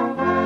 Thank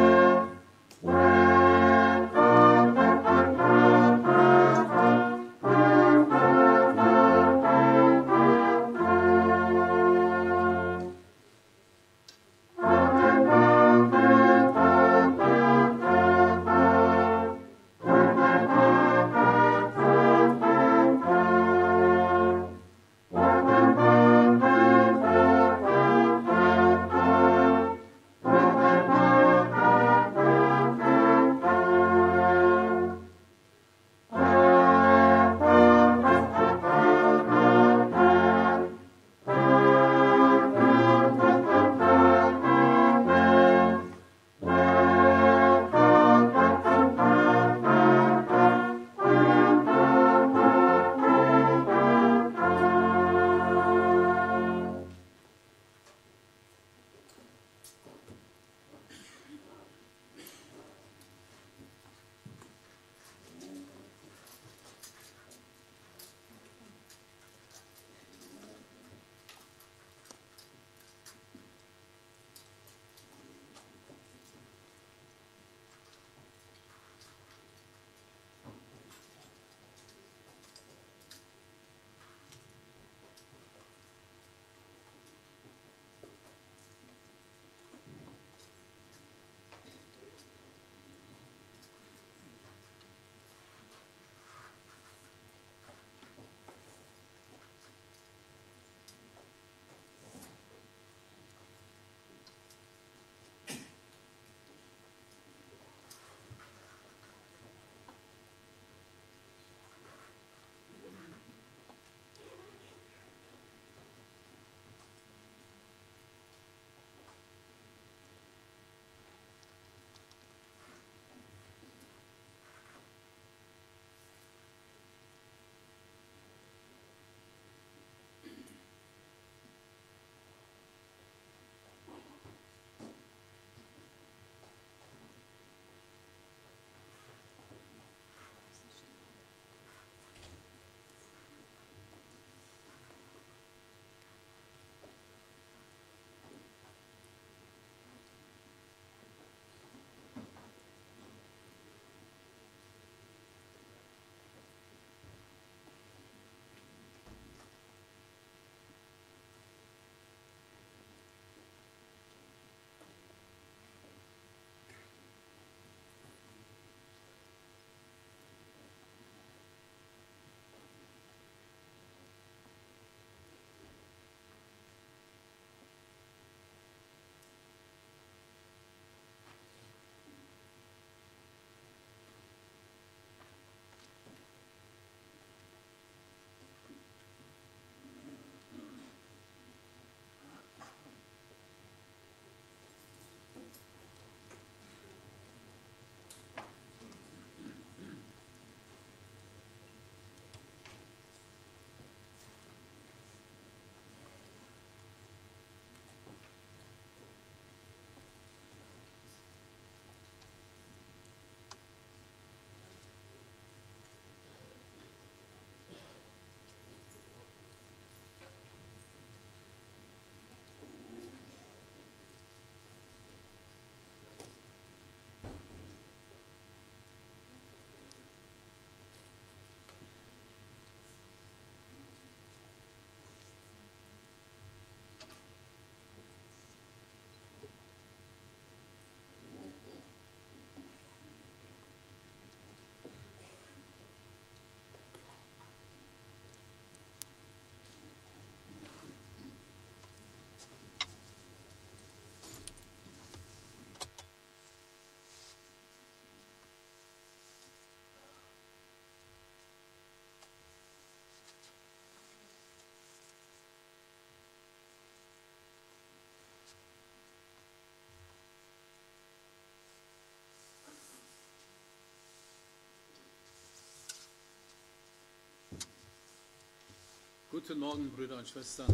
Guten Morgen, Brüder und Schwestern.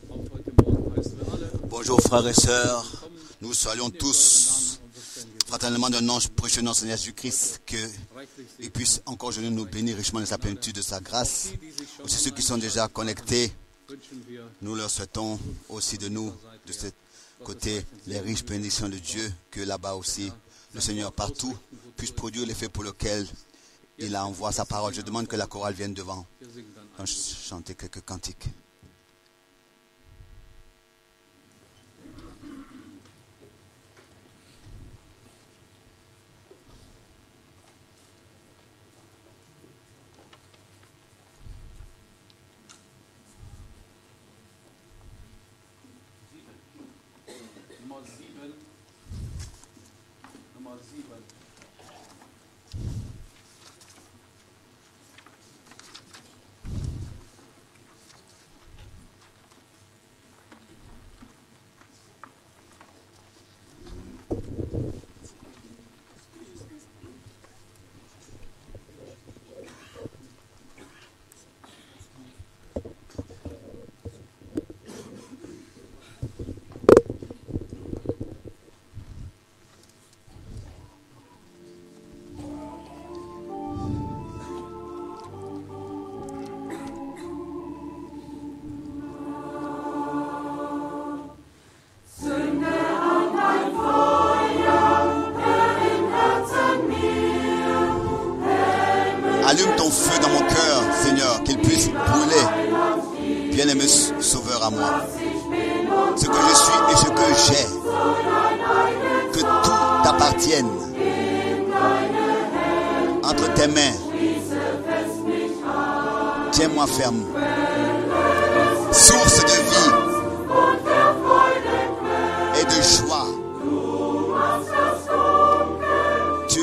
Auf heute Morgen heißen wir alle Bonjour frères et sœurs, willkommen nous saluons in eurem Namen tous unseres Herrn fraternellement d'un nom précieux Seigneur Jésus-Christ, Jesus. que Reichlich il segnen puisse encore je nous bénir richement de sa plénitude, de sa grâce. die, die sich schon Aussi ceux qui sont déjà connectés, wünschen wir nous leur souhaitons aussi de nous, de ce côté, les riches bénédictions de Dieu, que là-bas aussi, le Seigneur partout puisse produire l'effet pour lequel il envoie sa parole. Je demande que la chorale vienne devant, Wir singen dann Donc, ch- chanter quelques cantiques. Nummer 7. Nummer 7. Allume ton feu dans mon cœur, Seigneur, qu'il puisse brûler. Bien-aimé Sauveur à moi. Ce que je suis et ce que j'ai. Que tout t'appartienne. Entre tes mains. Tiens-moi ferme. Source de vie et de joie. Tu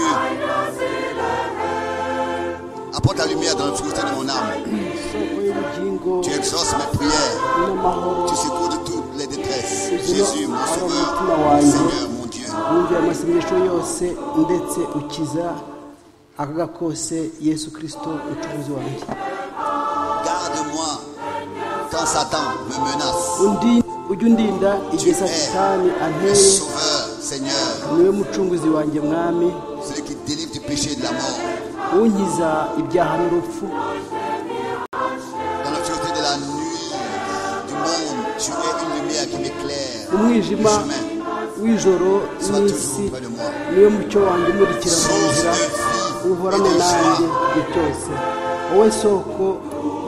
apportes la lumière dans le frustré de mon âme. isoko y'ubugingo Tu exauces mes prières. n'amahoro Tu secours de toutes les détresses. Jésus, mon sauveur, Seigneur, mon Dieu. wumvira amasengesho yose ndetse ukiza akaga kose yesu kirisito umucuruzi wanjye Garde-moi quand Satan me menace. undi ujya undinda Tu igihe satani es le anteye sauveur, Seigneur, niwe mucunguzi wanjye mwami celui qui délivre du péché et de la mort. unkiza ibyaha n'urupfu Dans la pureté de la nuit du monde, tu es une lumière qui m'éclaire. Le umwijima chemin, w'ijoro sois n'isi toujours près de moi. niwe mucyo wanjye umurikira mu Source de nzira vie uhorane et de nanjye joie. igihe cyose wowe soko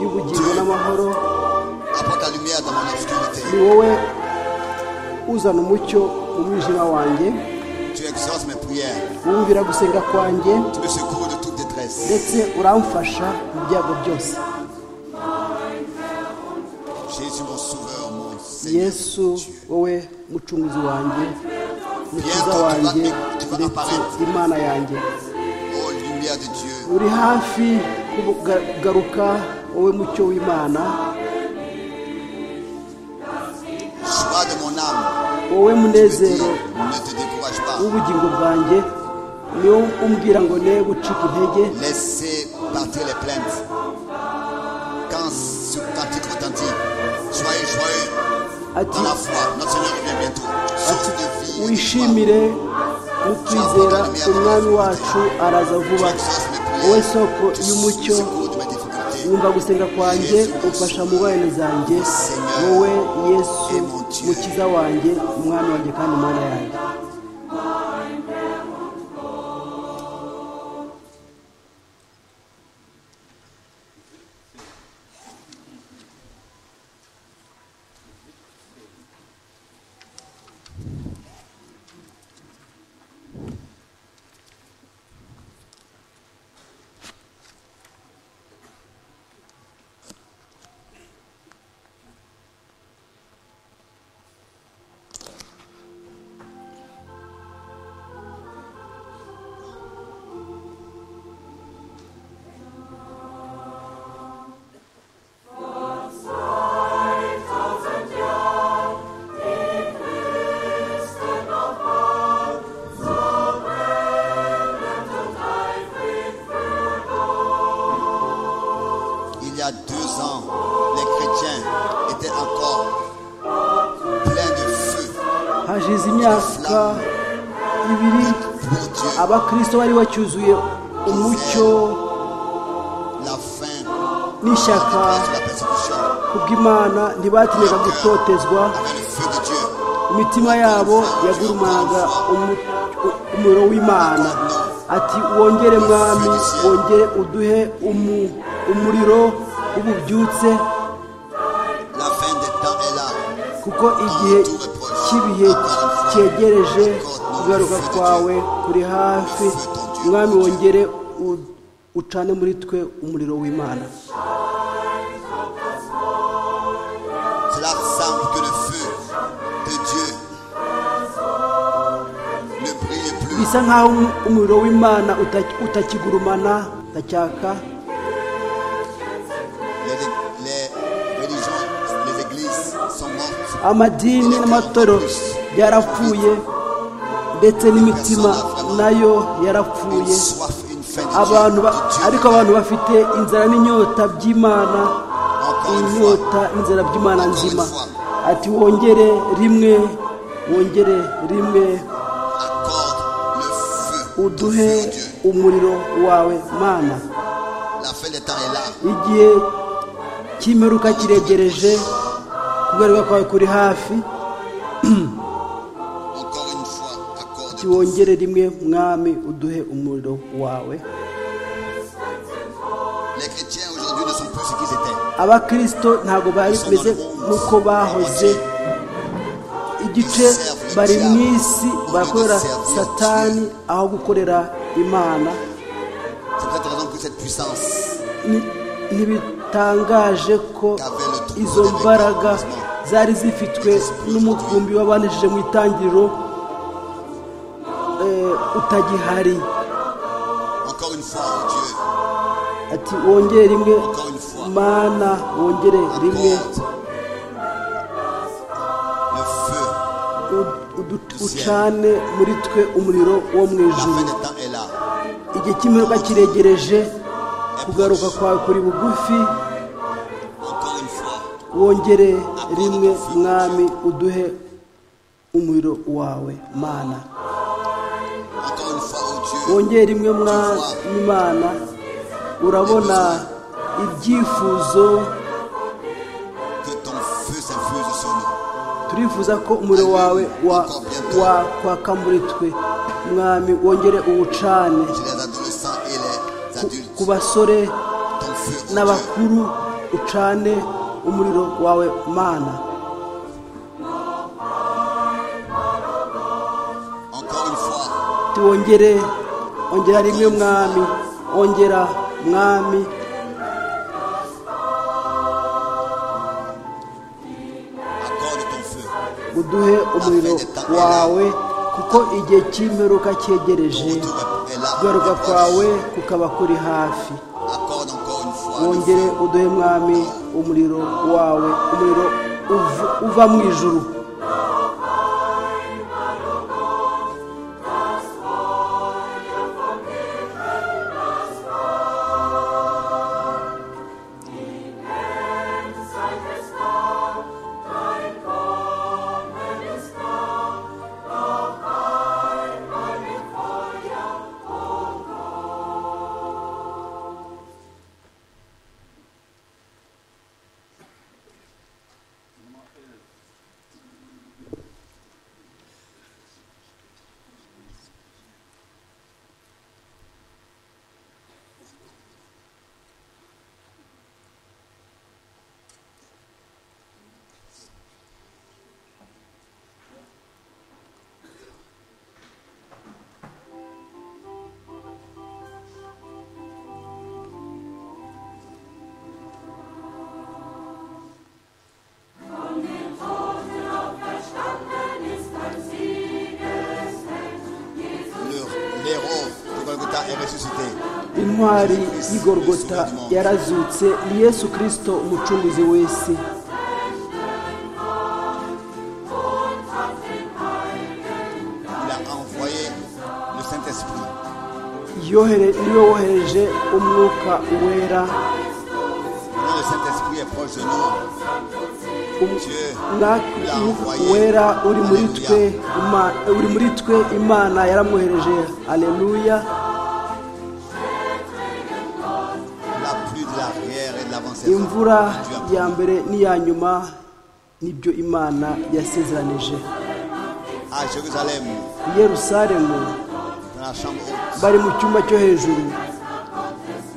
y'ubugingo n'amahoro Apporte la lumière dans mon obscurité. ni wowe uzana umucyo mu mwijima wanjye Tu exauces mes prières. wumvira gusenga kwanjye Tu me secours de toute détresse. ndetse uramfasha mu byago byose Jésus, mon sauveur, mon Seigneur. yesu Dieu. wowe mucunguzi wanjye mukiza Bientôt, tu wanjye vas- tu vas ndetse apparaître. imana yanjye Oh, lumière de Dieu. uri hafi kugaruka wowe mucyo w'imana Joie de mon âme, wowe je dis, munezero ne te décourage pas. w'ubugingo bwanjye niwo umbwira ngo ne gucika intege Laissez partir les plaintes. Quand ce cantique retentit, soyez joyeux dans ati la foi. Notre Seigneur revient bientôt. Source de vie. et de joie. wishimire n'ukwizera umwami wacu araza Tu vuba exauces mes prières. wowe soko Tu y'umucyo secours de mes difficultés. wumva gusenga kwanjye ufasha mu bana zanjye wowe yesu mukiza wanjye umwami wanjye kandi umwana yanjye hashize imyaka ibiri pour Dieu, abakristo bari bacyuzuye umucyo la fin n'ishyaka de la persécution, kubw'imana ntibatinyaga gutotezwa avec le feu de Dieu. imitima yabo yagurumanaga umu- u- umuriro w'imana ati wongere mwami wongere uduhe umu- umuriro w'ububyutse La fin des temps est là. kuko igihe cy'ibihe cyegereje kugaruka kwawe kuri hafi mwami wongere u- ucane muri twe umuriro w'imana Cela semble que le feu de Dieu ne brille plus. bisa nk'aho um- umuriro w'imana uta- utakigurumana utacyaka Les, les religions, les églises sont mortes. amadini n'amatorero yarapfuye ndetse n'imitima nayo Une yarapfuye soif, une faim de abantu Dieu, ba- de Dieu. ariko abantu bafite inzara n'inyota by'imana Encore une fois, inyota inzira by'imana nzima ati wongere rimwe wongere rimwe accorde le feu. ton uduhe feu, Dieu. umuriro wawe mana La fin des temps est là. igihe cy'imperuka kiregereje kugaruka kwawe kuri hafi Encore une fois, accorde ati wongere rimwe mwami uduhe umuriro wawe Les chrétiens aujourd'hui ne sont plus ce qu'ils étaient. abakirisito ntabwo bari bameze nk'uko bahoze igice bari mu isi barakorera satani aho gukorera imana C'est pour cette raison que cette puissance Ni- ntibitangaje ko izo mbaraga zari zifitwe n'umukumbi wabanjije mu itangiriro eh, utagihari Encore une fois, oh Dieu, ati wongere rimwe encore une fois, mana wongere rimwe accorde le feu. ud- udu- ucane muri twe umuriro wo mu La ijuru fin des temps est là. igihe cy'imperuka kiregereje kugaruka kwawe kuri bugufi Encore une fois, wongere rimwe mwami uduhe umuriro wawe mana encore une fois, oh Dieu, wongere rimwe mwami mana urabona ibyifuzo que ton feu s'infuse sur nous. turifuza ko umuriro wawe wa- wakwaka muri twe mwami wongere uwucane Chez les adolescents et les ku- ku adultes, basore ton feu, oh Dieu, n'abakuru ucane umuriro wawe mana encore une fois, tiwongere ongera rimwe mwami ongera mwami accorde ton feu. uduhe umuriro wawe kuko igihe cy'imperuka Ton cyegereje retour est là. kugaruka kwawe kukaba kuri hafi Accorde encore une fois le wongere feu. uduhe mwami umuriro wawe umuriro uv- uva mu ijuru Le- L'héros de Golgotha est ressuscité. intwari y'igorogota yarazutse ni yesu kirisito umucunguzi wese Il a envoyé le Saint-Esprit. yohere niwe wohereje umwuka wera Maintenant, le Saint-Esprit est proche de nous. wera uri muri twe Ima- uri muri twe imana yaramwohereje aleluya La pluie de l'arrière et de l'avant-saison. imvura ya mbere n'iya nyuma nibyo imana yasezeranije À Jérusalem, i yerusalemu dans la chambre haute, bari mu cyumba cyo hejuru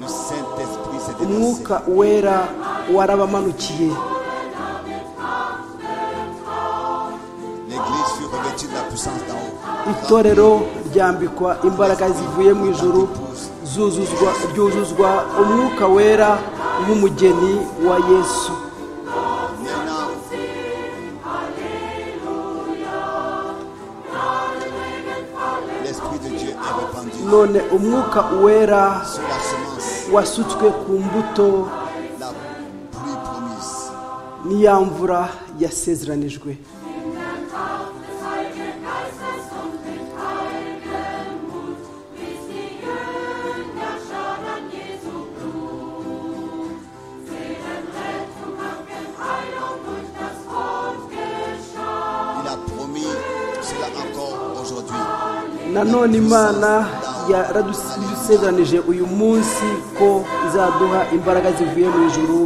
le Saint-Esprit s'est déplacé. umwuka wera warabamanukiye L'église fut revêtue de la puissance d'en haut. itorero ryambikwa imbaraga zivuye mu ijuru zuzuzwa ryuzuzwa umwuka wera nk'umugeni wa yesu Maintenant, l'Esprit de Dieu est répandu none umwuka wera sur la semence, wasutswe ku mbuto la pluie promise. n'iya mvura yasezeranijwe Il a promis cela encore aujourd'hui. nanone imana yaradusezeranije uyu munsi ko izaduha imbaraga zivuye mu ijuru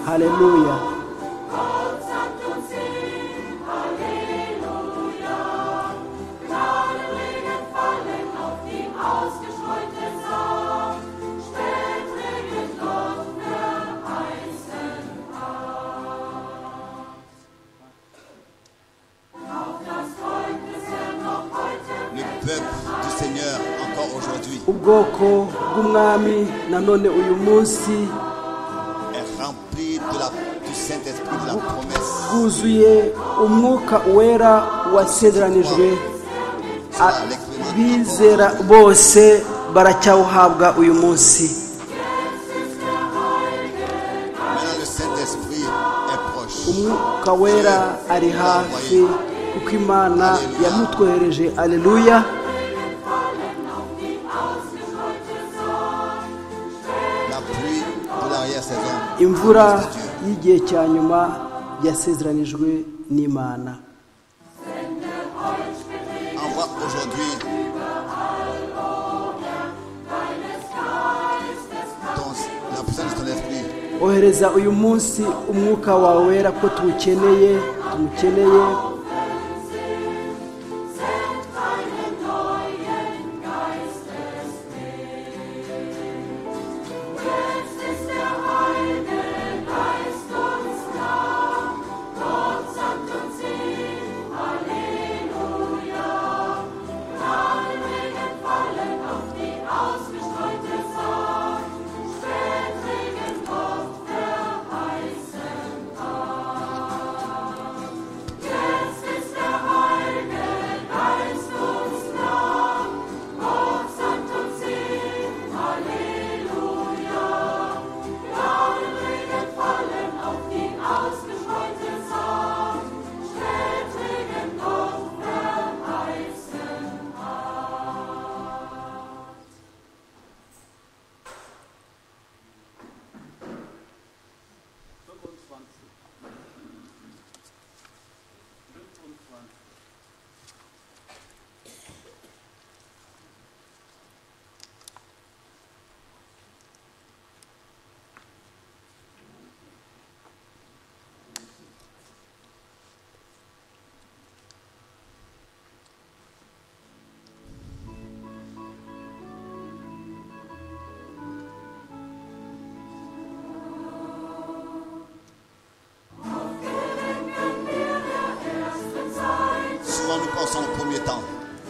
haleluya Le peuple du Seigneur encore aujourd'hui ubwoko bw'umwami nanone uyu munsi est rempli de la, du Saint-Esprit, de la promesse. bwuzuye umwuka wera wasezeranijwe A- bizera bose baracyawuhabwa uyu munsi Maintenant, le Saint-Esprit est proche. umwuka wera ari hafi kuko imana yamutwohereje aleluya La pluie de l'arrière-saison. imvura y'igihe cya nyuma yasezeranijwe n'imana Envoie aujourd'hui ton, la puissance de ton esprit. ohereza uyu munsi umwuka wawe wera ko tuwukeneye tumukeneye Souvent nous pensons au premier temps.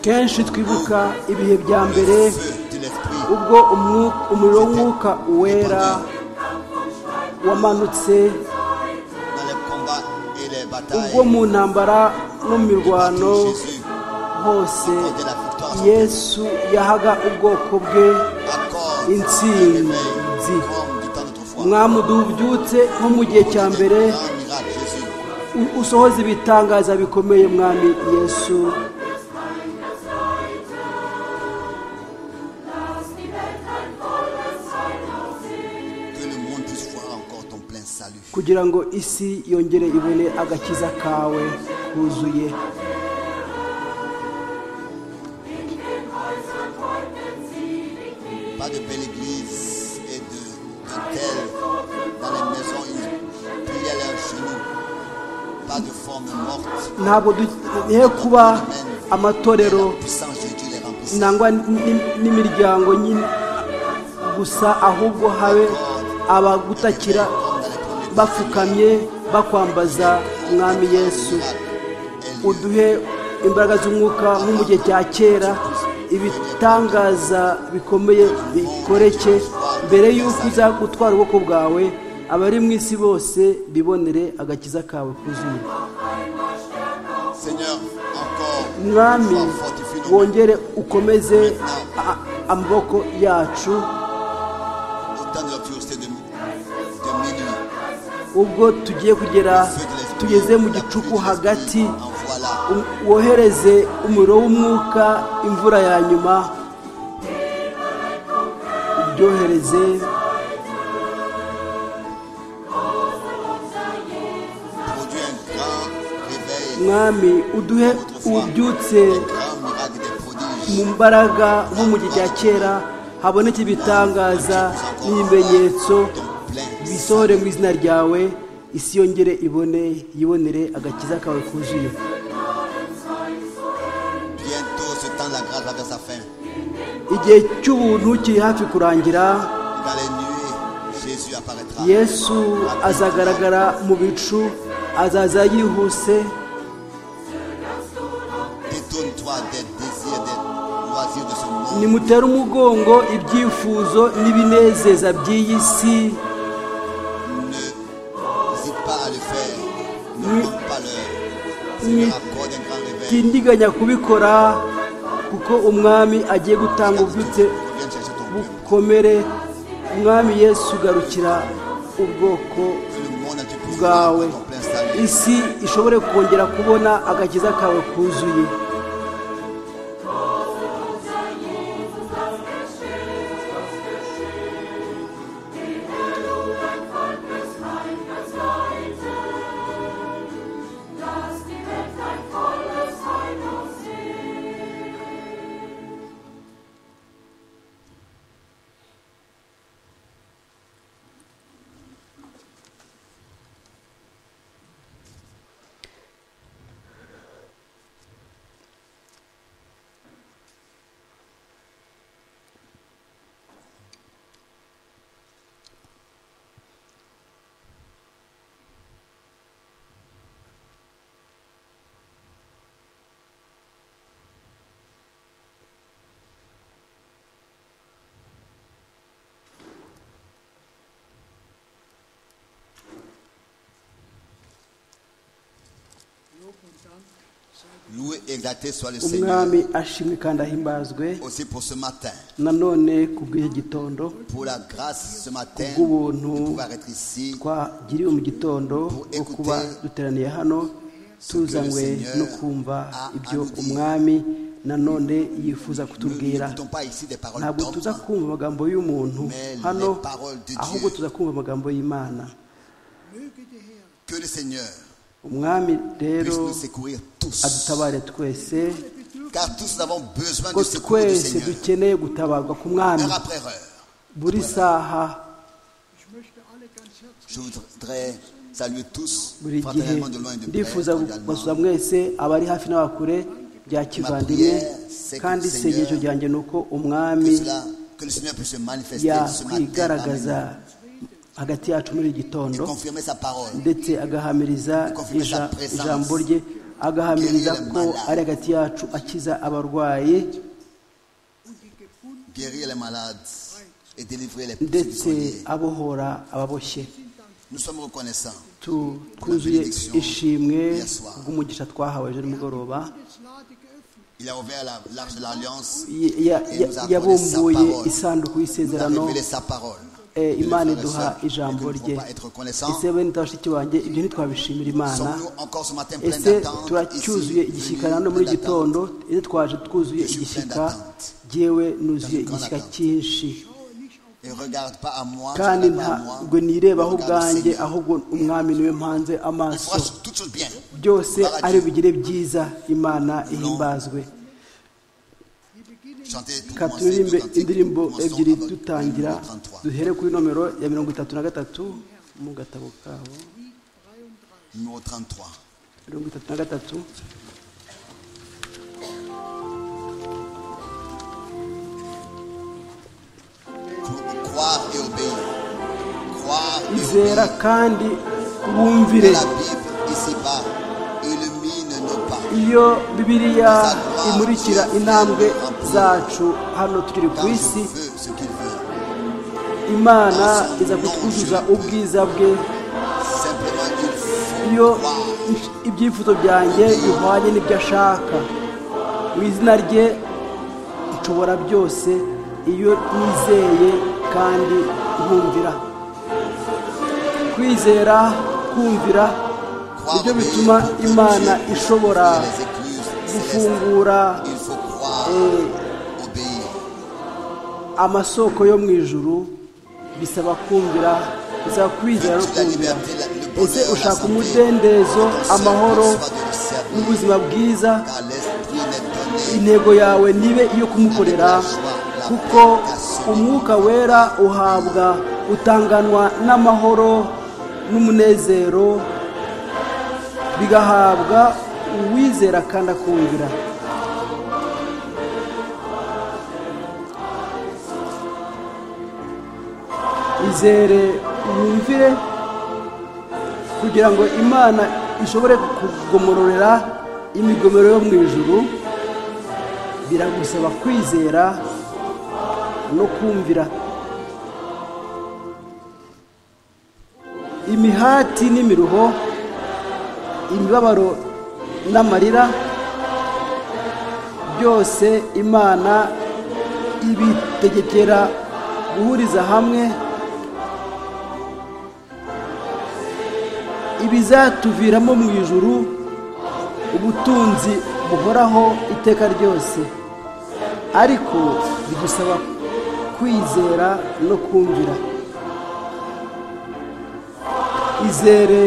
kenshi twibuka ibihe bya mbere Le feu de l'esprit. ubwo umwuka- umuriro w'umwuka wera wamanutse Dans les combats et les ubwo batailles. mu ntambara no mu mirwano Jésus hose accorde la victoire à son peuple. yesu yahaga ubwoko bwe Accorde Une le signe. réveil Dis. comme du temps d'autrefois. umwami ubyutse nko mu gihe cya mbere Grand miracle, Jésus. u- usohoze ibitangaza bikomeye mwami yesu Que le monde puisse voir encore ton plein salut. kugira ngo isi yongere ibone agakiza kawe kuzuye Pas de belle église et de, de telle. Dans les maisons, ils plient à leurs genoux. Pas de forme morte. ntabwo dukeneye kuba amatorero La puissance de Dieu les remplissait. nangwa n'i- n'imiryango nyine gusa ahubwo habe abagutakira bapfukamye bakwambaza mwami yesu uduhe imbaraga z'umwuka nko mu gihe cya kera ibitangaza bikomeye bikoreke mbere y'uko uza gutwara ubwoko bwawe abari mu isi bose bibonere agakiza kawe kuzuye Seigneur, encore. mwami sois fortifié nous wongere ukomeze a- amaboko yacu au temps de la pureté de, de minuit. ubwo tugiye kugera Feu de l'esprit, tugeze mu la pluie gicuku de hagati l'esprit, envoie la um- wohereze umuriro w'umwuka imvura ya nyuma ubyohereze produit un grand réveil, mwami uduhe ububyutse un grand miracle des prodiges. mu mbaraga nko mu gihe cya kera haboneke ibitangaza n'ibimenyetso bisohore mu izina ryawe isi yongere ibone yibonere agakiza kawe kuzuye Bientôt ce temps, la grâce va vers sa fin. igihe cy'ubuntu kiri hafi kurangira Dans les nuées, Jésus apparaîtra. yesu azagaragara mu bicu azaza yihuse Détourne-toi des désirs, des loisirs de ce monde. nimutere umugongo ibyifuzo n'ibinezeza by'iyi si Ne n'hésite pas à le faire. Ni- Ne manque pas l'heure. Ni- Seigneur, accorde un grand réveil. tindiganya kubikora kuko umwami agiye gutanga ububyutse Viens chercher ton peuple. bukomere umwami yesu ugarukira ubwoko Que le monde entier puisse voir bwawe ton plein salut. isi ishobore kongera kubona agakiza kawe kuzuye Loué et exalté soit le Seigneur. umwami ashimwe kandi ahimbazwe Aussi pour ce matin, nanone ku bw'iki gitondo pour la grâce ce matin, Kubuntu. de pouvoir être ici, twagiriwe mu gitondo wo kuba duteraniye hano tuzanywe no kumva ibyo umwami nanone yifuza nous kutubwira n'écoutons pas ici des paroles ntabwo tuza d'hommes, kumva amagambo y'umuntu hano ahubwo tuza kumva amagambo y'imana que le Seigneur umwami rero puisse nous secourir tous. adutabare twese Car tous nous avons besoin ko du secours du twese Seigneur. dukeneye gutabarwa ku mwami Heure après heure, buri saha je voudrais saluer tous, buri gihe fraternellement de loin et de près, ndifuza kubasuza cordialement. mwese abari hafi n'abakure bya kivandimwe kandi isengesho ryanjye ni uko Que, umwami cela- que le Seigneur puisse se manifester ce matin parmi yakwigaragaza nous hagati yacu muri iki et gitondo confirmer sa parole. ndetse agahamiriza ija- ijambo rye agahamiriza ko ari hagati yacu akiza abarwayi guérir les malades et délivrer les ndetse prisonniers. abohora ababoshye Nous sommes reconnaissants Tu- twuzuye ishimwe bw'umugisha twahawe ejo nimugoroba Il a ouvert la- l'arche de l'Alliance Ya- ya- ya- yabumbuye isanduku il a y'isezerano révélé sa parole. Eh, Mes imana frères et iduha sœurs, ijambo nous ne rye pouvons pas être reconnaissants. ese bene bashiki banjye ibyo ntitwabishimira imana Sommes-nous encore ce matin pleins ese d'attente turacyuzuye ici, igishyika nano venus muri pleins gitondo d'attente. ese twaje twuzuye Je suis plein igishyika d'attente. jyewe nuzuye Dans une grande igishyika attente. cyinshi Et regarde pas à moi, tu kandi regardes pas à moi. ntabwo nirebaho Regarde au ubwanjye Seigneur. ahubwo umwami niwe mpanze Il amaso fera toutes choses bien. byose Par ari Dieu. bugire byiza imana ihimbazwe Chantez tout reka commencer, turirimbe tout cantique, indirimbo commençons ebyiri avec dutangira le numéro 33. duhere kuri nomero ya mirongo itatu na gatatu mu gatabo kabo Numéro 33. mirongo itatu na gatatu Croire et obéir. Croire et obéir. izera kandi wumvire La Bible ici-bas illumine nos pas. iyo bibiriya imurikira intambwe zacu hano turi ku Car je isi veux ce qu'il veut. imana iza kutwuzuza ubwiza bwe Simplement il iyo faut croire. ibyifuzo byanjye bihwanye n'ibyo ashaka mu izina rye nshobora byose iyo nizeye kandi nkumvira kwizera kumvira nibyo bituma imana ishobora gufungura Il faut croire, Et- obéir. amasoko yo mu ijuru bisaba kumvira bisaba kwizera no Toute la kumvira liberté, la- le ese bonheur, la ushaka santé, umudendezo ton seul amahoro but soit de le servir, n'ubuzima bwiza car l'esprit n'est donné intego yawe nibe iyo kumukorera kuko umwuka wera uhabwa utanganwa n'amahoro n'umunezero bigahabwa uwizera kandi akumvira izere wumvire kugira ngo imana ishobore kugomororera imigomero yo mu ijuru biragusaba kwizera no kumvira imihati n'imiruho imibabaro n'amarira byose imana ibitegekera guhuriza hamwe ibizatuviramo mu ijuru ubutunzi buhoraho iteka ryose ariko bidusaba kwizera no kumvira izere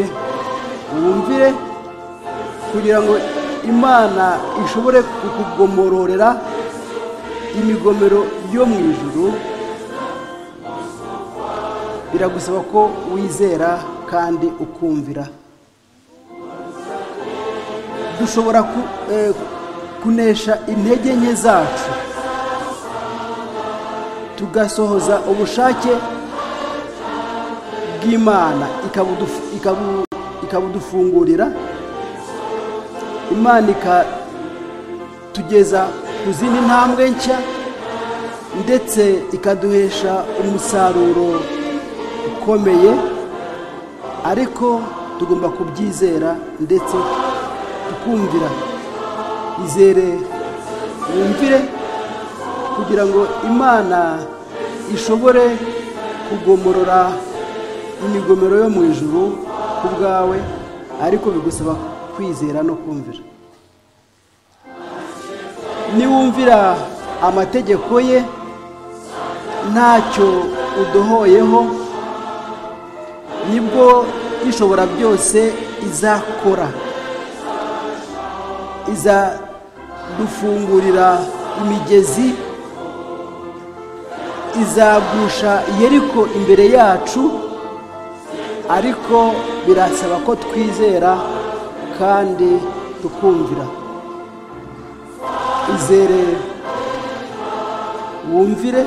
wumvire kugira ngo imana ishobore kukugomororera imigomero yo mu ijuru biragusaba ko wizera kandi ukumvira dushobora ku- eh, kunesha intege nke zacu tugasohoza ubushake bw'imana ikabudufu- ikabu- ikabudufungurira imana ikatugeza ku zindi ntambwe nshya ndetse ikaduhesha umusaruro ukomeye ariko tugomba kubyizera ndetse tukumvira izere wumvire kugira ngo imana ishobore kugomorora imigomero yo mu ijuru ku bwawe ariko bigusaba kwizera no kumvira niwumvira amategeko ye ntacyo udohoyeho nibwo ishobora byose izakora izadufungurira imigezi izagusha yeriko imbere yacu ariko birasaba ko twizera kandi tukumvira izere wumvire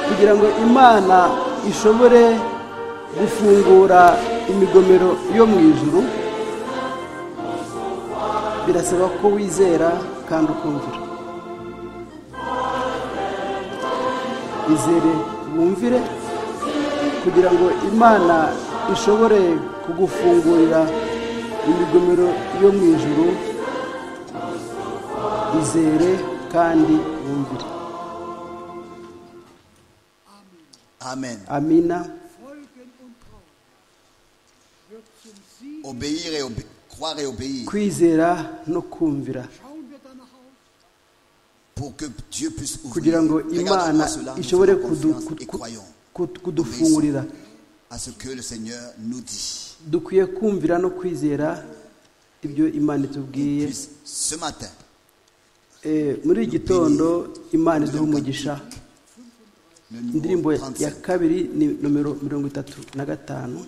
kugira ngo imana ishobore gufungura imigomero yo mu ijuru birasaba ko wizera kandi ukumvira izere wumvire kugira ngo imana ishobore kugufungurira imigomero yo mu ijuru izere kandi wumvire Amen. amina Obéir et obé- croire et obéir. kwizera no kumvira Pour pour que Dieu puisse ouvrir. kugira ngo Regardons imana à cela, nous ishobore faisons kudu- confiance et ku- croyons ku- kudufungurira à ce que le Seigneur nous dit. dukwiye kumvira no kwizera ibyo imana itubwiye Puisse ce matin, Eh, muri iki gitondo imana iduha umugisha le indirimbo numéro ya- ya 35, kabiri ni nomero mirongo itatu na gatanu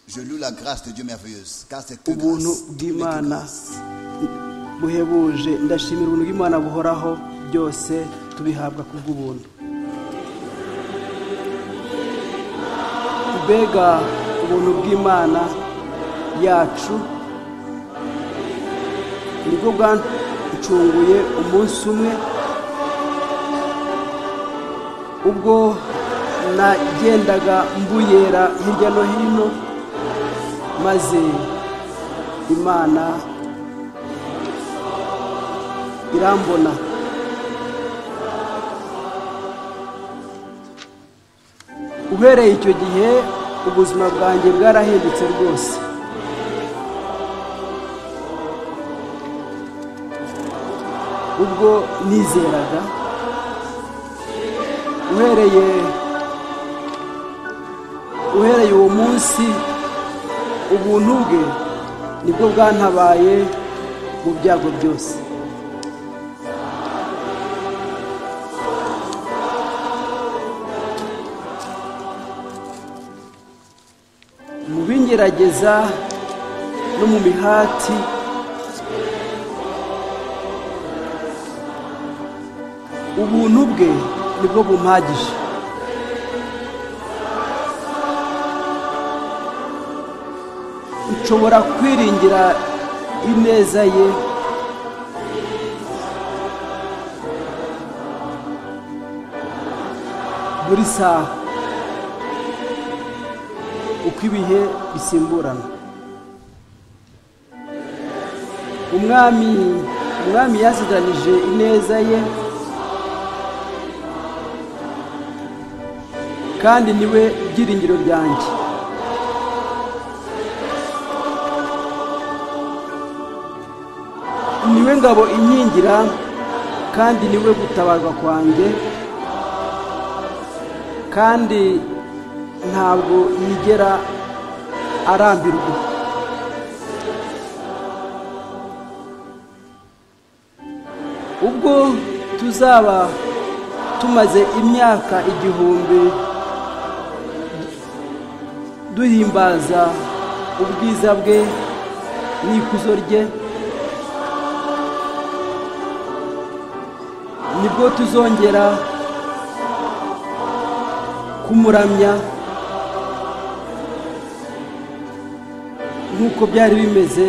je loue la grâce de Dieu merveilleuse, car c'est que grâce, ubuntu tout n'est que bw'imana grâce. buhebuje ndashimira ubuntu bw'imana buhoraho byose tubihabwa ku bw'ubuntu mbega ubuntu bw'imana yacu nibwo bwancunguye umunsi umwe ubwo nagendaga mbuyera hirya no hino maze imana irambona uhereye icyo gihe ubuzima bwanjye bwarahindutse rwose ubwo nizeraga uhereye uhereye uwo munsi ubuntu bwe nibwo bwantabaye mu byago byose mu bingerageza no mu mihati ubuntu bwe nibwo bumpagije nshobora kwiringira ineza ye buri saha uko ibihe bisimburana umwami umwami yaziranije ineza ye kandi niwe byiringiro ryanjye niwe ngabo inkingira kandi niwe gutabarwa kwanjye kandi ntabwo yigera arambirwa ubwo tuzaba tumaze imyaka igihumbi duhimbaza ubwiza bwe n'ikuzo rye nibwo tuzongera kumuramya nk'uko byari bimeze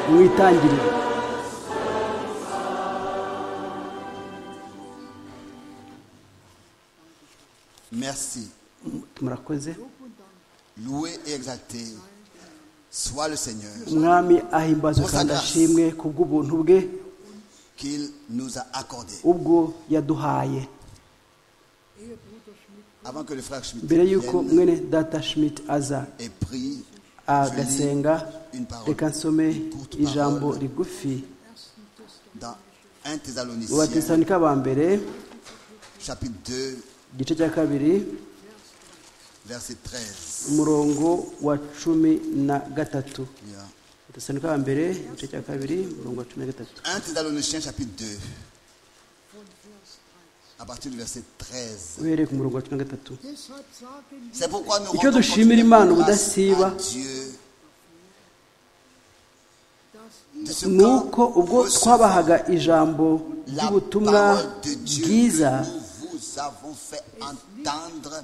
mu itangiriro Merci. murakoze Loué et exalté soit le Seigneur umwami ahimbazwa kandi ashimwe ku bw'ubuntu bwe qu'il nous a accordé. ubwo yaduhaye Avant que le frère Schmitt mbere y'uko vienne mwene data schmidt aza et prie, je lis agasenga une parole reka nsome ijambo rigufi dans 1 mu Thessaloniciens, batesanika ba mbere chapitre 2, igice cya kabiri verset 13. umurongo wa cumi na gatatu Bien. dusanduka wa mbere igice cya kabiri umurongo wa cumi na gatatu 1 Thessaloniciens, chapitre 2, à partir du verset 13. uhereye ku murongo wa cumi na gatatu C'est pourquoi nous Icyo rendons dushimira continuellement Imana grâce ubudasiba à Dieu de ce ni qu'en uko ubwo recevant twabahaga ijambo la ry'ubutumwa parole de Dieu bwiza que nous vous avons fait entendre,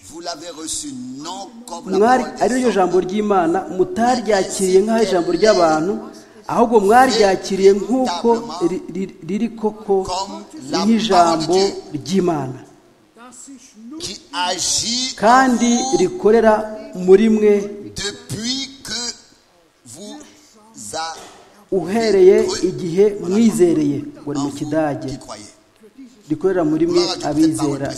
vous l'avez reçu non comme la mwari parole des ari ryo hommes, jambo ry'imana mutaryakiriye nk'aho ijambo ry'abantu ahubwo mwaryakiriye nk'uko ri- ri- riri koko nk'ijambo ry'imana qui agit en kandi vous rikorera muri mwe depuis que vous avez uhereye igihe mwizereye ngo ni en mu vous kidage qui croyez. rikorera muri mwe abizera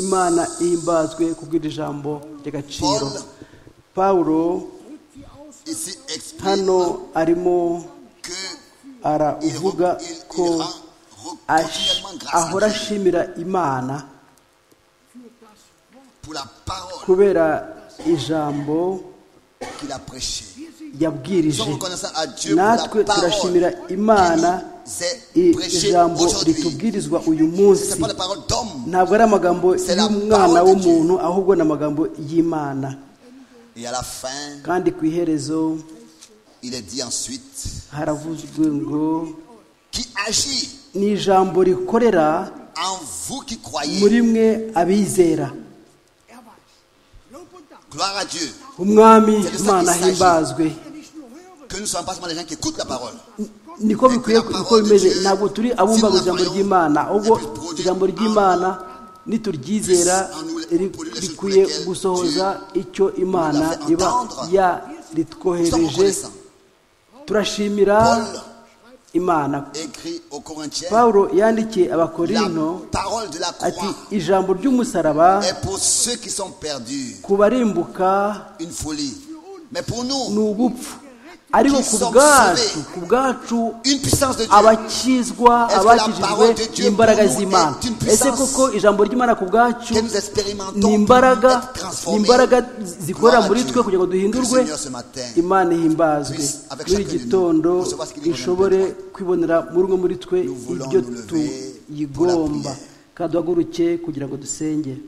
imana ihimbazwe kubw'iri jambo ry'agaciro pawulo Ici exprime hano arimo que aravuga ko ash- ahora ashimira imana pour la parole kubera ijambo qu'il a prêchée. Nous yabwirije sommes reconnaissants à Dieu pour natwe la turashimira parole imana qu'il i- nous a prêchée ijambo aujourd'hui. ritubwirizwa uyu Ce munsi n'est pas la parole d'homme. ntabwo ari amagambo C'est la y'umwana parole de w'umuntu ahubwo ni amagambo y'imana Et à la fin, kandi ku iherezo il est dit ensuite, haravuzwe ngo qui agit ni ijambo rikorera en vous qui croyez. muri mwe abizera Gloire à Dieu. umwami imana himbazwe Que nous ne soyons pas seulement des gens qui écoutent la parole. niko bikwiye niko bimeze ntabwo turi abumbaga ijambo ry'imana ahubwo ijambo ry'imana nituryizera ri- rikwiye gusohoza icyo imana iba yaritwohereje turashimira imana Écrit aux Corinthiens, pawulo yandikiye abakorino la parole de la ati croix ijambo ry'umusaraba est pour ceux qui sont perdus ku barimbuka une folie. Mais pour ni nous, ubupfu ariko ku bwacu ku bwacu une puissance de Dieu. abakizwa Est-ce que la parole de abakijijwe Dieu imbaraga pour nous z'imana est une puissance ese koko ijambo ry'imana ku bwacu que nous expérimentons ni imbaraga pour être ni transformés. imbaraga zikorera Gloire à muri Dieu. twe kugira ngo Que le duhindurwe Seigneur ce matin imana ihimbazwe puisse, avec muri chacun de nous, gitondo recevoir ce qu'il nous ishobore kwibonera muri umwe muri twe Nous voulons ibyo nous lever pour tuyigomba la prière. kandi duhaguruke kugira ngo dusenge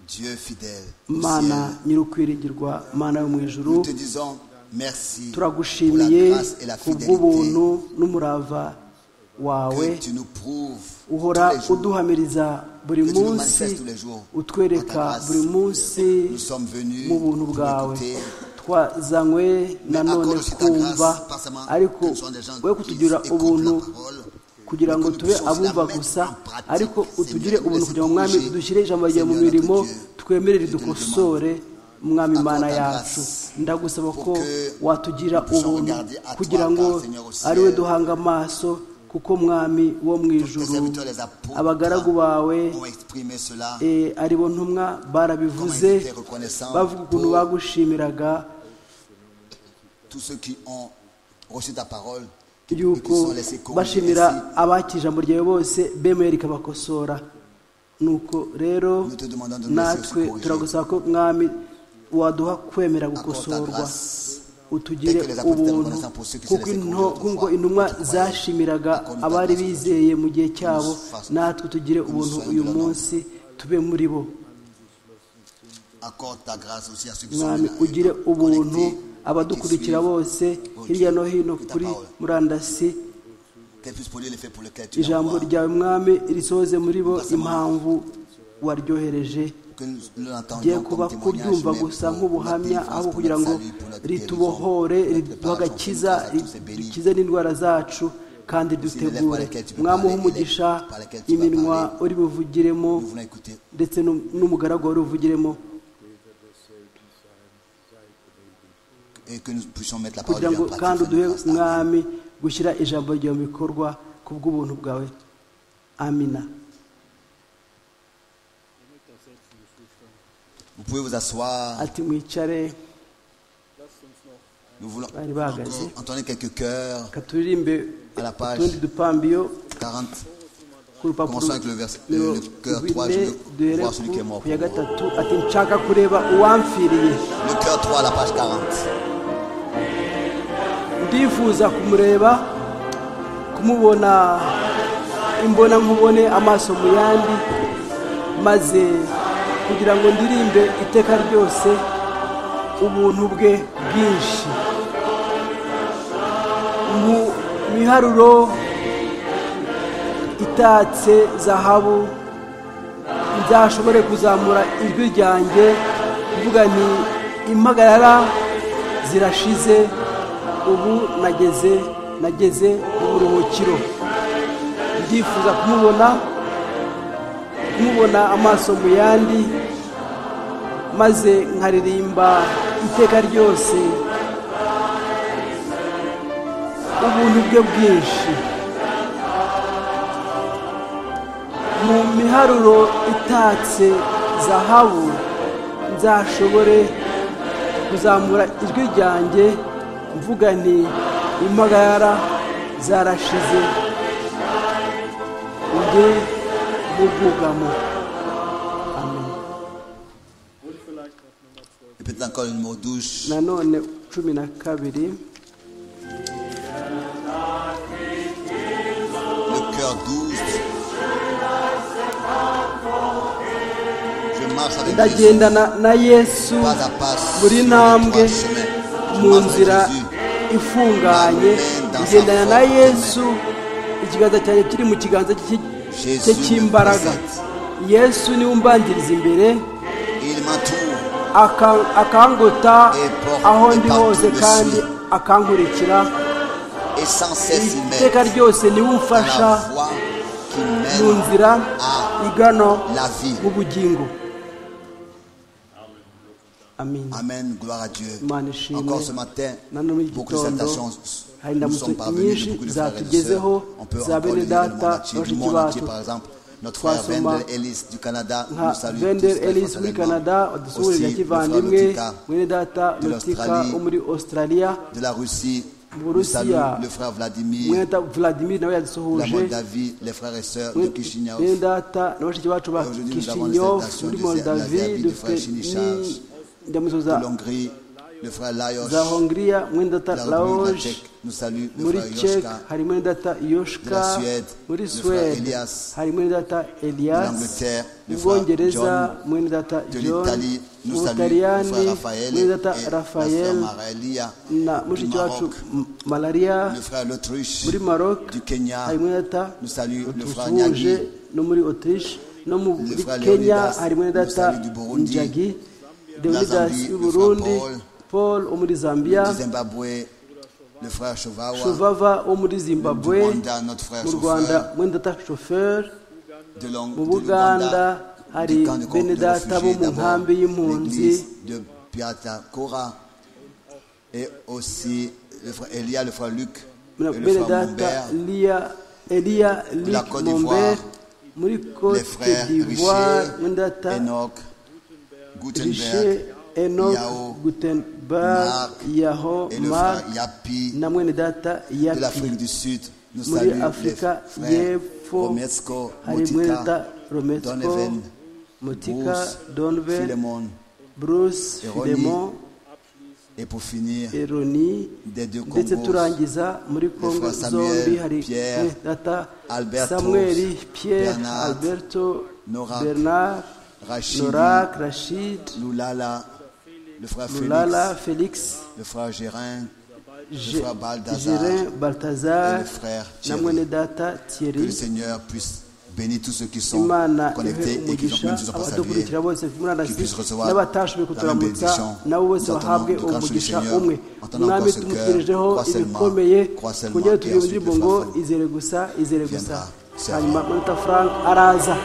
Dieu fidèle, au mana ciel, nyir'ukwiringirwa mana yo mu ijuru nous te disons merci pour la turagushimiye grâce et la kubw'ubuntu fidélité n'umurava wawe que tu nous prouves uhora tous les jours. uduhamiriza buri Que tu nous munsi manifestes tous les jours. En ta utwereka grâce. buri munsi Nous sommes venus mu buntu pour bwawe écouter. twazanywe nanone accorde aussi ta kumva grâce, pas seulement ariko que nous soyons des gens we qui kutugira écoutent la ubuntu parole, kugira mais ngo que nous tube puissions la abumva mettre gusa en pratique. ariko Seigneur, utugire nous ubuntu laisse kugira ngo mwami bouger. dushyire ijambo ryawe mu Seigneur, notre mirimo Dieu, twemerere je te le dukosore mwami Accorde imana ta yacu grâce ndagusaba pour ko que watugira nous puissions ubuntu regarder à toi, kugira car ngo Seigneur au ari we ciel, duhanga amaso kuko mwami wo mu Tes ijuru serviteurs, les apôtres, abagaragu bawe ont exprimé cela. eh, ari bo ntumwa barabivuze Comment ils étaient reconnaissants bavuga ukuntu pour- bagushimiraga Tous ceux qui ont reçu ta parole et qui yuko sont laissés corrompre bashimira ainsi, abakije ijambo ryawe bose bemeye rikabakosora nuko rero Nous te demandons de nous natwe laisser aussi turagusaba ko mwami waduha kwemera accorde ta gukosorwa grâce. utugire Quelques apôtres ubuntu reconnaissants pour ceux qui se kuko laissaient into- conduire kuko autrefois, intumwa qui croyaient. zashimiraga Accorde ta abari grâce. bizeye mu gihe cyabo fassions- natwe tugire nous ubuntu soyons uyu de la norme. munsi tube muri bo Accorde ta grâce aussi à ceux qui sont mwami venus ugire connectés, ubuntu qui suivent. abadukurikira bose hirya no hino kuri murandasi Qu'elle puisse produire l'effet pour lequel tu ijambo l'envoies. ryawe mwami risohoze muri bo impamvu waryohereje Que nous rye l'entendions kuba comme témoignage, kubyumva mais pour gusa notre nk'ubuhamya délivrance, ahubwo pour kugira notre ngo salut, pour notre ritubohore guérison, pour notre riduhe préparation, agakiza pour nous grâce à tous ces bénis. rikize n'indwara zacu kandi dutegure mwami uha umugisha iminwa uri buvugiremo Nous voulons écouter ndetse n'um- n'umugaragu wari buvugiremo et que nous puissions mettre la parole de kugira Dieu ngo en pratique. kandi ça nous uduhe passe. Amen. mwami gushyira ijambo ryawe mu bikorwa ku bw'ubuntu bwawe amina Vous pouvez vous asseoir. ati mwicare Nous voulons bari bahagaze encore entendre quelques cœurs reka turirimbe à la page utundi dupambiyo 40. ku rupapuro Commençons avec le vers- le- nimero le cœur rwine, trois, je veux duhere voir celui qui est mort ku ya pour moi. gatatu ati nshaka kureba uwamfiriye Le cœur 3 à la page 40. ndifuza kumureba kumubona imbona nkubone amaso mu yandi maze kugira ngo ndirimbe iteka ryose ubuntu bwe bwinshi mu miharuro itatse zahabu nzashobore kuzamura ijwi ryanjye kuvuga nti impagarara zirashize ubu nageze nageze mu buruhukiro ndifuza kumubona kumubona amaso mu yandi maze nkaririmba iteka ryose ubuntu bwe bwinshi mu miharuro itatse zahabu nzashobore kuzamura ijwi ryanjye mvuga nti impagara zarashize ujye mu bwugamo amen Répétez encore le mot douche. nanone cumi na kabiri Le cœur doux. Je marche avec Jésus. ndagendana na yesu Pas à pas. buri sur les ntambwe droits chemins. Je mu marche avec nzira Jésus. ifunganye ngendana na yesu ikiganza cyanjye kiri mu kiganza cy'i- cye cy'imbaraga yesu niwe umbanziriza imbere Il m'entoure. aka- akangota aho ndi hose kandi akankurikira Et sans cesse il m'aide. iteka ryose niwe Dans umfasha la voie qui mu mène nzira igana la vie. mu bugingo amin Amen. Gloire à Dieu. Imana ishimwe. Encore ce matin, Nano muri iki beaucoup de gitondo salutations hari nous sont indamutso parvenues de nyinshi beaucoup de frères et de zatugezeho sœurs. On peut za encore bene le dire le monde data entier, du bashiki monde entier, bacu par exemple. Notre frère Twasoma Wendel Ellis du Canada nka nous salue vender tous très elis muri fraternellement. canada Aussi, wadusuhurira le frère kivandimwe Lotika mwene data lotika l'Australie. wo muri australia de la Russie Vous nous Russie, salue ah. le frère mwene Vladimir, data vladimir nawe la yadusuhuje Moldavie, les frères et sœurs de Kishinev. mwene data na bashiki bacu ba Aujourd'hui, nous avons kishinyof les salutations muri de moldavi Zerdavi, du dufite frère Shinichas, n'indamuzo de za l'Hongrie, le frère Lajos, za hongiriya mwene data la République de la laoge Tchèque, nous salue le muri frère cek Yoshka, hari mwene data De la yoshka Suède, muri le frère suwede Elias. hari mwene data de elias l'Angleterre, mu le frère bwongereza John, mwene data de john l'Italie, mu nous salue le butaliyani frère Raphaël et mwene la data frère rafael Marelia, na du mushiki wacu Maroc, m- malariya le frère l'Autriche, muri maroc du Kenya, hari mwene data nous salue le frère tusuhuje Nyagi, no muri autriche no muri frère kenya Leonidas, hari mwene nous data salue du Burundi, njagi Zambie, leonidas le frère w'uburundi Paul, paul wo muri zambia du Zimbabwe, le frère Shovawa, shuvava wo muri du zimbabwe Rwanda, notre frère mu rwanda chauffeur, mwene data shoferi de l'Ong- mu de buganda l'Ouganda, hari du camp de con- bene de data réfugiés bo mu d'abord, nkambi y'impunzi l'église de Piatakora, et aussi le frère Elia, le frère Luc, et le bene frère data Mumbert, liya eliya La lik Côte momber d'Ivoire, muri les cote frères d'ivoire Richer, bene data Enoch, rishe Gutenberg, enok Yao, gutenberg Marc, yaho et le mark frère Yapi, na mwene data de yaki l'Afrique du Sud. Nous muri saluons les afurika frères y'epfo Romesco, hari mwene data Motika, romesco Donovan, mutika Bruce, donven Philemon. bruce Eroni. filemon Et pour finir, eroni des deux ndetse Congos, turangiza muri kongo frère Samuel, zombi hari Pierre, eh, data Alberto, samuel pierre Bernard, alberto Nora, bernard Rachid, norak rachid Lulala, le frère lulala Félix, felix le frère Gérin, Je- frère Balthazar Gérin et baltazar le frère na Thierry. mwene data Que le thierry Seigneur puisse bénir tous ceux qui sont imana ihe connectés et qui umugisha ne nous ont pas salués. abadukurikira bose qui murandasi puisse recevoir n'abatashoboye la kuturamutsa bénédiction. nabo bose Nous attendons bahabwe de grâce du umugisha Seigneur. umwe Entendons umwami encore ce tumutegerejeho cœur. Crois seulement, ibikomeye crois seulement, kugira ngo et tubwire ensuite indirimbo le ngo frère Franck izere gusa izere gusa viendra. hanyuma maruta frank araza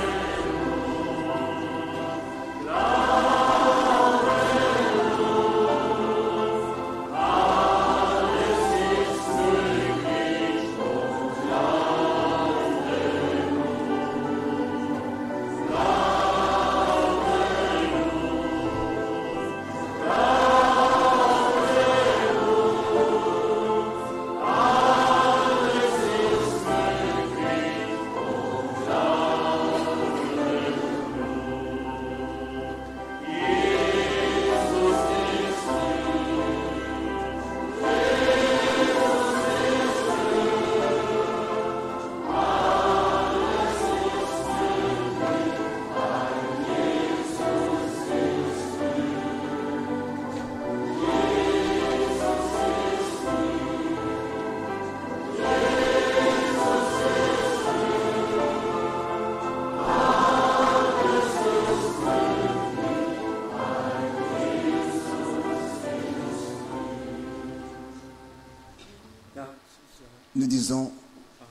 Nous disons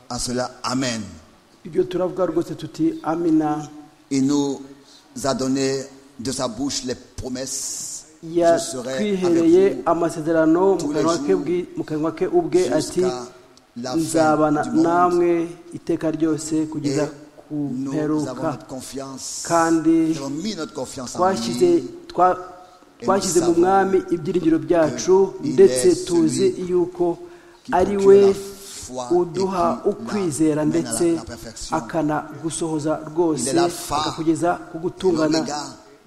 à cela Amen. ibyo turavuga rwose tuti amina Il nous a donné de sa bouche les promesses. Je serai yatwihereye avec vous amasezerano mu tous les kanwa ke jours bwi- mu kanwa ke ubwe ati jusqu'à la nzabana fin du monde. namwe iteka ryose Et kugeza ku nous avons mperuka notre confiance. kandi Nous avons mis notre confiance en twashyize lui. twa- twashyize mu mwami ibyiringiro byacu ndetse tuzi yuko ari we uduha ukwizera ndetse akanagusohoza rwose akakugeza ku gutungana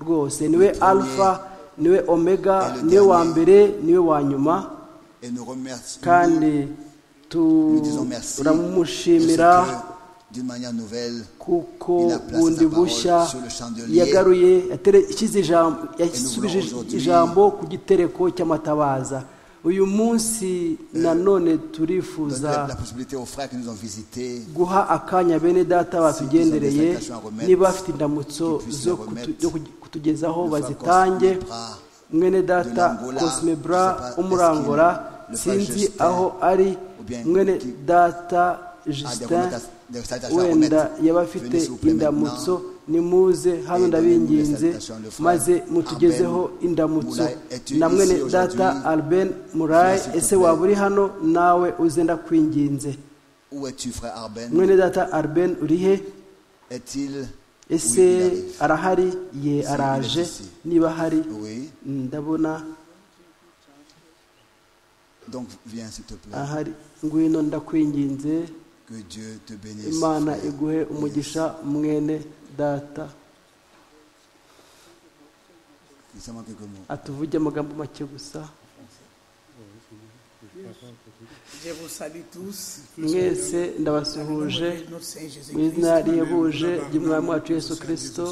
rwose niwe alfa niwe omega niwe wa mbere niwe wa nyuma kandi turamushimira kuko bundi bushya yagaruye yasubije ijambo ku gitereko cy'amatabaza uyu munsi nanone turifuza guha akanya bene data batugendereye niba bafite indamutso zo kutugezaho bazitange mwene data cosme bra umurangura sinzi aho ari mwene data justin wenda yaba afite indamutso nimuze hano ndabinginze maze mutugezeho indamutso na mwene data albert murayi ese waba uri hano nawe uze ndakwinginze mwene data albert uri he ese arahari ye araje niba ahari ndabona ahari ngwino ndakwinginze imana iguhe umugisha mwene data atuvuge amagambo make gusa mwese ndabasuhuje mu izina rihebuje ry'umwami wacu yesu kirisito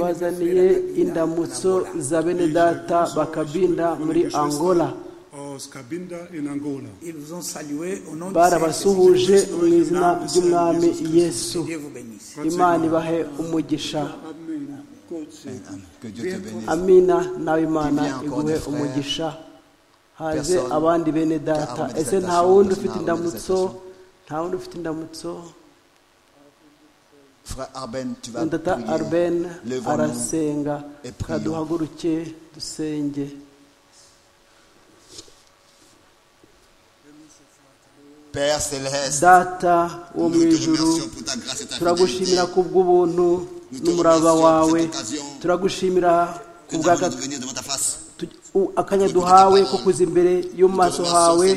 bazaniye indamutso za bene data bakabinda muri angola barabasuhuje mu izina ry'umwami yesu imana ibahe umugisha amina nawe imana iguhe umugisha haze abandi bene data ese nta wundi ufite indamutso nta wundi ufite indamutso data arben arasenga kaduhaguruke dusenge data wo mu ijuru turagushimira ku bw'ubuntu n'umurava wawe turagushimira ku akanya duhawe ko kuza imbere yo mu maso hawe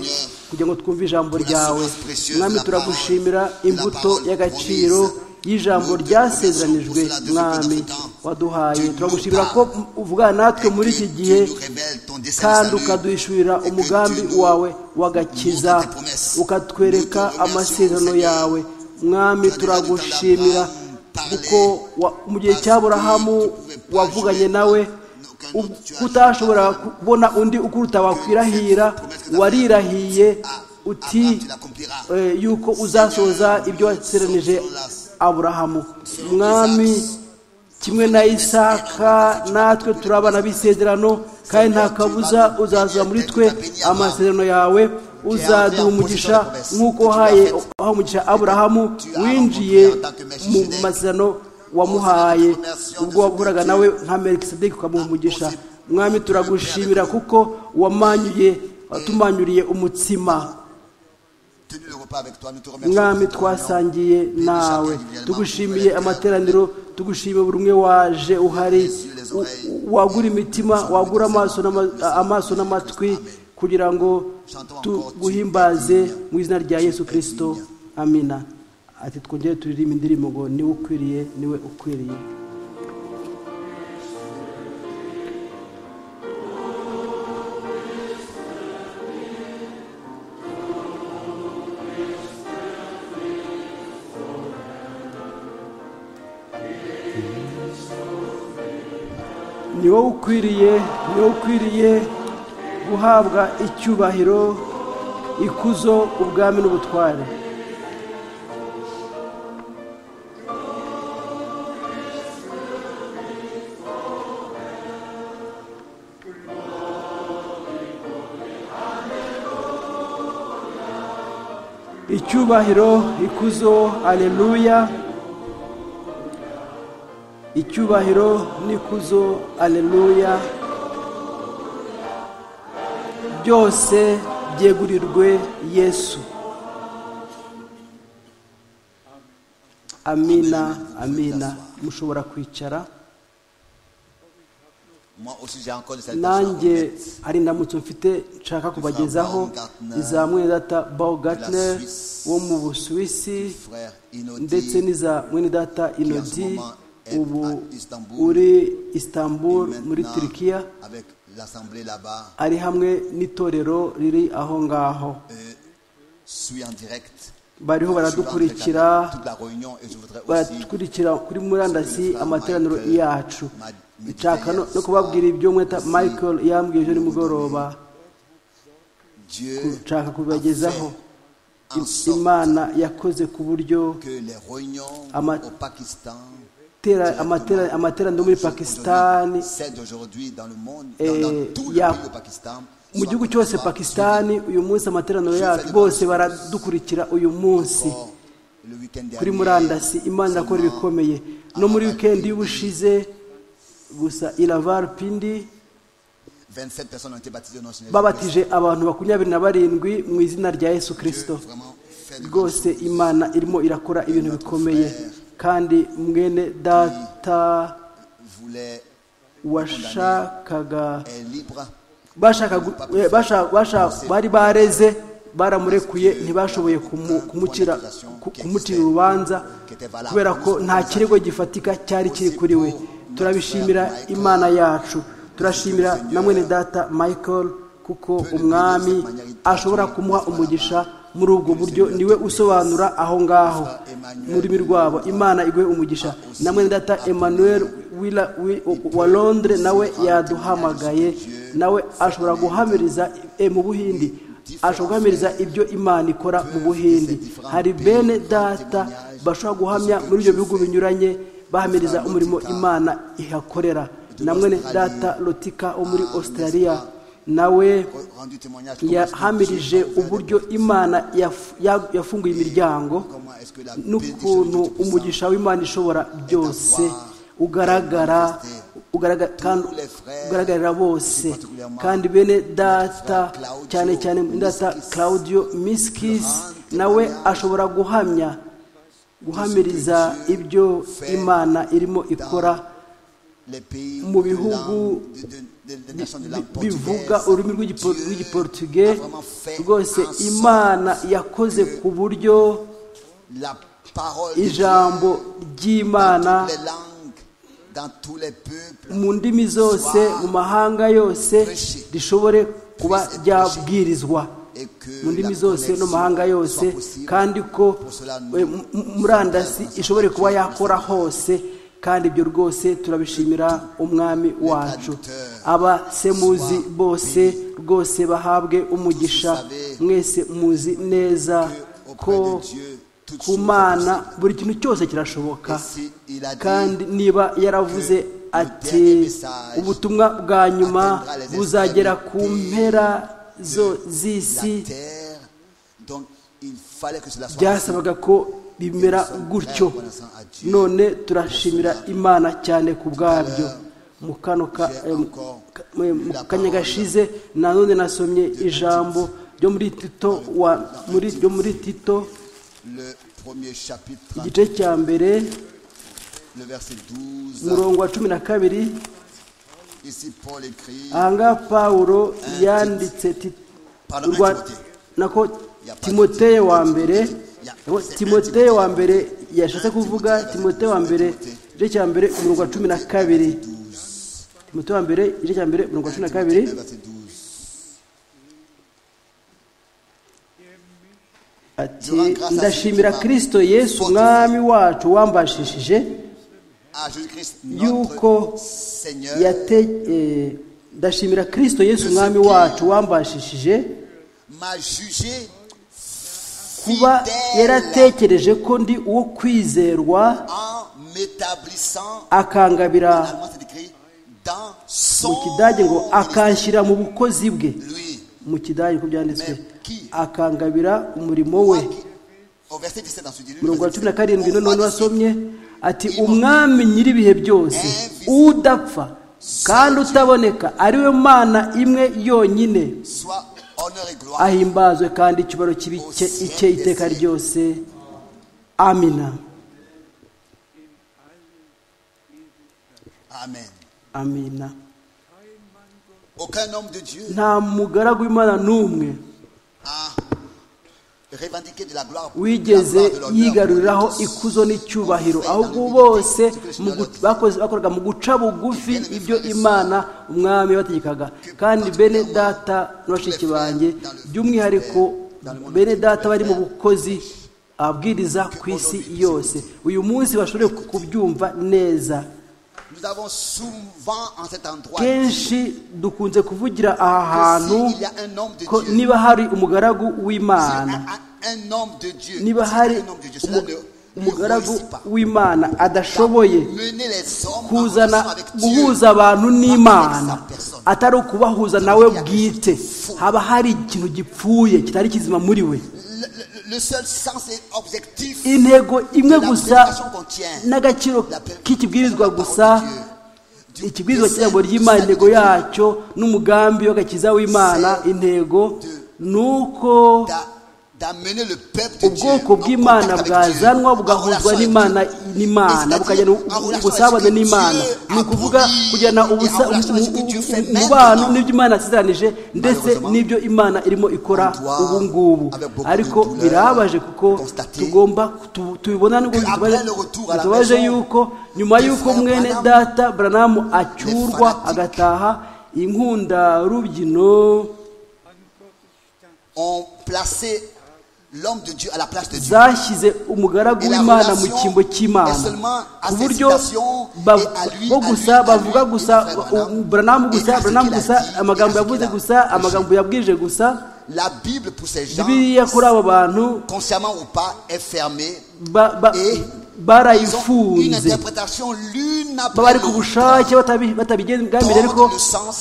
kugira ngo twumve ijambo ryawe mwami turagushimira imbuto y'agaciro y'ijambo ryasezeranijwe mwami waduhaye turagushimira ko uvugana natwe muri iki gihe kandi ukaduhishurira umugambi wawe wagakiza ukatwereka amasezerano yawe mwami turagushimira kuko mu gihe cy'aburahamu wavuganye nawe utashobora kubona undi ukuruta wakwirahira warirahiye uti yuko uzasoza ibyo waseranije aburahamu mwami kimwe na isaka natwe turabana bisezerano kandi nta kabuza uzaza muri twe amasezerano yawe uzaduha umugisha nk'uko uhaye umugisha aburahamu winjiye mu masezerano wamuhaye ubwo wakoraga nawe nka merikisedeki ukamuha umugisha mwami turagushimira kuko wamanyuye watumanyuriye umutsima mwami twasangiye nawe tugushimiye amateraniro tugushimiye buri umwe waje uhari wagura imitima wagura amaso n'amatwi kugira ngo tuguhimbaze mu izina rya yesu kirisito amina ati twongere turirimba indirimbo ngo niwe ukwiriye niwe ukwiriye ni wowe ukwiriye ni wowe ukwiriye guhabwa icyubahiro ikuzo ubwami n'ubutware icyubahiro ikuzo aleluya icyubahiro n'ikuzo aleluya byose byegurirwe yesu amina amina mushobora kwicara Moi aussi, j'ai encore de cette nanjye hari indamutso mfite nshaka kubagezaho iza mwenedata baugatner wo mu busuwisi frère Inodi, ndetse n'iza mwenedata inodi ubu uri istanbul muri Maintenant, turikiya avec l'assemblée là-bas, ari hamwe n'itorero riri aho ngaho euh, suis en direct. Je suis bariho en direct baradukurikira avec toute la réunion et je voudrais aussi baradukurikira kuri murandasi amateraniro yacu nshaka no no kubabwira ibyo mweta michael yambwiye ejo nimugoroba Dieu nshaka a kubagezaho fait en sorte imana yakoze ku buryo que les réunions Ama- au Pakistan, tera- amatera- amateraniro muri aujourd'hui, pakisitani celles d'aujourd'hui dans le monde, dans, eh, dans tout le ya- pays au Pakistan, mu gihugu cyose pakisitani uyu munsi amateraniro yacu bose baradukurikira uyu munsi Or, le week-end kuri dernier, murandasi imana irakora seulement ibikomeye no muri wikendi y'ubushize gusa iravar pindi 27 personnes ont été baptisées au nom de Jésus. babatije abantu makumyabiri na barindwi mu izina rya yesu kirisito Vraiment, faites de rwose imana irimo irakora ibintu bikomeye kandi mwene data voulait washakaga est libre. bashaka gu- eh, basha- basha- bari bareze baramurekuye ntibashoboye kumu- kumucira ku- kumucira urubanza kubera ko nta kirego gifatika cyari kiri kuri we turabishimira imana yacu turashimira na mwene data michael kuko umwami ashobora kumuha umugisha muri ubwo buryo niwe usobanura aho ngaho mu rurimi rwabo imana iguhe umugisha na mwene data emmanuel Wila- Wi- wa londre nawe yaduhamagaye nawe ashobora guhamiriza eh, mu buhindi ashobora guhamiriza ibyo imana ikora mu buhindi hari bene data bashobora guhamya muri ibyo bihugu binyuranye bahamiriza umurimo imana ihakorera na mwene data lotika wo muri australia nawe Rendu témoignage. comment est-ce que yahamirije Dieu a ouvert des uburyo imana yaf- ya- yafunguye imiryango Comment est-ce que la paix de Jésus n'ukuntu umugisha w'imana ishobora byose ugaragara ugaragara- kandi ugaragarira bose kandi bene data cyane cyane data claudio miskis nawe ashobora guhamya guhamiriza ibyo imana irimo ikora les pays mu de bihugu langue- de- de- de- des nations de langue bi- bivuga portugaise. ururimi rw'igipo- Dieu rw'igiportuge a vraiment fait rwose en sorte imana yakoze ku buryo La parole de ijambo Dieu ry'imana dans toutes les langues, dans tous les peuples, mu ndimi zose mu mahanga yose rishobore kuba ryabwirizwa et que mu ndimi la zose no mu mahanga connexion yose soit possible. kandi ko eh, mu- mu- murandasi ishobore kuba yakora hose kandi ibyo rwose turabishimira umwami wacu abasemuzi bose rwose bahabwe umugisha mwese muzi neza ko ku mana buri kintu cyose kirashoboka Et si il a dit kandi niba yaravuze ati message ubutumwa bwa nyuma atteindra les buzagera ku extrémités mpera zo la z'isi terre. Donc il fallait que cela soit possible. byasabaga ko bimera gutyo none turashimira imana cyane ku bwabyo mu kano ka- eh, mu ka- eh, mu kanya gashize nanone nasomye ijambo ryo muri tito wa muri ryo muri tito Le premier chapitre, igice cya mbere le verset 12. umurongo wa cumi na kabiri Ici, Paul écrit ahangaha pawulo yanditse ti- Pardon, urwa- Timothée. nako Ya pa- timoteye wa mbere Ya, nako c'est un timoteye Timothée. wa mbere yashatse kuvuga timoteye wa mbere Timothée. igice cya mbere umurongo wa cumi na kabiri 12. timoteye wa mbere igice cya mbere umurongo wa cumi na kabiri Timothée, verset 12. ati ndashimira kirisito yesu umwami wacu wambashishije Ah, Jésus-Christ, Yuko notre Seigneur, yate eh, ndashimira kirisito yesu umwami wacu wambashishije m'a jugé kuba fidèle yaratekereje ko ndi uwo kwizerwa en m'établissant, akangabira finalement c'est écrit, dans mu son kidage ngo ministère. akanshyira mu bukozi bwe Lui, mu kidage uko byanditswe Meki. akangabira umurimo we Moi qui- au verset 17 dans ce livre, mirongo verset cumi na 17, karindwi on none m'a wasomye ati umwami nyir'ibihe byose udapfa kandi utaboneka ariwe mana imwe yonyine dit, Sois honneur et gloire. ahimbazwe kandi icyubaro kibi cye- icye iteka ryose amina Amen. amina Aucun homme de Dieu nta mugaragu w'imana n'umwe a revendiqué de la gloire. wigeze la gloire, de l'honneur, yigaruriraho pour tous. ikuzo n'icyubahiro ahubwo bose mu gu- bakoze- bakoraga mu guca bugufi ibyo imana umwami yabategekaga kandi bene data na bashiki banjye by'umwihariko bene data bari mu bukozi abwiriza ku isi yose uyu munsi bashobore ku- kubyumva neza Nous avons souvent en cet endroit dit kenshi dukunze kuvugira aha que hantu s'il y a un homme de ko Dieu, niba hari umugaragu s'il w'imana y a un homme de Dieu, niba s'il y a hari un homme de Dieu, cela umu- ne- ne umugaragu réussit pas. w'imana adashoboye Mener les hommes en kuzana relation avec Dieu. guhuza abantu n'imana personne. atari ukubahuza nawe bwite haba hari ikintu gipfuye kitari kizima muri we Le, le- le seul sens et objectif intego de imwe la gusa prédication qu'on tient, n'agaciro la pré- k'ikibwirizwa la parole gusa de Dieu, du ikibwirizwa dessein, cy'ijambo du ry'imana salut de intego Dieu, yacyo n'umugambi w'agakiza w'imana intego ni uko d'a- d'amener le peuple de Dieu ubwoko en bw'imana contact avec Dieu, bugazanwa en relation bugahuzwa avec n'imana Dieu. Et n'imana c'est-à-dire bukagirana en relation avec ubusabane ce que n'imana Dieu ni ukuvuga accomplit kugirana et en ubusa- relation avec ce que Dieu fait umubano maintenant. n'ibyo imana yasizeranije ndetse Malheureusement, n'ibyo imana irimo ikora on doit, ubu ngubu avec beaucoup de ariko douleur, birabaje kuko constater tugomba tu- tubibona nubwo que après bitubabaje- le retour à la bitubabaje maison, yuko nyuma des y'uko frères mwene Branham, data buranamu acyurwa fanatiques, agataha inkundarubyino ont placé l'homme de Dieu à la place de Dieu. zashyize umugaragu Et la w'imana mu relation cyimbo cy'imana est seulement à ku ses buryo citations ba- et à lui, bo à gusa lui, à bavuga lui, gusa et au frère Branham. buranamu Et gusa à ce buranamu qu'il a gusa dit, et amagambo à ce yavuze qu'il a gusa fait. amagambo yabwije gusa La Bible pour ces gens, bibiliya kuri abo bantu consciemment ou pas, est fermée. ba- ba- Et Ils ont une barayifunze interprétation l'une baba après bari ku l'autre. bushake batabi- batabigambiriye ariko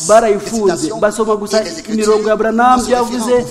barayifunze basoma gusa imirongo ya buranamu byavuze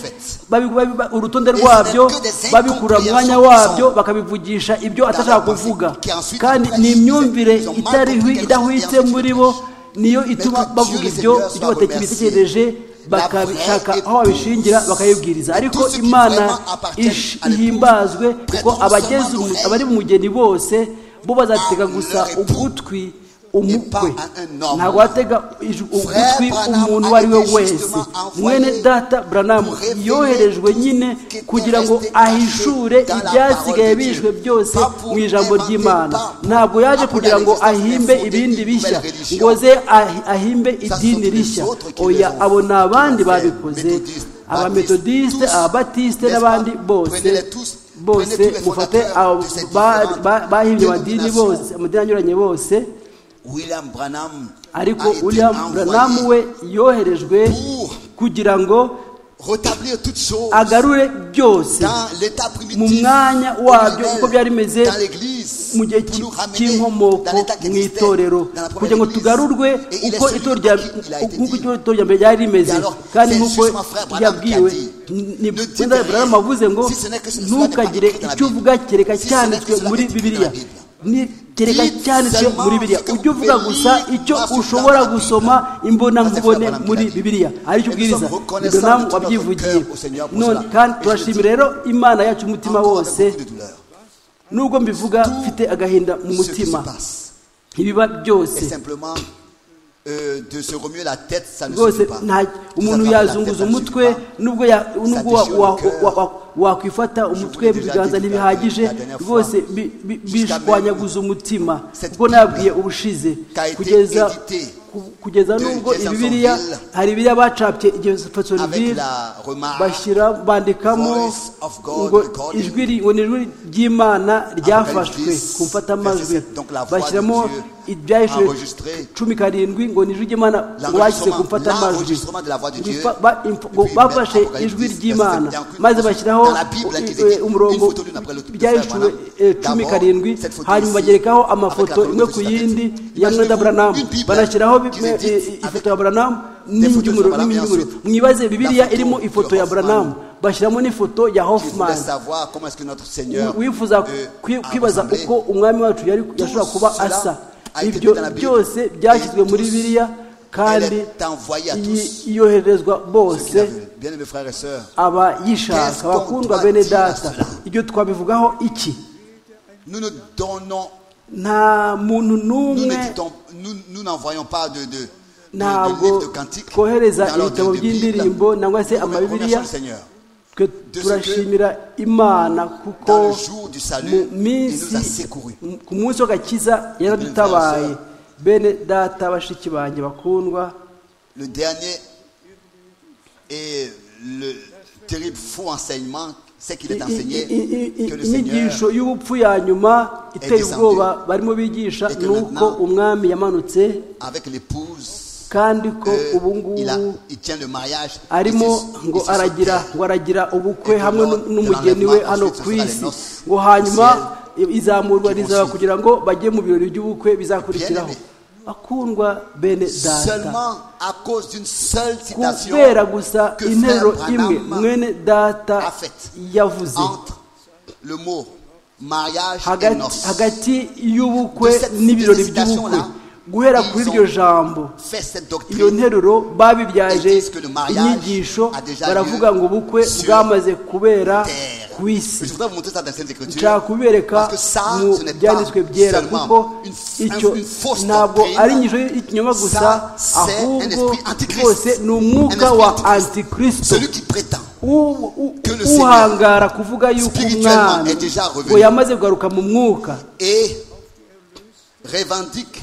babi- babi- ba- urutonde rwabyo babikura mu mwanya wabyo bakabivugisha ibyo atashaka kuvuga kandi ni imyumvire itariho idahwitse muri bo niyo ituma bavuga ibyo ibyo batekereza bitekereje bakabishaka aho babishingira bakayibwiriza ariko imana ish- ihimbazwe kuko abageze umu- abari mu mugeni bose bo bazatega gusa ugutwi umukwe ntabwo watega ij- ugutwi umuntu uwo ari we wese mwene data buranamu yoherejwe nyine kugira ngo ahishure ibyasigaye bishwe byose mu ijambo ry'imana ntabwo yaje kugira ngo ahimbe ibindi bishya ngo ze ahi- ahimbe idini rishya oya abo ni abandi babikoze abametodisite ababatisite n'abandi bose bose mufate abo ba- ba- bahimbye amadini bose amadini anyuranye bose William Branham ariko a été william envoyé branham we yoherejwe kugira ngo rétablir toutes choses agarure byose dans l'état mu primitif mwanya wabyo originel, uko byari bimeze dans l'église, mu gihe pour nous ramener cy'inkomoko dans l'état qui mu existait, itorero dans la première kugira ngo église. tugarurwe Et il est uko celui itorero rya- à qui il a été uko dit. itorero rya mbere ryari rimeze Et alors, kandi c'est nk'uko justement frère Branham yabwiwe qui a dit, ni ne dites wenda rien, Branham avuze ngo si ce n'est que cela ntukagire n'est pas écrit dans la icyo Bible. uvuga kereka Si ce n'est cyanditswe que cela muri n'est pas écrit dans bibiliya la Bible. Ni- kereka Dites cyanditswe seulement muri bibiliya ce que ujye vous uvuga pouvez gusa lire icyo grâce au ushobora Branham. gusoma imbonankubone Ça, c'est Branham muri qui l'a dit. bibiliya aricyo Et nous ubwiriza sommes Ni reconnaissants Branham de tout notre wabyivugiye cœur au Seigneur pour none cela. kandi Et je turashimira dis- rero imana yacu umutima Encore avec wose beaucoup de douleur. nubwo mbivuga mfite agahinda mu Ce qui se mutima passe ibiba byose est simplement euh, de se remuer la tête, ça ne rwose suffit pas. nta Nous umuntu attraper la tête, yazunguza ça ne umutwe suffit pas. nubwo ya- nubwo wa- déchire wa- le cœur. wa- wa- wakwifata umutwe mu déjà biganza dit la- ntibihagije la dernière fois, rwose bi- bi- jusqu'à bishwanyaguza umutima cette kuko nabwiye ubushize qu'a été kugeza éditée ku- kugeza de nubwo Jeffersonville ibibiriya hari ibiriya bacapye Avec igihefatsonville la remarque, bashyira bandikamo Voice of God ngo recorded. ijwi ri- ngo ni ijwi ry'imana ryafashwe Apocalypse ku mfatamajwi verset sept, donc la voix de bashyiramo Dieu ibyahishwe enregistré. cumi karindwi ngo ni ijwi ry'imana L'enregistrement- washyize ku mfatamajwi l'enregistrement de la voix de Dieu. Bifa- ba- imf- ngo Puis, bafashe Apocalypse, ijwi verset ry'imana sept, encore une maze fois, bashyiraho dans la Bible, eh, qui est écrite, umurongo une photo d'une après l'autre, ibyahishwe Branham. eh, cumi D'abord, karindwi cette photo hanyuma ici, bagerekaho amafoto avec la imwe ku chronologie yindi de ya la Bible. mwenda buranamu Une Bible banashyiraho qui bimwe- est écrite eh, eh, ifoto avec ya buranamu des photos de n'ingemuro Branham et n'ingemuro ensuite mwibaze la bibiliya photo irimo de ifoto ya Hoffman. buranamu bashyiramo n'ifoto ya Je hoffman voudrais savoir comment est-ce que notre Seigneur wifuza euh, kwi- a kwibaza rassemblé. uko umwami wacu yari yashobora kuba cela asa a été ibyo dans la Bible. byose byashyizwe muri Et tous, bibiliya kandi elle est envoyée à iyi- tous. yoherezwa Ceux qui la bose veulent. Bien-aimés frères et sœurs, aba yishaka Qu'est-ce qu'on abakundwa doit bene dire à data cela? ibyo twabivugaho iki nous ne donnons, nta muntu nous n'umwe ne dictons- nous nous n'envoyons pas de, de, ntabwo twohereza ibitabo by'indirimbo nangwa se amabibiriya twe turashimira imana kuko Dans le jour du mu salut, il nous a minsi secourus. ku munsi w'agakiza yaradutabaye bene data bashiki banjye bakundwa Le dernier et le terrible faux enseignement, c'est qu'il est I- i- enseigné i- i- i- que le inyigisho Seigneur y'ubupfu ya nyuma iteye descendu. ubwoba barimo bigisha Et que ni uko maintenant, umwami yamanutse avec l'épouse, kandi ko euh, ubu il, a- ngubu il tient le mariage. et arimo se- ngo et se aragira sauter. ngo aragira ubukwe Et que hamwe l'on- n'umugeni que we l'enlèvement hano ensuite ku sera les isi noces ngo hanyuma izamurwa qui vont rizaba suivre. kugira ngo bajye mu birori by'ubukwe bizakurikiraho Bien akundwa bene data Seulement à cause d'une seule citation kubera gusa que interuro Frère imwe Branham mwene data a faite yavuze entre le mot mariage et hagati noces. hagati y'ubukwe De cette- n'ibirori de cette by'ubukwe citation-là, guhera ils kuri iryo ont- jambo Fait cette iyo doctrine nteruro babibyaje disent que le mariage inyigisho a déjà baravuga lieu ngo ubukwe sur bwamaze kubera terre. ku isi Mais Je voudrais vous montrer ça dans les Écritures. nshaka kubereka Parce que ça, mu ce n'est pas byanditswe byera seulement kuko une- un- icyo une fausse ntabwo doctrine. ari inyigisho y'ikinyoma gusa Ça, c'est un ahubwo esprit antichrist. rwose ni umwuka Un esprit wa antichrist. antikristo Celui qui prétend U- u- Que le uhangara kuvuga yuko spirituellement umwami est déjà revenu. ngo yamaze kugaruka mu mwuka et revendique,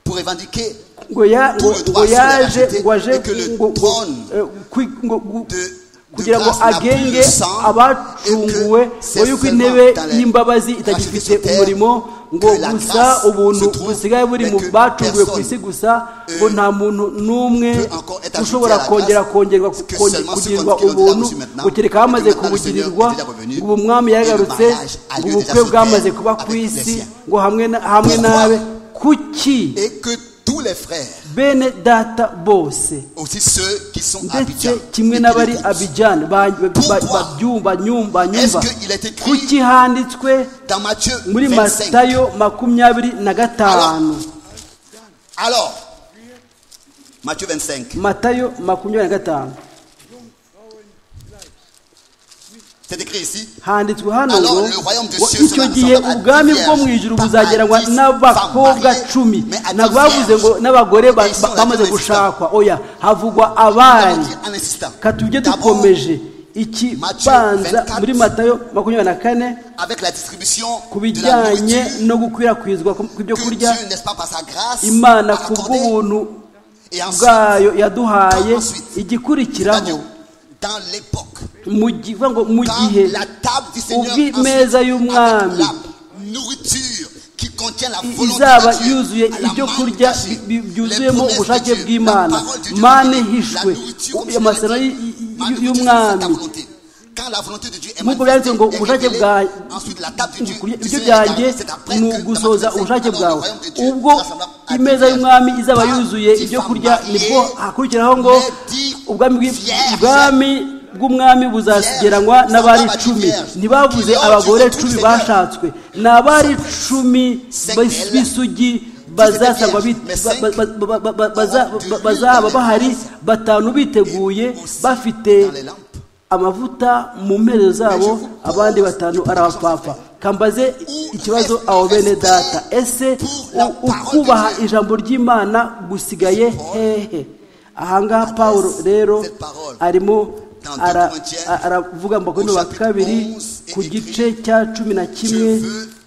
pour revendiquer ngo ya- Tout le droit ngo sur la yaje vérité ngo aje et que le ngo- ngo- trône eh, kwi- ngo- gu- de- kugira de ngo grâce n'a plus agenge le sang abacunguwe et que ngo c'est yuko seulement intebe dans les y'imbabazi rachetés itagifite sur terre umurimo ngo que la gusa grâce ubuntu se trouve, busigaye buri mais mu que bacunguwe ku isi personne, gusa ngo euh, nta muntu n'umwe peut encore être ajouté ushobora à la kongera grâce, kongerwa que konge- seulement ceux kugirirwa qui l'ont déjà ubuntu reçu maintenant, ngo kereka et que hamaze maintenant le kubugirirwa Seigneur est déjà revenu, et le yagarutse mariage a ngo lieu ubukwe déjà sur bwamaze terre kuba ku avec les isi siens. ngo hamwe na- hamwe Pourquoi? nawe kuki et que tous les frères, bene data bose aussi ceux qui sont ndetse abidjan, kimwe et qui n'abari l'écoutent, abijani Pourquoi? babyumva nyumva est-ce nyumva qu'il est écrit kuki handitswe dans Matthieu muri 25 matayo makumyabiri na gatanu Alors, Matthieu 25, matayo makumyabiri na gatanu c'est écrit ici. handitswe hano ngo Alors, le royaume des ngo cieux icyo sera gihe semblable à ubwami dix bwo mu vierges, ijuru pas à buzageranywa dix n'abakobwa femmes cumi mariées, mais à dix ntabwo bavuze ngo vierges. n'abagore ba- Et ils sont là bamaze tous les gushakwa oya havugwa abari En insistant. katujye D'abord, dukomeje ikibanza muri matayo makumyabiri na kane avec la distribution ku de la bijyanye nourriture no gukwirakwizwa kw'ibyo que kurya Dieu, n'est-ce pas, par sa grâce, imana a ku accordée, bw'ubuntu et ensuite, bwayo yaduhaye Ensuite, igikurikiraho dans l'époque, mu gi- vuga ngo mu quand gihe la table du Seigneur, ubwi- ensuite, meza y'umwami, avec la nourriture qui contient la i- volonté izaba de Dieu, yuzuye à la ibyo manne kurya cachée, bi- bi- les byuzuyemo promesses ubushake de Dieu, bw'imana la parole de Dieu mane révélée, ihishwe la nourriture, comme amasano cela dit, y- y- la nourriture, c'est sa y'umwami volonté. Quand la volonté de Dieu est nk'uko manifestée byanditse ngo et ubushake révélée, bwawe ensuite la table de Dieu, kurya du ibyo Seigneur est byanjye arrivée. C'est après ni que dans la ugusoza Bible, ubushake alors, le bwawe royaume de Dieu ubwo sera semblable à imeza dix y'umwami vierges, izaba pas yuzuye dix ibyo femmes kurya nibwo mariées, hakurikiraho ngo mais dix ubwami bw'i- vierges. ubwami bw'umwami buzageranywa Vierges, n'abari zaba icumi vierges. ntibavuze Qui ont abagore du cumi Seigneur. bashatswe ni abari icumi Cinq b'is- elles. b'isugi bazasabwa bit- Mais ba- cinq ba- ba- ba- ba- ba- baza- ont du ba- lieu bazaba dans les bahari princes. batanu biteguye aussi bafite dans les lampes. amavuta mu mpere zabo abandi batanu ari abapapa kambaze ikibazo abo bene data ese u- ukubaha ijambo ry'imana gusigaye hehe ahangaha pawulo rero arimo ara- aravuga mu bakorinto ba kabiri ku gice cya cumi na kimwe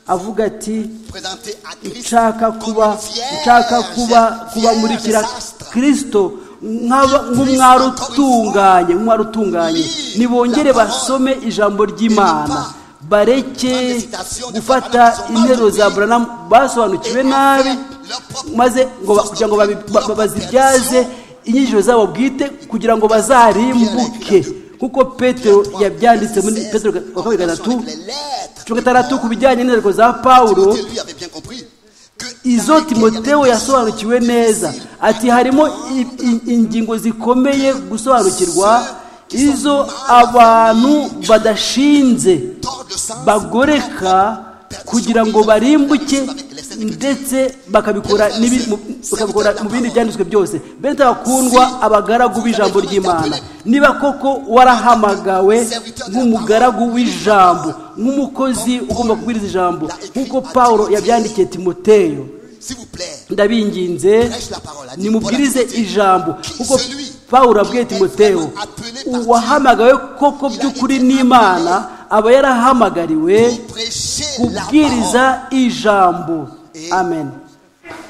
avuga ati Présenté à Christ nshaka comme kuba une vierge, nshaka kuba kubamurikira vierge sastre. kirisito nk'aba- nk'umwari utunganye nk'umwari utunganye nibongere basome ijambo ry'imana bareke gufata interuro za buranamu basobanukiwe nabi maze ngo ba- kugira ngo babi- ba- ba- bazibyaze inyigisho zabo bwite kugira ngo bazarimbuke kuko petero yabyanditse muri petero wa kabiri gatatu Avec les lettres cumi na gatandatu ku bijyanye n'intereko za pawulo Timothée, lui, avait bien compris que izo dans lesquelles il y avait timoteyo des yasobanukiwe choses neza difficiles, ati harimo i- i- ingingo zikomeye gusobanukirwa izo abantu badashinze tordre le sens, bagoreka kugira ngo barimbuke ndetse bakabikora n'ibi- mu- bakabikora mu bindi byanditswe byose bene bakundwa abagaragu b'ijambo ry'imana niba koko warahamagawe nk'umugaragu w'ijambo nk'umukozi ugomba kubwiriza ijambo nk'uko pawulo yabyandikiye timoteyo S'il vous plaît, ndabinginze prêche la parole. Dis, nimubwirize Paul a dit, ijambo Qui kuko celui pawulo abwiye qui est timoteyo vraiment appelé par Dieu, uwahamagawe koko by'ukuri n'imana aba yarahamagariwe pour prêcher la kubwiriza parole. ijambo amen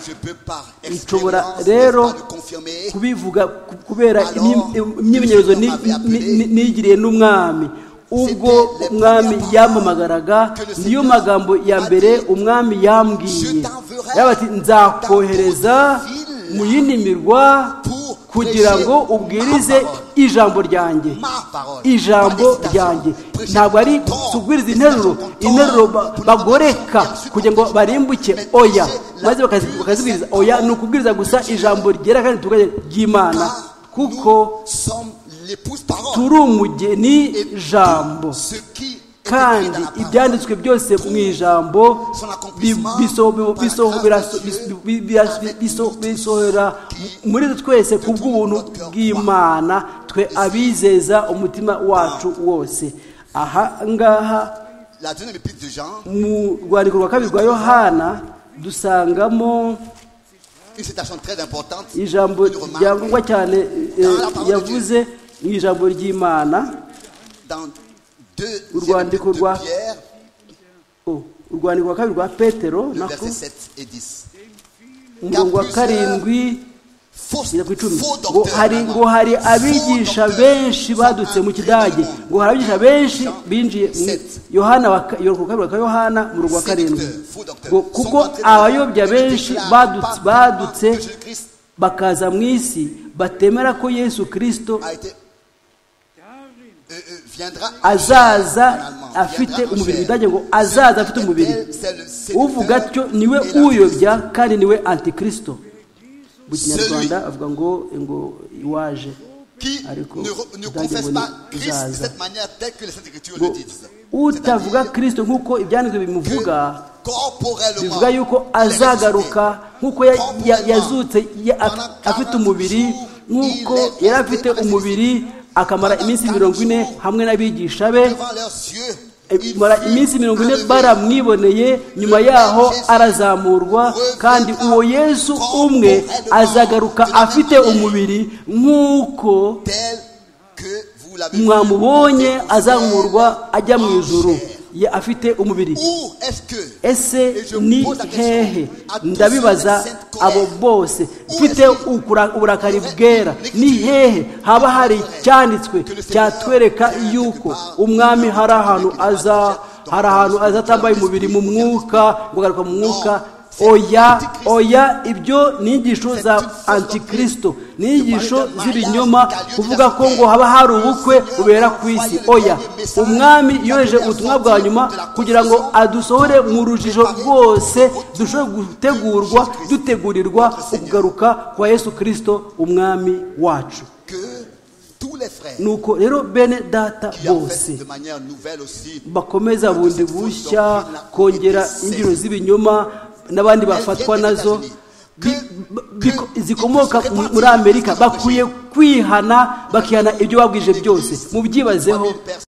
Je peux par nshobora expérience n'est-ce rero pas, le confirmer. kubivuga ku- kubera Alors, imyi- imyimenyerezo ni- Christ ni- ni- nigiriye n'umwami ubwo C'était les umwami premières yampamagaraga que le niyo Seigneur magambo ya a mbere dit, umwami yambwiye Je t'enverrai yaba ati nzakohereza dans toute ville mu yindi mirwa pour kugira prêcher ngo ubwirize ma parole. ijambo ryanjye Ma parole. ijambo Pas d'hésitation. ryanjye Prêcher ntabwo ari ton temps. tubwiriza interuro Prêcher ton interuro temps. ba- Pour la bagoreka conviction, kugira ngo bien sûr, barimbuke mais oya prêcher la maze bakazi- pure bakazibwiriza sainte oya ni parole. ukubwiriza gusa ijambo ryera kandi ritunganye ry'imana Car kuko nous sommes l'épouse parole. turi umugeni Et jambo tout ce qui est écrit kandi dans la parole. ibyanditswe byose mu ijambo bi- biso- bi- biso- biraso- bis- bi- bira- biso- bisohora muri twese ku bw'ubuntu bw'imana twe abizeza umutima wacu wose aha ngaha La deuxième épître de Jean, mu rwandiko rwa kabiri rwa yohana dusangamo une citation très importante. ijambo Une remarque ryangwa cyane eh, yavuze mu ijambo ry'imana dans deux Urwandiko rwa- de Pierre, Oh, urwandiko rwa kabiri rwa petero le nako verset 7 et 10. umurongo wa karindwi Faux, kugeza ku icumi faux ngo docteur, hari vraiment. ngo hari Faux abigisha docteur. benshi badutse mu kidage ngo hari abigisha benshi binjiye mu yohana wa ka- yo- ku kabiri wa ka yohana mu rugo wa karindwi ngo kuko abayobya benshi badutse badutse bakaza mu isi batemera ko yesu kirisito A été- Euh, euh, viendra en azaza chair, en allemand. Viendra afite en umubiri chair. bidage ngo azaza afite umubiri C'est le séducteur uvuga atyo niwe et l'antéchrist. uyobya kandi niwe antikristo mu kinyarwanda Celui- avuga ngo ngo iwaje qui ariko ne, re- ne bidage ngo confesse ni pas Christ de uzaza cette manière telle que les Saintes Écritures ngo le disent. utavuga C'est-à-dire kirisito nk'uko ibyanditswe que bimuvuga corporellement, bivuga yuko il est azagaruka ressuscité. nk'uko ya- ya- yazutse ya- Corporellement, af- afite umubiri nk'uko il est yari afite ressuscité. umubiri akamara iminsi mirongo ine hamwe n'abigisha be Devant leurs yeux, il mara fut iminsi mirongo ine enlevé. baramwiboneye nyuma yaho arazamurwa kandi uwo yesu umwe azagaruka afite umubiri nk'uko tel que vous l'avez vu. mwamubonye azamurwa ajya mu ijuru ye afite umubiri Où est-ce que ese ni hehe ndabibaza abo bose mfite ukura- uburakari bwera ni hehe haba hari icyanditswe cyatwereka yuko umwami hari ahantu aza hari ahantu aza atambaye umubiri mu mwuka ngo agaruka mu mwuka oya oya ibyo ni inyigisho za antikristo ni inyigisho z'ibinyoma kuvuga ko ngo haba hari ubukwe bubera ku isi oya umwami yoheje ubutumwa bwa nyuma kugira ngo adusohore mu rujijo rwose dushobore gutegurwa dutegurirwa ukugaruka kwa yesu kirisito umwami wacu que tous les frères nuko rero bene data qui en bose fait de manière nouvelle aussi bakomeza bundi bushya kongera imbyino z'ibinyoma n'abandi bafatwa nazo bi- bi- zikomoka mu- muri amerika bakwiye kwihana bakihana ibyo babwije byose mubyibazeho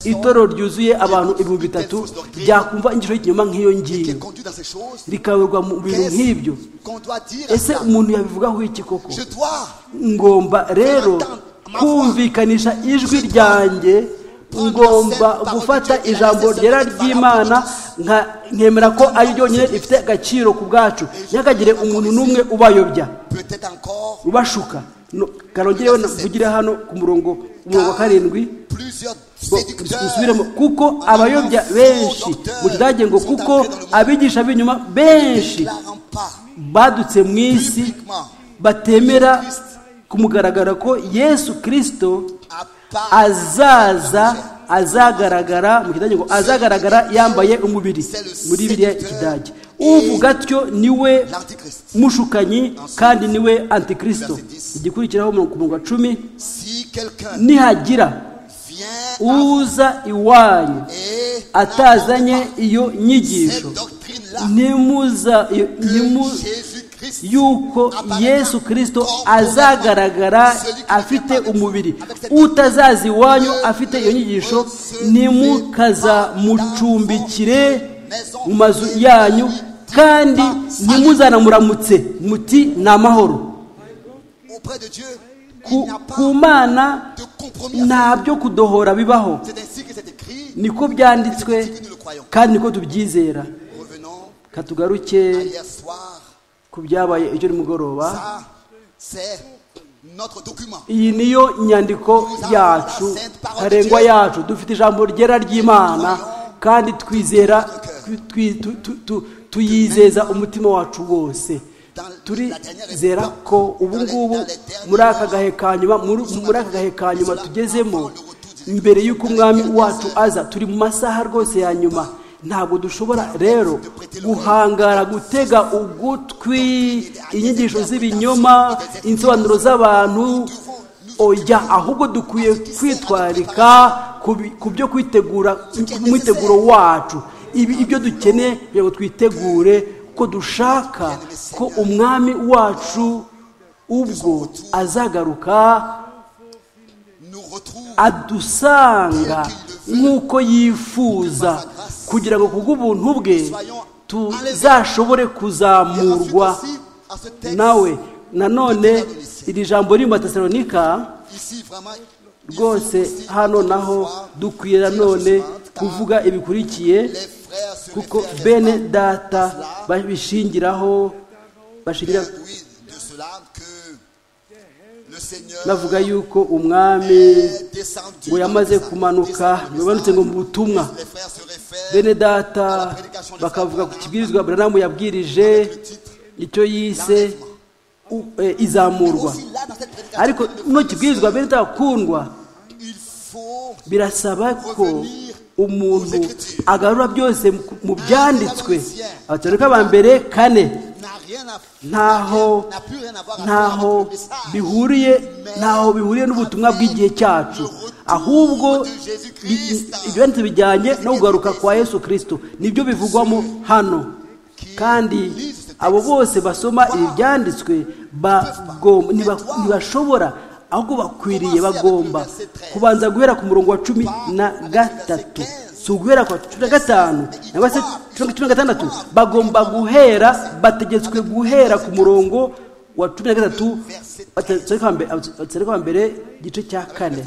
itorero ryuzuye abantu ibihumbi bitatu ryakumva inshuro y'ikinyoma nk'iyo qui ngiyo est conduit dans ces choses rikayoborwa mu bintu nk'ibyo qu'est-ce qu'on doit dire à ese cela umuntu yabivugaho iki koko je dois ngomba rero kumvikanisha ijwi ryanjye ngomba gufata ijambo ryera ry'imana nka- nkemera ko ari ryonyine rifite agaciro ku bwacu ntihakagire umuntu n'umwe ubayobya peut-être encore ubashuka No- karongereho na- mvugire hano ku murongo ku murongo wa karindwi plusieurs ngo séducteurs dusubiremo kuko abayobya benshi mu kidage ngo kuko abigisha b'inyuma benshi déclarant pas badutse mu isi publiquement batemera kumugaragara ko yesu kirisito à part azaza azagaragara mu kidage ngo azagaragara yambaye umubiri muri biriya kidage uvuga atyo niwe l'antichrist mushukanyi kandi niwe antikristo igikurikiraho ku murongo wa cumi si quelqu'un nihagira vient uza iwanyu et atazanye iyo nyigisho cette doctrine là nimuza nimu, Jésus Christ yuko yesu kirisito azagaragara afite umubiri utazaza iwanyu afite iyo nyigisho nimukaza mucumbikire mu mazu yanyu kandi ntimuzanamuramutse muti ni amahoro Auprès de Dieu, il ku n'y a pas ku mana de compromis. à faire. nta byo kudohora bibaho C'est ainsi que c'est écrit. niko byanditswe C'est ainsi que nous le croyons. kandi niko tubyizera Revenons katugaruke à hier soir. ku byabaye ejo nimugoroba Ça, c'est notre document. iyi niyo nyandiko yacu ntarengwa yacu dufite ijambo ryera ry'imana kandi twizera twi- twi- tu- tu- tu- tuyizeza umutima wacu wose turizera ko ubu ngubu muri aka gahe ka nyuma muri muri aka gahe ka nyuma tugezemo mbere y'uko umwami wacu aza turi mu masaha rwose ya nyuma ntabwo dushobora rero guhangara gutega ugutwi inyigisho z'ibinyoma insobanuro z'abantu oya ahubwo dukwiye kwitwarika ku bi- ku byo kwitegura ku mwiteguro wacu Ibi- ibyo dukeneye kugira ngo twitegure ko dushaka ko umwami wacu ubwo azagaruka Nous retrouve adusanga nk'uko yifuza kugira ngo kubw'ubuntu bwe tuzashobore et ensuite kuzamurwa aussi à ce texte. nawe nanone iri jambo riri mu batesalonika Ici, vraiment, il faut rwose aussi hano naho recevoir, dukwiye dire la nanone chose suivante, car kuvuga ibikurikiye les frères se kuko réfèrent bene réellement data à cela, babishingiraho bashingira bien doués de cela que le Seigneur bavuga yuko umwami est descendu ngo dans le yamaze message, kumanuka descendu dans le bimanutse ngo mu message. butumwa Les frères se réfèrent bene data à la prédication de bakavuga ku Abraham, kibwirizwa buramu yabwirije avec le titre, icyo yise u- eh, izamurwa Aussi, là, dans cette prédication, ariko le no frère, kibwirizwa bene data il faut birasaba ko umuntu agarura byose mu- mu byanditswe abatoreka ba mbere kane n'a rien à faire, ntaho n'a plus rien à voir à faire ntaho avec le message. bihuriye ntaho bihuriye n'ubutumwa bw'igihe cyacu ahubwo bi- ibyanditse bijyanye no kugaruka kwa yesu kirisito nibyo bivugwamo hano kandi abo bose basoma ibi byanditswe bagomba- ntiba- ntibashobora ahubwo bakwiriye bagomba kubanza guhera ku murongo wa cumi na gatatu si uguhera ku wa cumi na gatanu cyangwa se cumi cumi na gatandatu bagomba guhera bategetswe guhera ku murongo wa cumi na gatatu batereka mbere igice cya kane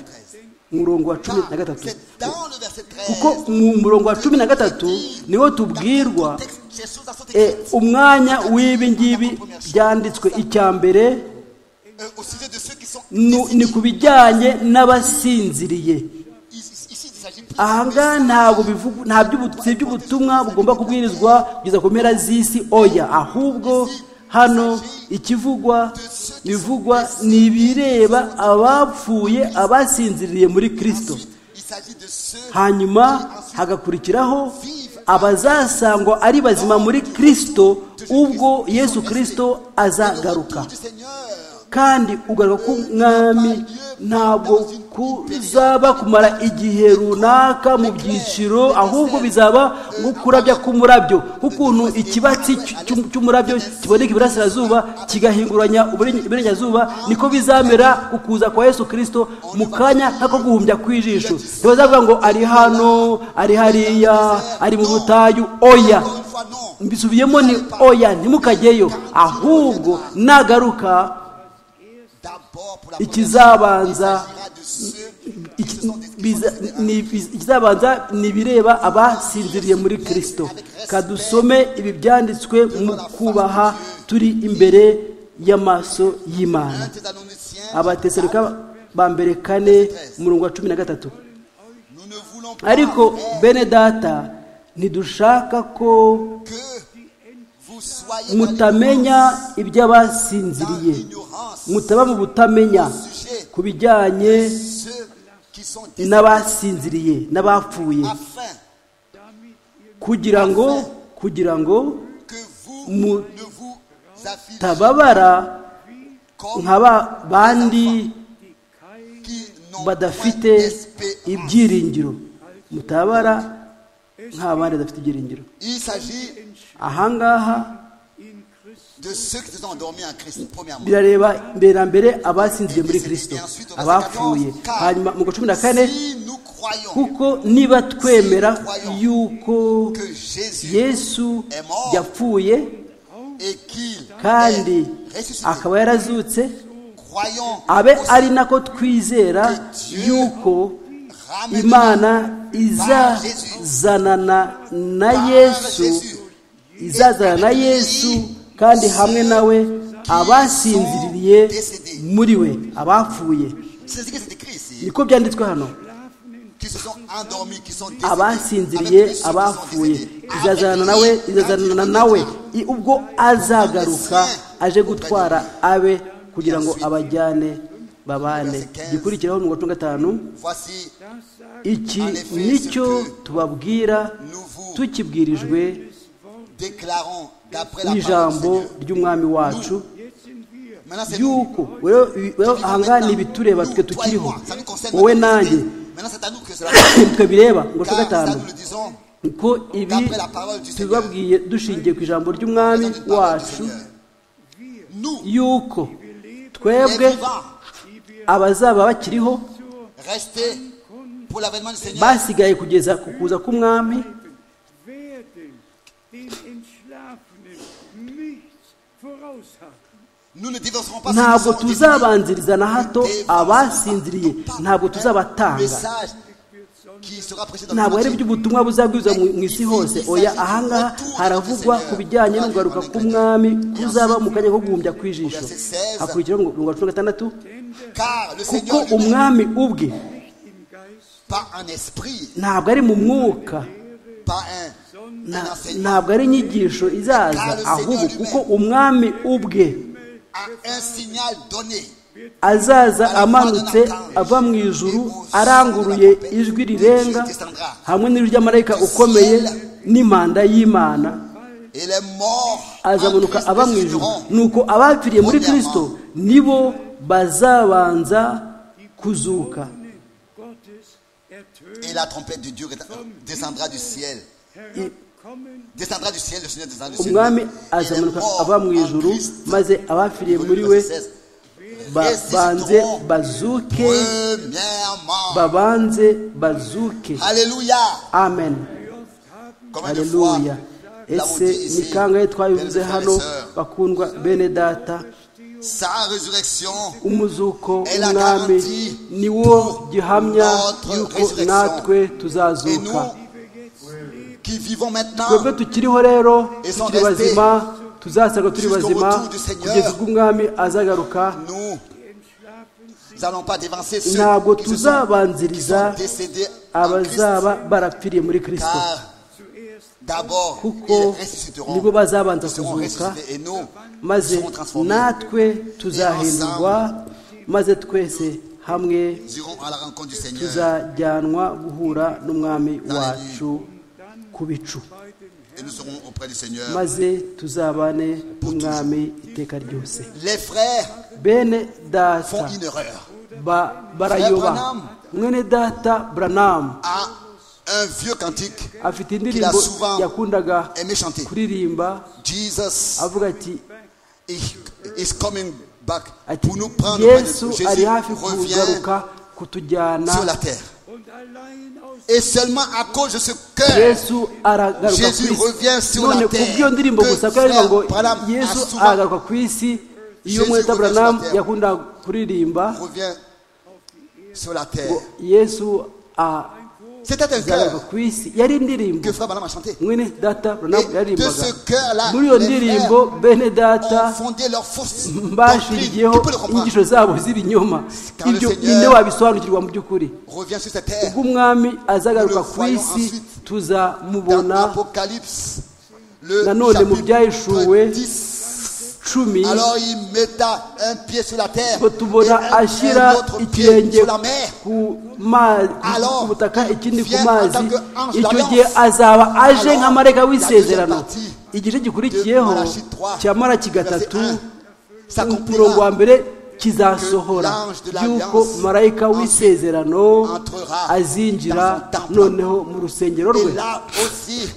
umurongo wa cumi na gatatu C'est dans le verset 13. kuko mu murongo wa cumi na gatatu niwo tubwirwa Ces choses dans cet eh, umwanya w'ibi ngibi byanditswe icya mbere Euh, au sujet de ceux qui sont nu- ni ku bijyanye n'abasinziriye ici, ici, il s'agit plus aha ngaha ntabwo bivuga nta by'ubu- si iby'ubutumwa bugomba kubwirizwa kugeza ku mpera z'isi oya ahubwo hano ikivugwa bivugwa ni ibireba abapfuye abasinziriye muri kirisito il s'agit de ceux hanyuma hagakurikiraho abazasangwa ari bazima muri kirisito ubwo yesu kirisito azagaruka du Seigneur. kandi ugaruka k'umwami ntabwo kuzaba kumara igihe runaka mu byiciro ahubwo bizaba nko kurabya k'umurabyo nk'ukuntu ikibatsi cy'u- cy'umurabyo kiboneka iburasirazuba kigahinguranya uburenge- iburengerazuba niko bizamera ku kuza kwa yesu kirisito mu kanya nk'ako guhumbya kw'ijisho ntibazavuga ngo ari hano ari hariya ari mu butayu oya Encore une fois, non. mbisubiyemo ni oya ntimukageyo ahubwo nagaruka D'abord, pour la ikizabanza première fois, il s'agira de ceux iki- biza- ni- ikizabanza ni ibireba abasinziriye muri kirisito kadusome ibi byanditswe mu kubaha turi imbere y'amaso y'imana 1 Thessaloniciens, abatesaruka ba mbere kane umurongo wa cumi na gatatu nous ne voulons pas ariko bene data ntidushaka ko que vous soyez dans mutamenya iby'abasinziriye l'ignorance mutaba mu butamenya au sujet ku de bijyanye ceux qui sont des n'abasinziriye n'abapfuye afin kugira ngo kugira ngo que vous Mu- ne vous affiliez tababara comme nka ba bandi qui n'ont badafite point d'espérance. ibyiringiro mutabara nk'abandi badafite ibyiringiro Il s'agit aha ngaha de ceux qui se sont endormis en Christ, premièrement. birareba mbere na mbere abasinziriye muri kirisito abapfuye hanyuma mu kwa cumi na kane Si nous croyons kuko niba twemera yuko que Jésus yesu yapfuye et qu'il kandi est ressuscité, akaba yarazutse croyons abe ari aussi nako twizera yuko imana izazanana na yesu izazana na yesu kandi hamwe nawe abasinziriye muri we abapfuye c'est ce qui est écrit ici, niko byanditswe hano qui se sont endormis, qui sont décédés, abasinziriye avec tous ceux qui sont abapfuye décédés, avec lui, izazana nawe avec izazanana lui, nawe I- ubwo azagaruka aje gutwara abe kugira ngo abajyane babane gikurikiraho mirongo itatu na gatanu Voici, iki nicyo tubabwira nous vous tukibwirijwe déclarons d'après la parole du n'ijambo Seigneur. ry'umwami wacu Maintenant, c'est nous. yuko rero rero aha ngaha ni ibitureba twe Toi et tukiriho moi, ça nous concerne wowe notre nanjye destinée. Maintenant, c'est à nous que cela concerne. twe bireba ngo Car twa gatanu ça, nous le disons kuko ibi d'après la parole du Seigneur. tubabwiye dushingiye ku ijambo ry'umwami Présente une parole du wacu Seigneur. Nous, yuko les twebwe vivants, abazaba bakiriho restés pour l'avènement du Seigneur, basigaye kugeza ku kuza k'umwami werden den Entschlafenen nichts voraushaben. nous ne divorcerons pas ceux qui ntabwo sont définis. tuzabanziriza na hato Des- abasinziriye ntabwo Le tuzabatanga message qui sera prêché dans ntabwo le ari monde iby'ubutumwa buzabwiriza mu mu isi hose oya ahangaha haravugwa ku bijyanye n'ugaruka k'umwami kuzaba mu kanya ko guhumbya ku ijisho hakurikiraho ngo mirongo cumi na gatandatu entier. Car le kuko Seigneur lui-même, umwami ubwe pas un esprit, ntabwo ari mu mwuka pas un, na- un enseignement, ntabwo ari inyigisho izaza ahubwo kuko umwami ubwe à un signal donné. azaza amanutse ava mu ijuru aranguruye ijwi rirenga hamwe n'ijwi ry'amarayika ukomeye n'impanda y'imana Et les morts azamunuka en Christ aba mu ijuru ressusciteront. nuko abapfiriye muri kirisito nibo bazabanza kuzuka Gottes ertönt Et la trompette de Dieu descendra du ciel. herabkommen Descendra du ciel, le Seigneur descendra du ciel. umwami Et les azamanuka morts ava mu en ijuru Christ, maze abapfiriye muri we Volume 16. ba- banze bazuke Premièrement. babanze bazuke Alléluia. amen Combien de fois haleluya l'avons ese dit ici, ni kangahe twabivuze frères et hano sœurs, bakundwa bene data Sa résurrection umuzuko Elle a w'umwami garanti ni wo gihamya notre yuko résurrection. natwe et tuzazuka nous qui vivons maintenant twebwe tukiriho rero Ils sont tukiri restés bazima tuzasaga turi jusqu'au bazima retour du Seigneur. kugeza ubwo umwami azagaruka Nous n'allons pas dévancer ceux ntabwo qui se sont, qui sont tuzabanziriza décédés en Christ, abazaba barapfiriye muri kirisito car d'abord ils kuko ressusciteront, nibo bazabanza ils seront kuzuka ressuscités et nous maze serons transformés. natwe tuzahindurwa maze twese hamwe Nous irons à la rencontre du Seigneur tuzajyanwa guhura n'umwami wacu ku bicu et nous serons auprès du Seigneur. maze tuzabane n'umwami iteka ryose Les frères bene font data une erreur ba, barayoba Branham. mwene data branamu à un vieux cantique afite Qu'il indirimbo a souvent yakundaga aimé chanter. kuririmba Jesus avuga ati is is coming back ati pour nous prendre auprès de yesu Jésus ari hafi revient kugaruka kutujyana sur la terre. und allein aus Et seulement à cause de ce cœur yesu aragaruka Jésus ku revient isi sur la none ku terre. bw'iyo ndirimbo Que gusa ko yaririmba ngo frère Branham a yesu souvent- aragaruka ku isi iyo Jésus mwene data revient sur la branamu terre. yakundaga kuririmba revient sur la terre. ngo yesu azagaruka C'était un cœur ku isi yari indirimbo que Frère Branham a chanté. mwene data branamu Et de yaririmbaga ce cœur-là, muri iyo les ndirimbo bene Ont data fondé leur fausse doctrine. Qui mbashiriyeho peut le comprendre inyigisho zabo z'ibinyoma Car le ibyo Seigneur- ninde wabisobanukirwa mu by'ukuri Revient sur cette terre. ubwo umwami azagaruka Nous le ku voyons isi ensuite Dans tuzamubona l'Apocalypse, le Nanone mu byahishuwe, chapitre 10. cumi Alors il metta un pied sur la terre ngo tubona et un- ashyira un autre pied ikirenge sur la mer. ku ma- Alors, ku butaka ikindi ku viens mazi en tant que ange icyo d'alliance. gihe azaba aje Alors, nka marayika la w'isezerano deuxième partie igice gikurikiyeho de Malachie 3, cya maraki Verset gatatu 1. umurongo wa S'accomplira mbere kizasohora yuko marayika w'isezerano azinjira noneho mu rusengero Et rwe là aussi,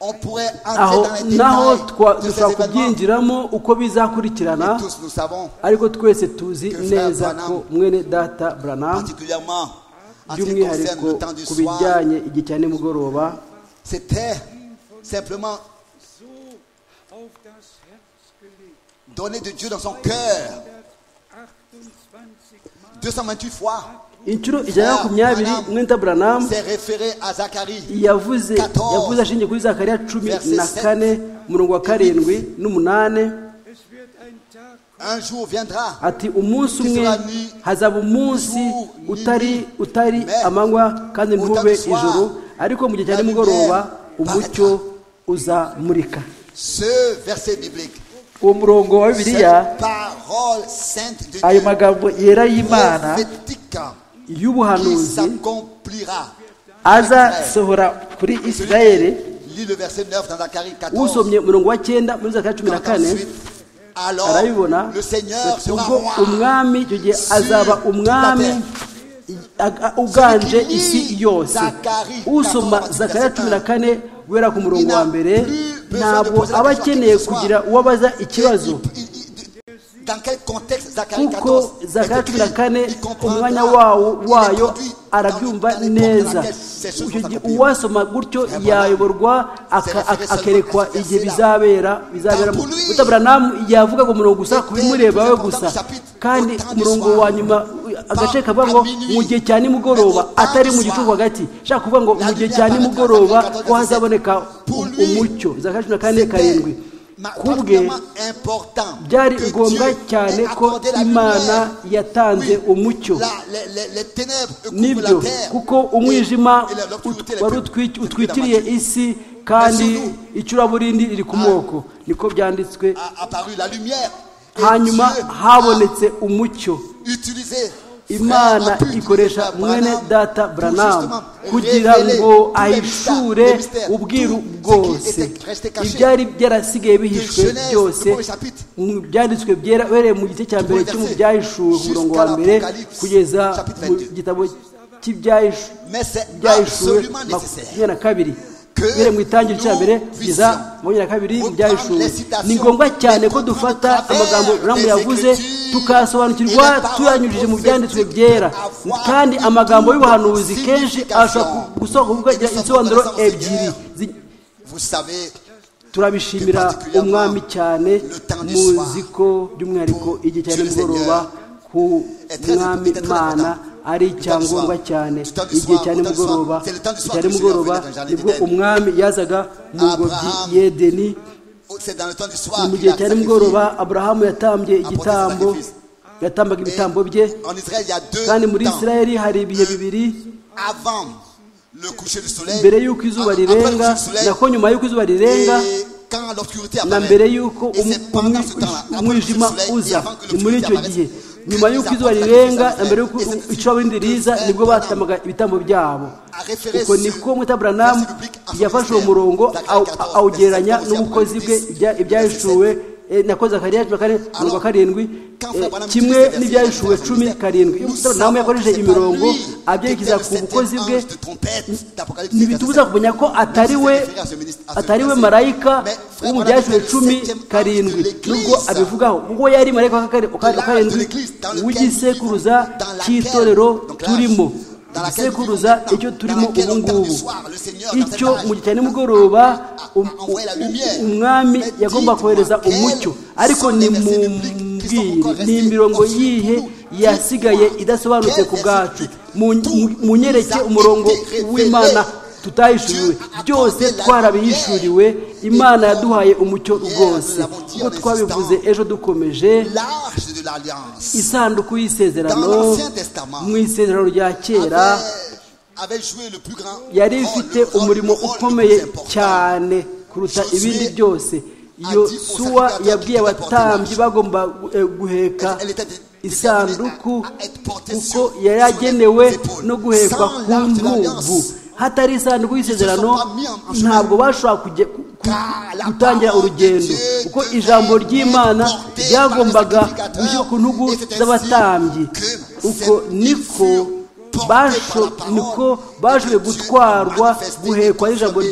on pourrait aho entrer dans les naho détails twa- de ces dushobora événements. kubyinjiramo uko Et bizakurikirana tous nous savons, ariko twese tuzi Que Frère neza Branham- ko mwene data branamu particulièrement en ce qui concerne by'umwihariko le temps du ku soir, bijyanye igihe cya nimugoroba c'était simplement so auf das Herz gelegt. donner de Dieu dans son cœur 128 Mal 228 fois. inshuro ijana na makumyabiri mwita buranamu C'est référé à Zacharie. yavuze yavuze ashingiye kuri zakariya cumi na kane murongo wa karindwi n'umunani Es wird ein Tag kommen, Un jour viendra ati umunsi umwe hazaba umunsi utari utari amanywa kandi ntube ijoro ariko mu gihe cya nimugoroba umucyo uzamurika ce verset biblique. uwo murongo wa bibiliya Cette parole sainte de ayo Dieu magambo yera y'imana prophétique qui y'ubuhanuzi s'accomplira. azasohora kuri isirayeli Lis le verset 9 dans Zacharie 14. usomye umurongo wa cyenda muri zakariya cumi na Quand kane ensuite, alors arabibona le Seigneur sera ubwo roi. umwami icyo gihe azaba umwami i- a- uganje isi yose usoma zakariya cumi na kane guhera ku murongo wa mbere ntabwo aba akeneye kugira uwo abaza ikibazo Il- il- il- Dans quel contexte Zacharie kuko 14 zakariya est cumi na écrit, kane il comprendra, umwanya wawo il est wayo conduit arabyumva dans les portes neza dans lesquelles ces choses icyo sont gihe accomplies. uwasoma gutyo Vraiment. yayoborwa aka- C'est référé akerekwa seulement à ce igihe verset-là. bizabera bizaberamo Dans lui. utaburamu yavuga ku murongo gusa ku C'était bimureba le we plus gusa important chapitre, kandi autant du umurongo soir. wa nyuma agace kavuga ngo à minuit. mu gihe cya nimugoroba Mais autant atari du mu soir. gicuku hagati ushaka kuvuga ngo La mu gihe lumière cya paraîtra nimugoroba dans ko hazaboneka Pour u- lui, umucyo za cumi na kane C'était karindwi ma- kubwe particulièrement important byari que ngombwa Dieu cyane ait ko accordé la imana lumière. yatanze Oui, umucyo la- les- les- les ténèbres couvrent la nibyo terre kuko et- umwijima et la- l'obscurité les wari plus- utwi- les plus utwikiriye dramatique. isi kandi Laissez-nous. icuraburindi riri ku moko niko byanditswe A apparu la lumière. Et hanyuma Dieu a habonetse umucyo utilisé imana frère, a pu ikoresha utiliser mwene Branham data pour branamu justement kugira révéler tous ngo les ahishure mystères, les mystères, ubwiru tout ce qui bwose était resté caché. ibyari byarasigaye bihishwe Genèse, byose le premier chapitre. mu byanditswe byera uhereye mu gice cya mbere premier cyo mu verset, byahishuwe ku murongo wa jusqu'à mbere l'Apocalypse, kugeza chapitre mu 22. gitabo cy'ibyahishuwe Mais c'est byahishuwe absolument nécessaire. makumyabiri na kabiri Que uhereye mu itangiriro cya mbere nous kugeza puissions makumyabiri na kabiri mu reprendre byahishuwe les citations ni ngombwa cyane et ko comprendre dufata à travers amagambo ramu les yavuze Écritures tukayasobanukirwa et les paroles tuyanyujije mu byanditswe prophétiques byera avoir kandi une amagambo double y'ubuhanuzi kenshi ashobora signification. gusohoka Et nous sommes insobanuro reconnaissants au ebyiri Seigneur. Zi- Vous savez, turabishimira Et particulièrement umwami cyane le temps du soir. muzi ko by'umwihariko Pour igihe cya Dieu le nimugoroba ku est très mwami important, imana très ari important. icyangombwa Le temps du cyane soir, le temps du igihe cya soir, nimugoroba c'est le temps du soir cya que le Seigneur nimugoroba venait dans le jardin nibwo d'Éden. umwami yazaga mu ngobyi Abraham, y'edeni c'est dans le temps du soir mu qu'il gihe a cya sacrifié. nimugoroba aburahamu yatambye igitambo sacrifice. yatambaga Et ibitambo bye En Israël, il y a deux kandi muri temps. isirayeli hari ibihe bibiri Avant le coucher du soleil, mbere y'uko izuba après le coucher rirenga du soleil, nako nyuma y'uko izuba rirenga et quand l'obscurité na apparaît. mbere y'uko Et umu- c'est pendant ce umwi- temps-là, après le coucher du umwijima soleil, et uza avant que ni muri l'obscurité icyo apparaisse, gihe que nyuma les y'uko apôtres izuba sacrifiaient rirenga leurs na mbere y'uko frères. Et c'est icuraburindi riza frère nibwo Branham batamaga ibitambo byabo a référé uko ce- niko mwita buramu verset biblique à son yafashe uwo ministère. murongo Zacharie aw- 14, awugereranya verset 11, n'ubukozi bwe 10, ibya- ibyahishuwe eh, nakoze akariya cumi na kane mirongo Alors, karindwi quand eh, Frère Branham kimwe utilise verset n'ibyahishuwe dans son cumi ministère, karindwi nous iyo mwita buramu savons que yakoresheje c'est pas imirongo lui abyerekeza qui ku était le bukozi septième bwe ange de trompette d'Apocalypse ntibitubuza 14. kumenya ko atari we atari we marayika wo mu byashyizwe cumi karindwi nubwo abivugaho ngo yari marayika wa kare- wa kare- wa karindwi w'igisekuruza cy'itorero turimo igisekuruza icyo turimo ubu ngubu icyo mu gihe cya nimugoroba um- u- u- umwami yagomba kohereza umucyo ariko nimumbwire ni imirongo yihe yasigaye idasobanutse ku bwacu Mu- mu- munyereke umurongo w'imana tutahishuriwe byose twarabihishuriwe imana yaduhaye umucyo rwose nk'uko twabivuze ejo dukomeje L'arche de l'alliance isanduku y'isezerano Dans l'Ancien Testament, mu isezerano rya kera avait, avait joué le plus grand yari rôle, ifite le rôle, le umurimo rôle le plus ukomeye important. cyane kuruta Josué ibindi byose iyo ati, suwa "Usacrificateur yabwiye tutapporte abatambyi image." bagomba eh, guheka Elle- elle était dé- isanduku déterminée à- à être portée kuko sur- sur yari les yagenewe épaules. no guhekwa Sans ku l'arche de ntugu l'alliance. hatari isanduku y'isezerano Ils se sont pas mis en- en chemin. ntabwo bashobora kujya- ku- ku- Car la gutangira parole de urugendo Dieu kuko devait ijambo ry'imana être portée par ryagombaga le sacrificateur. gushyirwa ku ntugu Et c'est ainsi z'abatambyi que uko cette niko fut portée basho par la parole niko et bashoboye que Dieu gutwarwa manifestait guhekwa et n'ijambo confirmait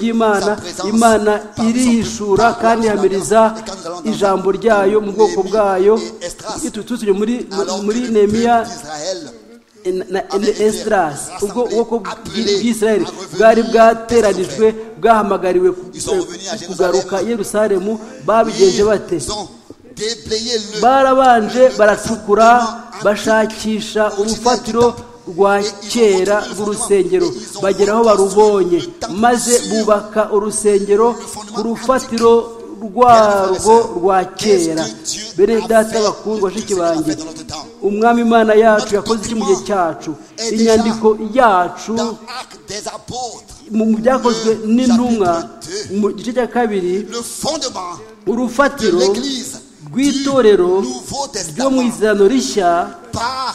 sa ry'imana présence imana par son irihishura peuple, par kandi son ihamiriza alliance. Et quand nous allons dans ijambo ryayo mu bwoko Néhémie bwayo et Esdras, iyo tugiye muri Alors que muri le peuple nehemiya d'Israël na esitarasi ubwo ubwoko bw'isirayeli bwari bwateranijwe bwahamagariwe kugaruka Yerusalemu babigenje bate Ils ont déblayé le barabanje baracukura bashakisha urufatiro rwa kera rw'urusengero bagera aho barubonye maze bubaka urusengero ku rufatiro rwarwo rwa kera bene data bakundwa bashiki banjye umwami imana yacu yakoze iki mu gihe cyacu inyandiko yacu dans Actes des apôtres. mu mu byakozwe n'intumwa mu gice cya kabiri Le fondement de urufatiro l'Église du rw'itorero Nouveau ryo mu Testament izirano rishya par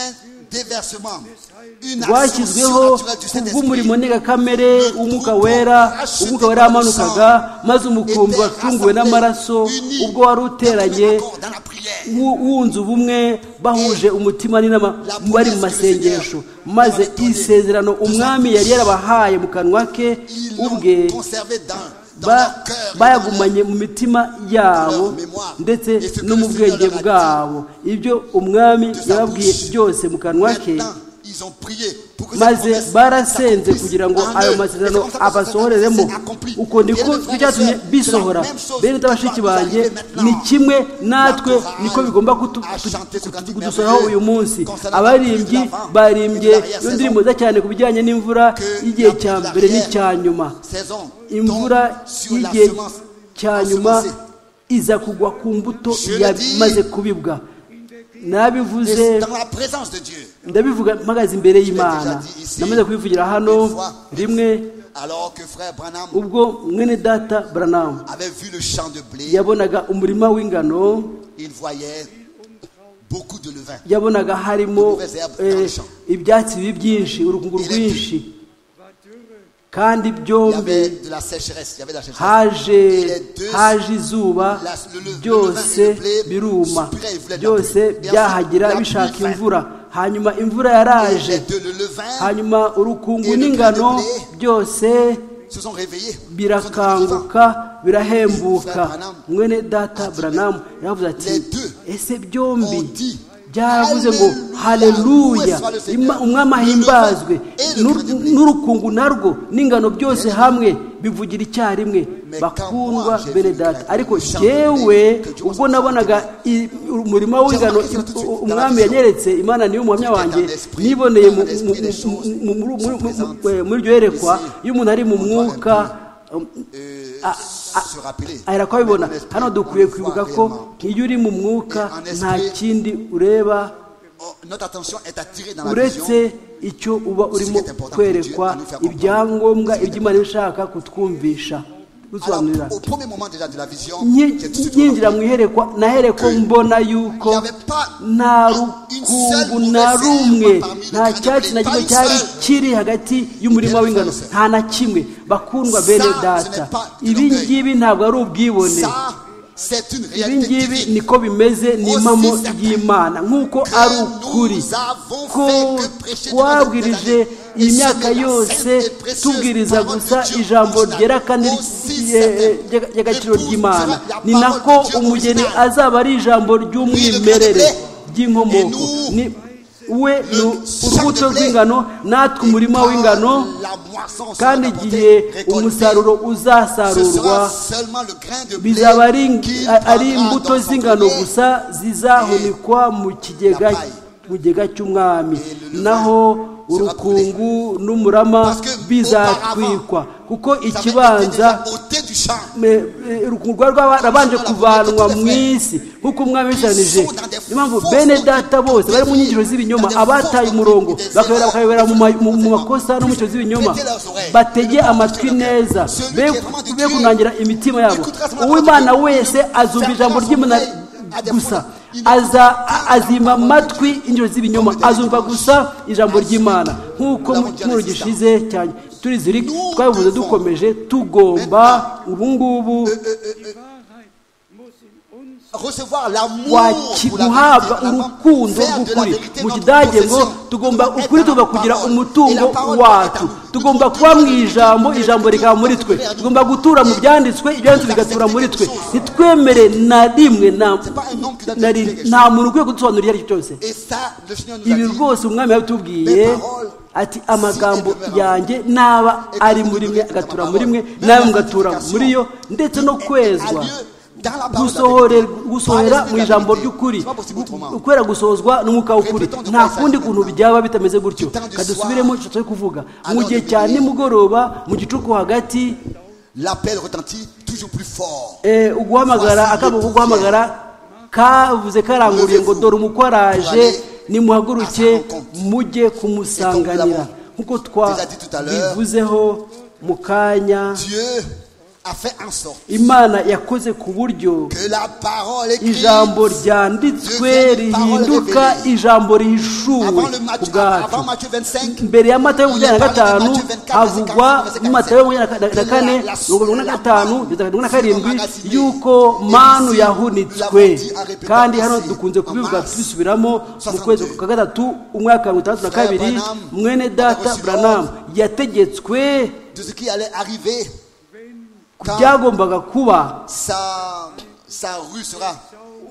un déversement, une ascension rwashyizweho surnaturelle du ku bw'umurimo Saint-Esprit. ntegakamere w'umwuka wera umwuka wera yamanukaga maze umukumbi wacunguwe n'amaraso ubwo wari uteranye Accord dans la prière. wu- wunze ubumwe bahuje umutima n'inama bari mu masengesho maze isezerano umwami yari yarabahaye mu kanwa ke Ils ubwe l'ont conservé dans, dans ba- leur cœur. et bayagumanye mu mitima yabo ndetse no mu bwenge bwabo ibyo umwami yababwiye byose mu kanwa ke Maintenant, ils ont prié pour que maze cette promesse barasenze s'accomplisse kugira ngo en ayo eux. masezerano Et c'est comme ça que ça abasohoreremo s'est accompli. uko ndiko Bien, nicyo cyatumye frères et bisohora sœurs, c'est la même chose bene qui bashiki va nous bange arriver maintenant. ni kimwe natwe La chorale niko bigomba kutu- a kutu- chanté ce cantique kudusoraho uyu merveilleux munsi concernant abaririmbyi la fin barimbye et de l'arrière iyo saison. ndirimbo nziza cyane ku bijyanye n'imvura Que y'igihe la- cya l'arrière mbere n'icya nyuma saison imvura tombe sur la y'igihe semence cya nyuma ensemencée. iza kugwa ku mbuto Je le dis. yamaze kubibwa nabivuze Et dans la présence de Dieu. ndabivuga mpagaze imbere y'imana déjà dit ici. namaze kubivugira hano Une fois. rimwe Alors que frère Branham ubwo mwene data buranamu avait vu le champ de blé, yabonaga umurima w'ingano il voyait beaucoup de levain. yabonaga harimo eh, ibyatsi bibi byinshi urukungu rwinshi kandi Il y byombi avait de la sécheresse, il y avait de la sécheresse. haje Et les deux- haje izuba byose biruma byose byahagira bishaka imvura hanyuma imvura Et yaraje les deux, le levain hanyuma urukungu n'ingano byose se sont réveillés. birakanguka birahembuka mwene data buranamu yavuze ati ese byombi byaravuze ngo haleluya Ima- umwami ahimbazwe N'ur- n'urukungu narwo n'ingano byose hamwe bivugira icyarimwe bakundwa bene data ariko jyewe ubwo nabonaga i- umurima w'ingano u- umwami yanyeretse imana niyo umuhamya wanjye niboneye mu- mu- mu- mu- mu- mu- mu- eh, muri iryo yerekwa iyo umuntu ari mu mwuka um, Euh, Ah, ah, se rappeler. ahera kubibona Mais en esprit, hano dukwiye on kwibuka voit ko réellement. iyo uri mu mwuka Mais en esprit- nta kindi ureba Oh, Notre attention est attirée dans la vision. uretse icyo uba urimo kwerekwa ibyangombwa iby'imana ishaka kutwumvisha Alors, gusobanurira au premier moment déjà de la vision, Nyi- j'ai tout de suite yinjira remarqué mu iherekwa nahereko mbona yuko Il y avait pas nta un- une seule rukungu mauvaise na herbe rumwe parmi les nta graines de cyatsi na blé, kimwe pas une cyari seule. kiri hagati y'umurima w'ingano nta na kimwe bakundwa bene Ça, ce data n'est pas de ibi l'orgueil. ngibi ntabwo ari ubwibone Ça, c'est une ibi réalité ngibi divine. niko bimeze ni impamo y'imana nk'uko ari ukuri ko twabwirije iyi myaka yose tubwiriza gusa ijambo ryera kandi rye- rye- ry'agaciro ry'imana ni nako umugeni azaba ari ijambo ry'umwimerere ry'inkomoko ni we ni urubuto rw'ingano natwe umurima w'ingano La moisson sera kandi apportée, igihe récoltée. umusaruro Ce uzasarurwa sera seulement le grain de blé bizaba ari qui ari prendra imbuto dans son z'ingano collier. gusa zizahunikwa mu kigega mu kigega cy'umwami naho urukungu n'umurama bizatwikwa kuko Ça avait été ikibanza déjà ôté du champ. me- eh, urukungu rwari rwarabanje kuvanwa mu isi nk'uko umwami yabisanije niyo mpamvu bene data bose bari mu nyigisho z'ibinyoma abataye umurongo bakayobera bakayobera mu ma- mu- mu makosa no mu cyo z'ibinyoma batege amatwi neza be be kunangira imitima yabo uw'imana wese azumva ijambo ry'imana gusa aza a- azima amatwi injiro z'ibinyoma azumva gusa ijambo ry'imana nk'uko mu cyumweru gishize cyane turiziri twabivuze dukomeje tugomba ubu ngubu Die Wahrheit muss in uns recevoir l'amour pour la guhabwa vérité, la- urukundo faire de la rw'ukuri vérité mu notre kidage ngo possession. tugomba Être ukuri dans la tugomba kugira parole. Et umutungo la parole wacu doit être- tugomba kuba mu ijambo ijambo rikaba muri twe tugomba gutura mu byanditswe ibyanditswe bigatura muri twe ntitwemere na rimwe na- C'est pas un homme qui doit na te rimwe. dire quelque nta muntu ukwiye kudusobanurira iyo ari cyo cyose Et ça, le Seigneur nous a ibi dit, rwose umwami yabitubwiye ati amagambo yanjye naba ari muri mwe agatura muri mwe nawe mugatura muri yo ndetse no kwezwa gusohore- gusohora mu ijambo ry'ukuri Gu- ukwera gusohozwa n'umwuka w'ukuri nta kundi kuntu byaba bitameze gutyo kadusubiremo icyo turi kuvuga mu gihe cya nimugoroba mu gicuku hagati l'appel retentit toujours plus fort. eh, uguhamagara akabo ko guhamagara kavuze karanguriye ngo dore umukwe araje nimuhaguruke mujye kumusanganira nk'uko twabivuzeho mu kanya Dieu a fait en sorte imana yakoze ku buryo que la parole écrite ijambo ryanditswe rihinduka ijambo rihishuwe avant, le Matthieu- ku bwacu avant Matthieu 25, mbere ya matayo makumyabiri na gatanu havugwa mu matayo makumyabiri na kane mirongo irindwi na gatanu mirongo irindwi na karindwi y'uko manu yahunitswe kandi hano dukunze kubivuga tubisubiramo mu kwezi kwa gatatu umwaka wa mirongo itandatu na kabiri mwene data buranamu yategetswe de ce qui allait arriver ku byagombaga kuba sa, sa rue sera Wa-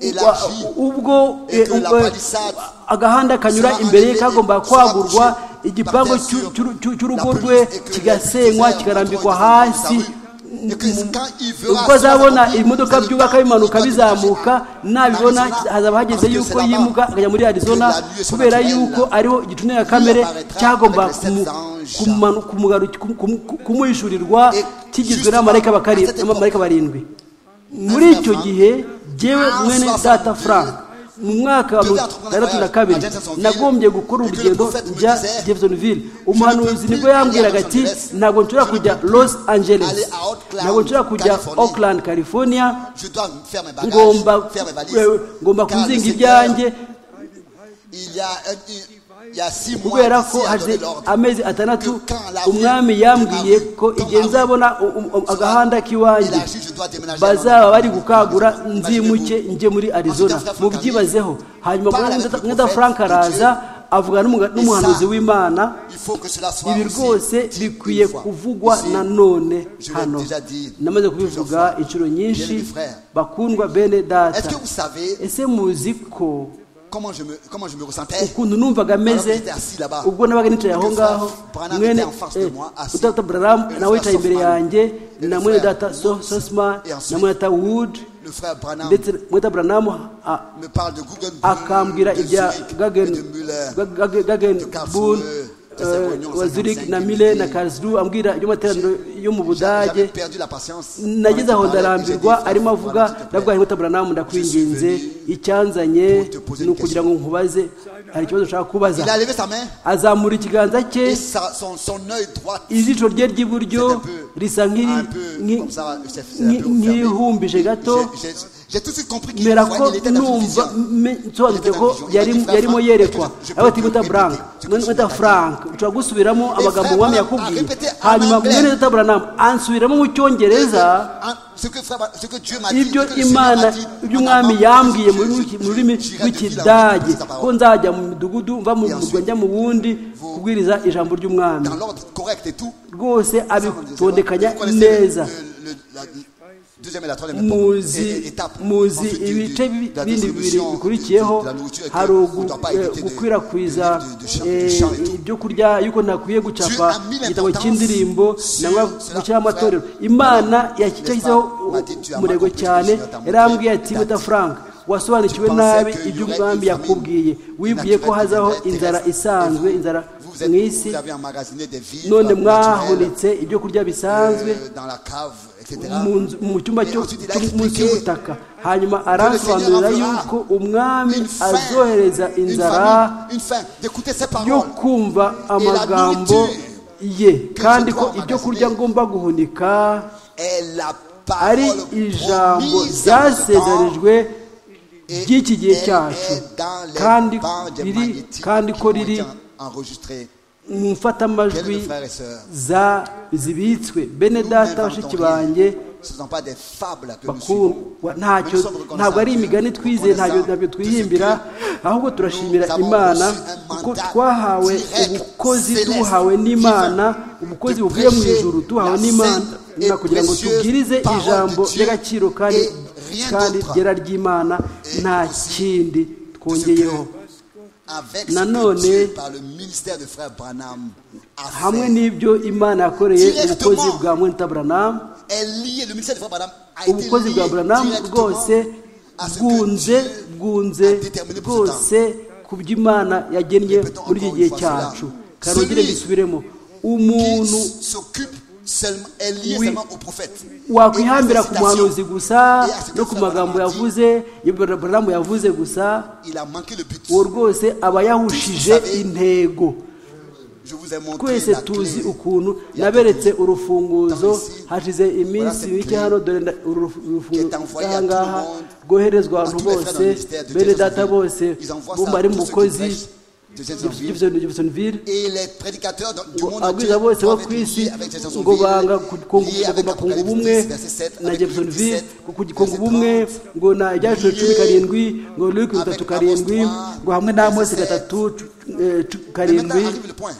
élargie. ubwo Et eh, que la ubwo, palissade agahanda kanyura sera imbere ye enlevée, kagomba sera kwagurwa couchée igipangu par terre cy'u- sur cy'u- cy'u- la cy'urugo pelouse rwe et que les kigasenywa faiseurs kikarambikwa rentreront dans sa hasi rue. Et que quand il verra ubwo cela azabona accompli, ça ibimodoka ne byubaka parle bimanuka pas du bizamuka Arizona, nabibona parce que hazaba hageze c'est yuko là-bas yimuka akajya muri arizona la nuit est kubera surnaturelle. yuko ariho igitunira kamere apparaîtra cyagomba avec les kumu- sept anges. kumanu- kumugaru- kum- kum- kum- kumuhishurirwa Et kigizwe justement, n'abamarayika à cette bakari- époque, n'abamarayika barindwi muri icyo gihe jyewe mwene data frank mu mwaka wa mirongo itandatu na kabiri nagombye gukora urugendo njya jeffersonville umuhanuzi nibwo yambwiraga ati ntabwo nshobora kujya los angeles ntabwo nshobora kujya oakland california Je dois faire mes bagages, ngomba faire mes valises. eh, ngomba car le kuzinga Seigneur, ibyanjye Il y a, un- il- il y a six mois, kubera d'ici ko à donner hashize l'ordre. amezi atandatu Que quand la rue- umwami yambwiye ko igihe nzabona u- u- u- agahanda k'iwanjye Élargie, je dois déménager à bazaba Londres. bari gukangura nzimuke njye muri arizona mubyibazeho hanyuma mwenda frank araza avugana n'umuga- n'umuhanuzi w'imana Il faut que cela soit ibi aussi rwose dit bikwiye une fois. kuvugwa Ici, na none je l'ai hano déjà dit namaze plusieurs kubivuga fois. inshuro nyinshi Bien-aimés frères, bakundwa bene Est-ce data que vous savez ese muzi ko comment je me, comment je me ressentais ukuntu numvaga ameze ubwo nabaga nicaye aho ngaho mwene utata buraramu nawe yicaye imbere yanjye na mwene data sosma na mwene data wood Le frère Branham ndetse mwene data buraramu me parle de Google akambwira ibya de Müller, gagenbul wa zurich na mile na karlsruhe ambwira iby'amateraniro yo mu J'a- j'avais budage perdu la patience. nageze aho ndarambirwa arimo avuga nabwo hari butabura ndakwinginze icyanzanye ni ukugira ngo nkubaze hari ikibazo ushaka kubaza Il a levé sa main azamura ikiganza cye et sa- son, son œil droit. ijisho rye ry'iburyo risa un nk'iri- peu nki- comme ça, c'est- c'est un nki- peu fermé. nk'ihumbije gato J'ai- j'ai- J'ai tout de suite compris qu'il mera ouais, ko il était dans une numva vision. me- nsobanutse ko yari- yarimo yerekwa aho ati guta buranka mwita frank ushobora gusubiramo amagambo umwami yakubwiye hanyuma mwene guta buranamu ansubiramo mu cyongereza Hein, ce que frère- ce que Dieu m'a dit, ibyo ce que le Seigneur imana m'a dit, ibyo en umwami avant, yambwiye je- mu je- rurimi- mu j'irai rurimi de fil en rw'ikidage aiguille dans sa ko parole. nzajya mu midugudu mva mu murwa njya mu wundi kubwiriza ijambo ry'umwami Dans l'ordre correct et tout. rwose abitondekanya Vous connaissez le- neza le- le- la deuxième et la troisième muzi étape. muzi Ensuite, du- ibice du- de la bindi bibiri distribution bikurikiyeho de- de la nourriture et que hari on ugu- doit pas eh, éviter de- gukwirakwiza de- de- de champ- eh, de champ et tout. ibyo kurya yuko ntakwiye gucapa Dieu a mis igitabo l'importance cy'indirimbo sur nangwa cela. gushyiraho amatorero imana yashyizeho N'est-ce pas? Matthieu, tu as umurego mal compris cyane ce que Seigneur t'a yarambwiye montré. ati buta frank wasobanukiwe Tu pensais nabi que ibyo y'aurait umwami une famine, yakubwiye wibwiye ko naturelle, hazaho terrestre, inzara et vous- isanzwe inzara Vous, mu êtes, isi vous avez emmagasiné des vies none naturelles, mwahunitse ibyo kurya bisanzwe euh, dans la cave, etc. mu nzu- mu cyumba Et cyo ensuite, il a cyo- munsi expliqué y'ubutaka hanyuma aransobanurira enverra yuko umwami une faim, azohereza une inzara famine, une faim, d'écouter ses yo paroles. kumva amagambo ye kandi ko ibyo kurya ngomba guhunika est la ari parole ijambo promise en ce ryasezerijwe temps et ry'iki gihe elle cyacu est dans les kandi bandes des riri magnétiques kandi qui ko ont riri été enregistrées. mu mfatamajwi Bien-aimés frères et sœurs, za zibitswe bene nous data n'inventons bashiki rien. banjye Ce ne sont pas des fables que nous suivons. bakundwa ntacyo ntabwo ari imigani twize ntabyo ntabyo twihimbira ahubwo turashimira imana kuko twahawe ubukozi duhawe n'imana ubukozi buvuye mu ijuru duhawe n'imana na kugira ngo tubwirize ijambo ry'agaciro kandi kandi ryera ry'imana nta kindi twongeyeho Avec ce Nanone, que Dieu, par le ministère de frère Branham, a hamwe fait, n'ibyo imana yakoreye ubukozi bwa mwentaburanamu est lié, le ministère de frère Branham a été ubukozi lié bwa buranamu directement bwose à ce que bwunze Dieu bwunze a déterminé pour ce bwose ku byo imana yagennye muri iki gihe cyacu karongere bisubiremo qui umuntu s- s'occupe seulement, est lié Oui. seulement au prophète. wakwihambira ku Et à la muhanuzi citation, gusa no ku magambo yavuze ibyo buranamu yavuze gusa il a manqué le but. uwo rwose aba yahushije intego Je vous ai montré twese la clé. tuzi ukuntu naberetse urufunguzo hashize iminsi mike hano dore nda- uru rufunguzo aha ngaha rwoherezwa abantu bose bene data bose bo bari mu bukozi Jefferson- Jeffersonville Et les prédicateurs dans- du ngo monde entier abwiza bose bo doivent ku être isi liés avec Jeffersonville, ngo banga ku- ku- liés avec kugomba kunga Apocalypse ubumwe 10, verset 7, na avec Jeffersonville 17, ku- ku- kunga ubumwe verset ngo na ibyaciro cumi Liés karindwi ngo luke bitatu avec karindwi Apostles, ngo hamwe n'amosi 17. gatatu cu- eh, cu- Mais maintenant karindwi arrive le point.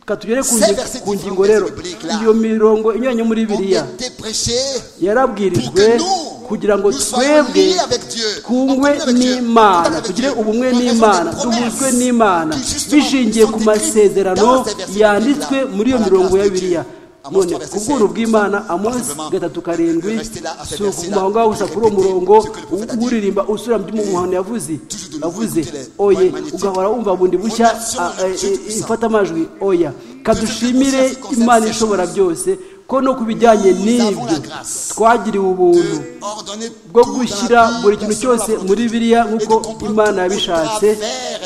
reka tugere ku Ces ngi- versets ku ngingo different rero verses bibliques là. iyo mirongo inyuranye muri Ont biriya été prêchés pour yarabwirijwe que nous, kugira ngo nous soyons twebwe liés avec Dieu. en twungwe communion avec Dieu, en n'imana contact avec tugire Dieu, ubumwe en raison des n'imana promesses duhuzwe n'imana qui, justement, bishingiye sont ku écrites dans masezerano ces versets yanditswe bibliques-là, muri iyo par la mirongo grâce ya de Dieu. biriya Amos none 3, verset ku bw'ubworo 7, bw'imana amosi simplement. gatatu karindwi Restez là à ce si verset-là, ukuma aho ngaho gusa kuri uwo répétez murongo ce que le prophète a dit. uririmba usubira mu byo umuhano yavuze toujours de nouveau yavuze écouter les oye voix magnétiques. ugahora wumva bundi bushya Relation ah, eh, Dieu eh, puissant. ifata amajwi oya kadushimire Concernant imana ces ishobora choses. byose ko no ku bijyanye Nous avons n'ibyo la grâce twagiriwe ubuntu de ordonner bwo tout dans la gushyira vie, buri kintu selon la cyose volonté muri de Dieu, et biriya de nk'uko comprendre imana tout au yabishatse travers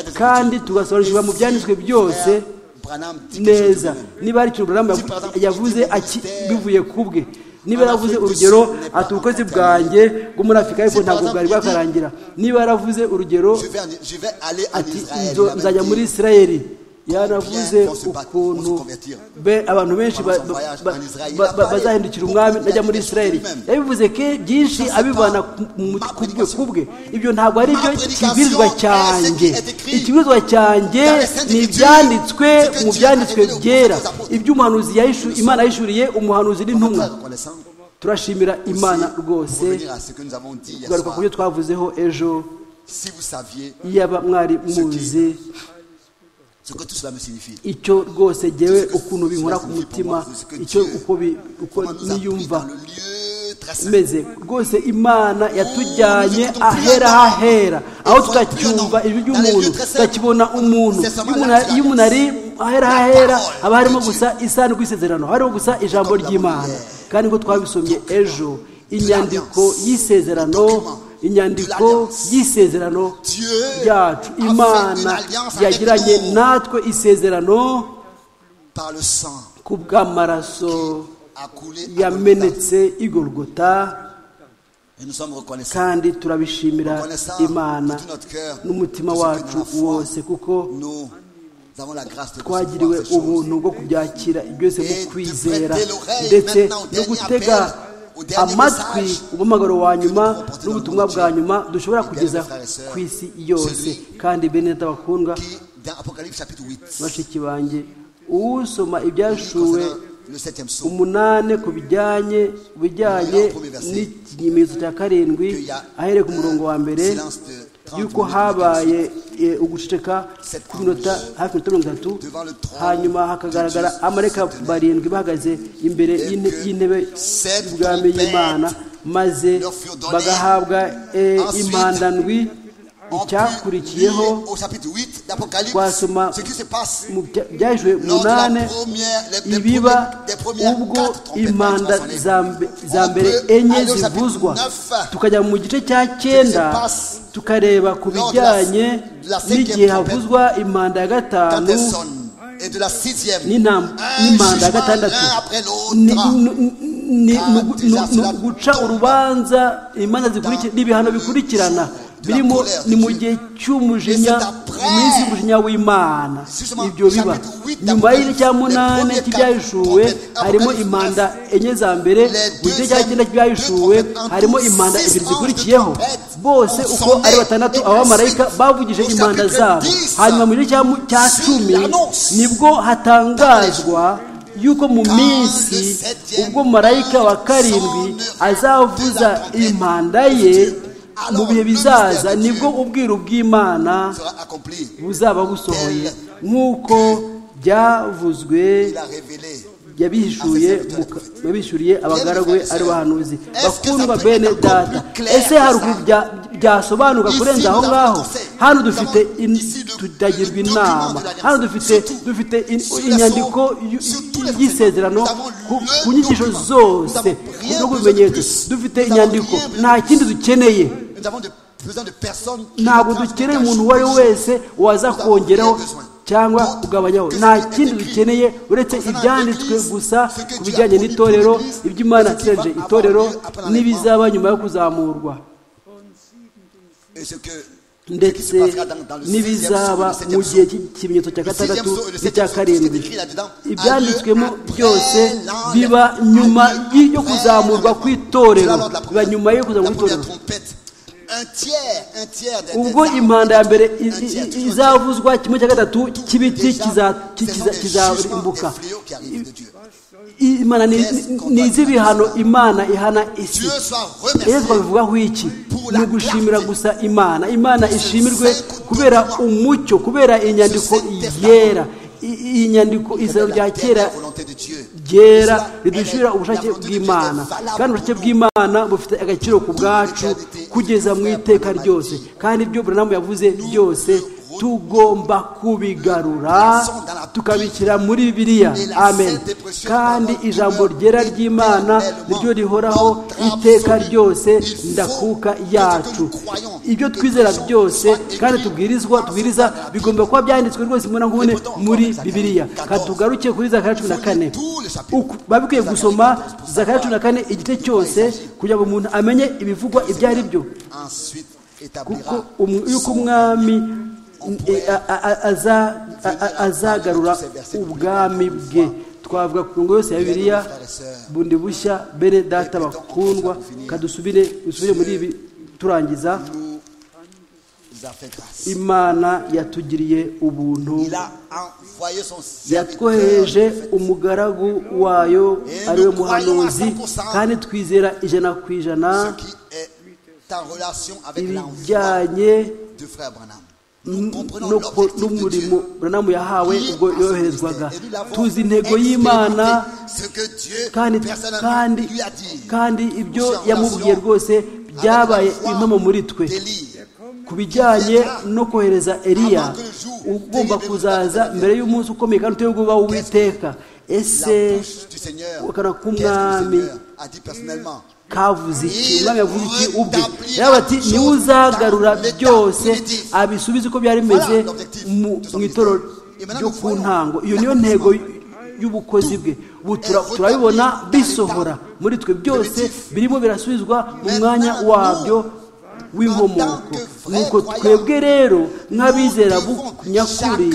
des kandi Écritures. tugasobanukirwa mu Et si byanditswe byose frère Branham dit quelque chose de neza même, niba ari ikintu Branham yavu- Si, par exemple, yavuze ikigo aki- ministère, bivuye ku bwe niba en yaravuze Afrique du urugero Sud n'est pas ati ubukozi encore bwanjye bwo muri afurika y'epfo Si, par ntabwo exemple, bwari il dit- bwakarangira niba yaravuze urugero Je vais, en- je vais aller en ati Israël. "Nzo- la nzajya vérité. muri isirayeli yaravuze Combien vont se battre, vont se ukuntu convertir? be- abantu benshi ba- Pendant son voyage ba- en Israël, il ba- a ba- parlé bazahindukira beaucoup umwami de najya muri la isirayeli Bible même. yabivuze ko byinshi Je sais abivana pas. ku- mu- Ma ku bwe prédication. ku bwe ibyo ntabwo ari Ma byo prédication kibwirizwa est ce qui cyanjye est écrit ikibwirizwa cyanjye dans les Saintes ni Écritures. ibyanditswe C'est que Dieu mu a byanditswe révélé aux byera prophètes, aux apôtres. iby'umuhanuzi yahishu- imana yahishuriye umuhanuzi n'intumwa Frère reconnaissant, turashimira aussi, imana pour rwose revenir à ce que nous avons dit hier kugaruka ku soir. byo twavuzeho ejo Si vous saviez yaba mwari muzi ce que tout cela me signifie, icyo rwose ngewe ukuntu binkora ku mutima icyo uko bi- uko comment nous a pris niyumva dans le lieu très saint. meze rwose imana yatujyanye ahera hahera aho tudacyumva ijwi ry'umuntu tutakibona umuntu Iyo umuntu- iyo umuntu ari ahera hahera haba harimo gusa isano rw'isezerano haba harimo gusa ijambo ry'imana kandi ngo twabisomye ejo inyandiko y'isezerano inyandiko y'isezerano Dieu ryacu a fait une imana alliance avec yagiranye nous natwe isezerano par le sang ku bw'amaraso a coulé. à Golgotha. yamenetse igorogota Et nous sommes reconnaissants. kandi turabishimira Reconnaissants imana de tout notre cœur, n'umutima de ce que wacu nous avons. wose kuko Nous avons la grâce de recevoir twagiriwe ces choses. ubuntu bwo kubyakira byose mu Et de kwizera prêter l'oreille ndetse maintenant au no dernier gutega appel, au dernier amatwi message umuhamagaro wa nyuma que nous pouvons porter dans n'ubutumwa le bwa monde nyuma dushobora Bien, kugeza mes frères et sœurs, ku isi yose celui kandi bene data bakundwa Qui, dans Apocalypse chapitre 8, bashiki banjye uwusoma concernant ibyashuwe le septième psaume, umunani ku bijyanye bijyanye n'ikimenyetso cya karindwi ahereye ku murongo wa mbere yuko habaye e, uguceceka kw'iminota hafi iminota mirongo itatu hanyuma hakagaragara amareka barindwi bahagaze imbere y'inte- y'intebe y'ubwami y'imana maze bagahabwa e, impandandwi on peut icyakurikiyeho lire au chapitre 8 d'Apocalypse twasoma ce qui se passe mu bya- byahejwe lors de la munane première- les- les ibiba premières- les premières ubwo quatre trompettes impanda qui vont sonner. za mbe- za On mbere peut enye aller au chapitre zivuzwa neuf. tukajya mu gice cya cyenda passe tukareba ku lors de la- bijyanye de la cinquième n'igihe trompette. havuzwa impanda ya quand gatanu elle sonne et de la sixième n'intam- un n'impanda ya jugement gatandatu l'un après ni- l'autre ni- ni- ni- Ah, ni- déjà ni- ni cela uguca tombe. urubanza imanza zikurikira n'ibihano bikurikirana birimo ni mu gihe cy'umujinya mu minsi y'umujinya w'imana ibyo biba nyuma y'igice cya munani cy'ibyahishuwe harimo impanda enye za mbere mu gice cya cyenda cy'ibyahishuwe harimo impanda ebyiri zikurikiyeho bose uko ari batandatu abamarayika bavugije impanda zabo hanyuma mu gice cya cumi nibwo hatangazwa yuko mu minsi ubwo marayika wa karindwi azavuza impanda ye mu bihe bizaza nibwo ubwiru bw'imana buzaba busohoye nk'uko byavuzwe yabihishuye yabishyuriye abagaragu be ari bahanuzi bakundwa bene data ese hari ukuntu byasobanuka kurenza aho ngaho hano dufite tutagirwa inama hano dufite dufite inyandiko y'isezerano ku nyigisho zose no ku bimenyetso dufite inyandiko nta kindi dukeneye ntabwo dukeneye umuntu uwo ari we wese waza kongeraho cyangwa kugabanyaho nta kindi dukeneye uretse ibyanditswe gusa ku bijyanye n'itorero iby'imana iseje itorero n'ibizaba nyuma yo kuzamurwa ndetse n'ibizaba mu gihe cy'ikimenyetso cya gatandatu n'icya karindwi ibyanditswemo byose biba nyuma yo kuzamurwa kw'itorero biba nyuma yo kuzamurwa kw'itorero ubwo impanda ya mbere izavuzwa kimwe cya gatatu cy'ibiti kizarimbuka imana ni iz'ibihano imana ihana isi rero twabivugaho iki ni ugushimira gusa imana imana ishimirwe kubera umucyo kubera inyandiko yera iyi nyandiko izina rya kera ryera ridushyira ubushake bw'imana kandi ubushake bw'imana bufite agaciro ku bwacu kugeza mu iteka ryose kandi ibyo buranamu yavuze byose tugomba kubigarura tukabikira muri biriya amen kandi ijambo ryera ry'imana niryo rihoraho iteka ryose ndakuka yacu ibyo twizera byose kandi tubwirizwa tubwiriza bigomba kuba byanditswe rwose imbona nkubone muri bibiriya katugaruke kuri za cumi na kane babikwiye gusoma za cumi na kane igice cyose kugira ngo umuntu amenye ibivugwa ibyo ari byo kuko yuko umwami azagarura ubwami bwe twavuga ku ngo yose ya bibiliya bundi bushya bene data bakundwa kadusubire dusubire muri ibi turangiza imana yatugiriye ubuntu yatwohereje umugaragu wayo ariwe muhanuzi kandi twizera ijana ku ijana ibijyanye n'umurimo buranamu yahawe ubwo yoherezwaga tuzi intego y'imana kandi ibyo yamubwiye rwose byabaye impamo muri twe ku bijyanye no kohereza eriya ugomba kuzaza mbere y'umunsi ukomeye kandi uteye w'uwiteka ese ukana k'umwami kavuze iki umwami yavuze iki ubwe yaba ati niwe uzagarura byose abisubize uko byari bimeze mu itoro ryo ku ntango iyo niyo ntego y'ubukozi bwe ubu turabibona bisohora muri twe byose birimo birasubizwa mu mwanya wabyo w'inkomoko nuko twebwe rero nk'abizera nyakuri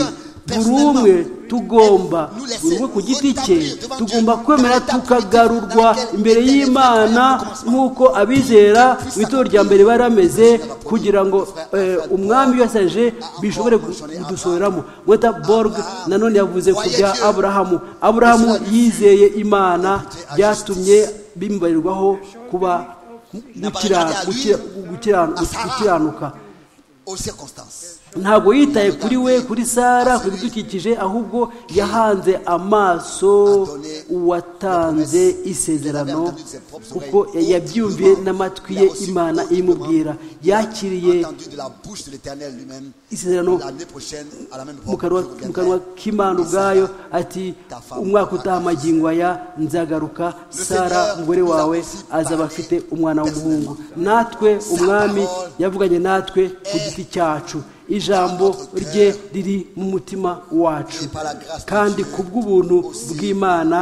buri umwe tugomba buri umwe ku giti cye tugomba kwemera tukagarurwa imbere y'imana nk'uko abizera mu itora rya mbere bari bameze kugira ngo umwami wese aje bishobore kudusoreramo weta boruge nanone yavuze ku bya aburahamu aburahamu yizeye imana byatumye bimubarirwaho kuba gukiranuka ntabwo yitaye kuri we kuri sara ku bidukikije ahubwo yahanze amaso uwatanze isezerano kuko yabyumviye n'amatwi ye imana imubwira yakiriye isezerano mu kanwa k'imana ubwayo ati umwaka utaha amagingo aya nzagaruka sara umugore wawe azaba afite umwana w'umuhungu natwe umwami yavuganye natwe ku giti cyacu ijambo rye riri mu mutima wacu kandi ku bw'ubuntu bw'imana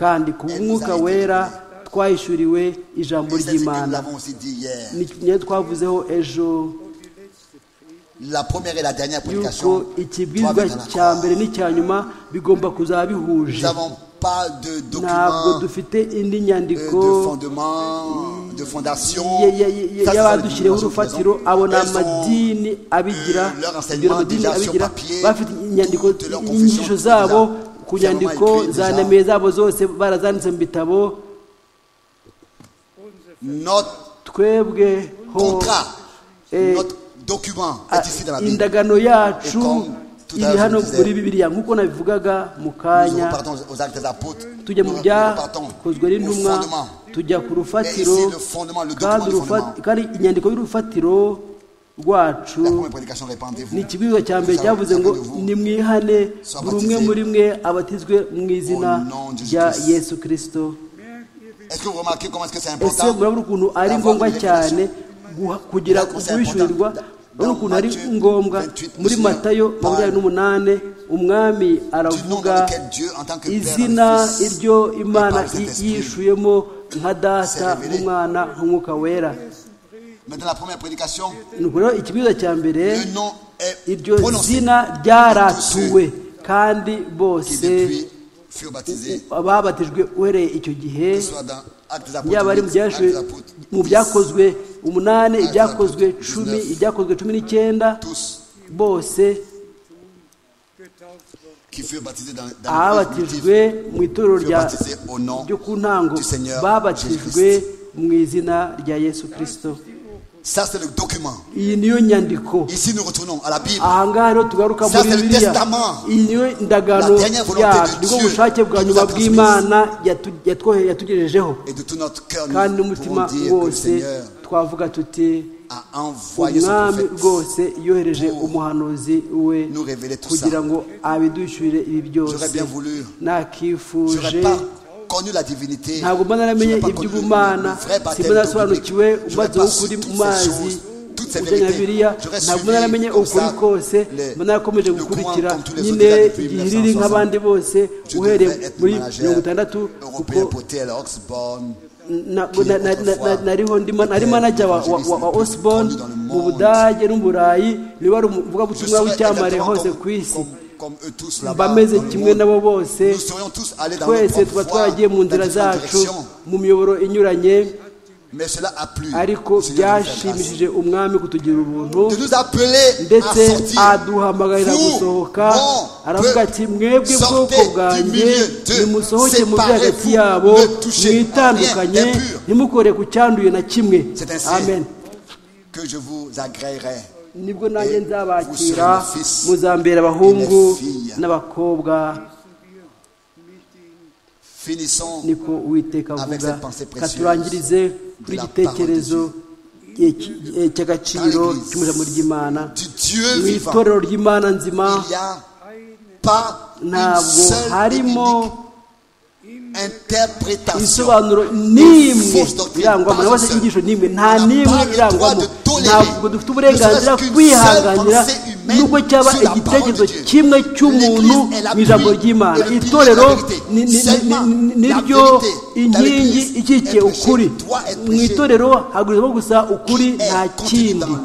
kandi ku bw'umwuka wera twahishuriwe ijambo Et c'est ce que nous ry'imana l'avons aussi dit hier. ni niyo twavuzeho ejo La première et la dernière yuko prédication. doivent ikibwizwa être en accord. cya mbere n'icya nyuma bigomba kuzaba Nous bihuje n'avons pas de ntabwo documents, dufite indi euh, nyandiko de fondement, de fondation. ye- ye- ye- Ça, ce sont les y'abadushyiriyeho documents que nous urufatiro avons. abo ni Elles sont- amadini abigira euh, leur enseignement ibyo amadini déjà sur abigira papier, bafite inyandiko toutes leurs inyigisho confessions zabo déjà ku nyandiko fermement écrites za déjà. nemeye zabo zose barazanditse mu bitabo Notre twebwe ho contrat, eh, notre document Ah, est ici dans la Bible. indagano yacu Comme tout à l'heure iri hano je disais. muri bibiliya nk'uko nabivugaga mu Nous kanya repartons aux actes des apôtres. tujya Nous mu repartons byakozwe au n'intumwa fondement. tujya ku rufatiro Mais ici, le fondement, le document kandi du urufa- fondement. kandi inyandiko y'urufatiro rwacu La première prédication, répandez-vous. ni ikibwiriza cya mbere Chacun- cyavuze ngo chacun de vous nimwihane soit buri umwe baptisé muri mwe abatizwe mu izina au nom de rya Jésus-Christ. yesu kirisito Est-ce que vous remarquez comment est-ce que c'est ese important murabona ukuntu ari d'avoir ngombwa une cyane guha- kugira Urabona ko c'est guhishurirwa important. murabona ukuntu ari Matthieu ngombwa 28, muri Monseigneur matayo Paul, makumyabiri n'umunani umwami du nom aravuga dans lequel Dieu, en tant que Père, izina dans le Fils, iryo et imana par le Saint-Esprit, yishuyemo nka data s'est révélé. nk'umwana nk'umwuka wera Mais dans la première prédication, ni uku rero ikibwiza cya mbere le nom est iryo prononcé zina ryaratuwe kandi qui bose depuis furent baptisés, babatijwe uhereye icyo gihe que ce soit dans Actes des yaba ari mu Apôtres, 8, Actes byashoboye des Apôtres, mu 10, byakozwe umunani ibyakozwe cumi Dix-neuf. ibyakozwe cumi n'icyenda tous bose getauft worden. qui furent baptisés dans, dans le abatijwe primitif, mu itorero furent rya baptisés au nom ryo ku ntango du Seigneur babatijwe mu izina rya yesu kirisito Ça, c'est le document. iyi niyo nyandiko Ici, nous retournons à la Bible. ahangaha rero tugaruka Ça, muri c'est le biriya testament. iyi niyo ndagano La dernière volonté yacu de nibwo Dieu bushake bwa qui nous nyuma a transmise. bw'imana yatu- yatwohe- yatugejejeho Et de tout notre cœur, kandi nous n'umutima pouvons dire que le wose Seigneur twavuga tuti a envoyé son umwami prophète. rwose yohereje pour umuhanuzi we nous révéler tout kugira ça. ngo abidushyurire ibi byose J'aurais bien voulu. Je nakifuje n'aurais pas connu la divinité. ntabwo mba J'aurais naramenye pas connu iby'ubumana le vrai baptême simba narasobanukiwe biblique. J'aurais umwanzi pas wo su kuri toutes mu ces mazi choses, toutes ces ubujyanye na vérités. biriya J'aurais ntabwo suivi mba naramenye comme ukuri ça kose les- mba narakomeje le courant gukurikira comme tous les nyine autres depuis igihe 1960. riri nk'abandi bose Je uhereye devais être muri manager mirongo itandatu européen kuko poté à Oxborn. Na- Qui na- na- na- autrefois na- nariho ndimo nari était manager wa, wa, l'évangéliste wa, wa le plus Osborne connu dans le mu monde. Budage no mu Burayi ni wari Je umuvugabutumwa serais w'icyamamare exactement hose comme, ku isi comme, comme eux tous mba là-bas. meze dans le kimwe monde. nabo bose Nous serions tous allés dans notre twese tuba propre voie, twaragiye mu dans nzira différentes zacu directions. mu miyoboro inyuranye Mais cela a plu. ariko Le Seigneur nous fait grâce. byashimishije umwami kutugira ubuntu de nous appeler à ndetse sortir. aduhamagarira Vous, gusohoka mon aravuga peuple, ati mwebwe bwoko sortez du bwanjye milieu d'eux, nimusohoke mu byo séparez-vous, hagati yabo ne touchez à rien mwitandukanye d'impur. ntimukore ku cyanduye na kimwe C'est ainsi. amen Que je vous agréerai. nibwo nanjye Et vous serez nzabakira mes fils muzambera et abahungu mes filles. n'abakobwa Finissons niko uwiteka Avec avuga cette pensée ka précieuse turangirize de kuri la igitekerezo cy'iki- cy'agaciro Dans l'Église. cy'umuryango ry'imana du Dieu mu vivant. itorero ry'imana nzima Il n'y a pas une ntabwo seule et harimo unique interprétation. ibisobanuro n'imwe Fausse doctrine, irangwamo pas nabose une seule. inyigisho n'imwe nta On n'a n'imwe pas le irangwamo droit de tolérer, ntabwo dufite uburenganzira ne serait-ce qu'une kwihanganira seule pensée humaine nubwo cyaba sur la igitekerezo parole de Dieu. kimwe cy'umuntu L'Église est la mu ijambo pluie ry'imana et le pilier de la itorero vérité. ni- ni- ni- Seulement ni- ni- la niryo vérité dans inkingi l'Église ikikiye est prêchée, ukuri doit être mu prêchée. itorero hagurizamo gusa ukuri Qui est nta contenu kindi dans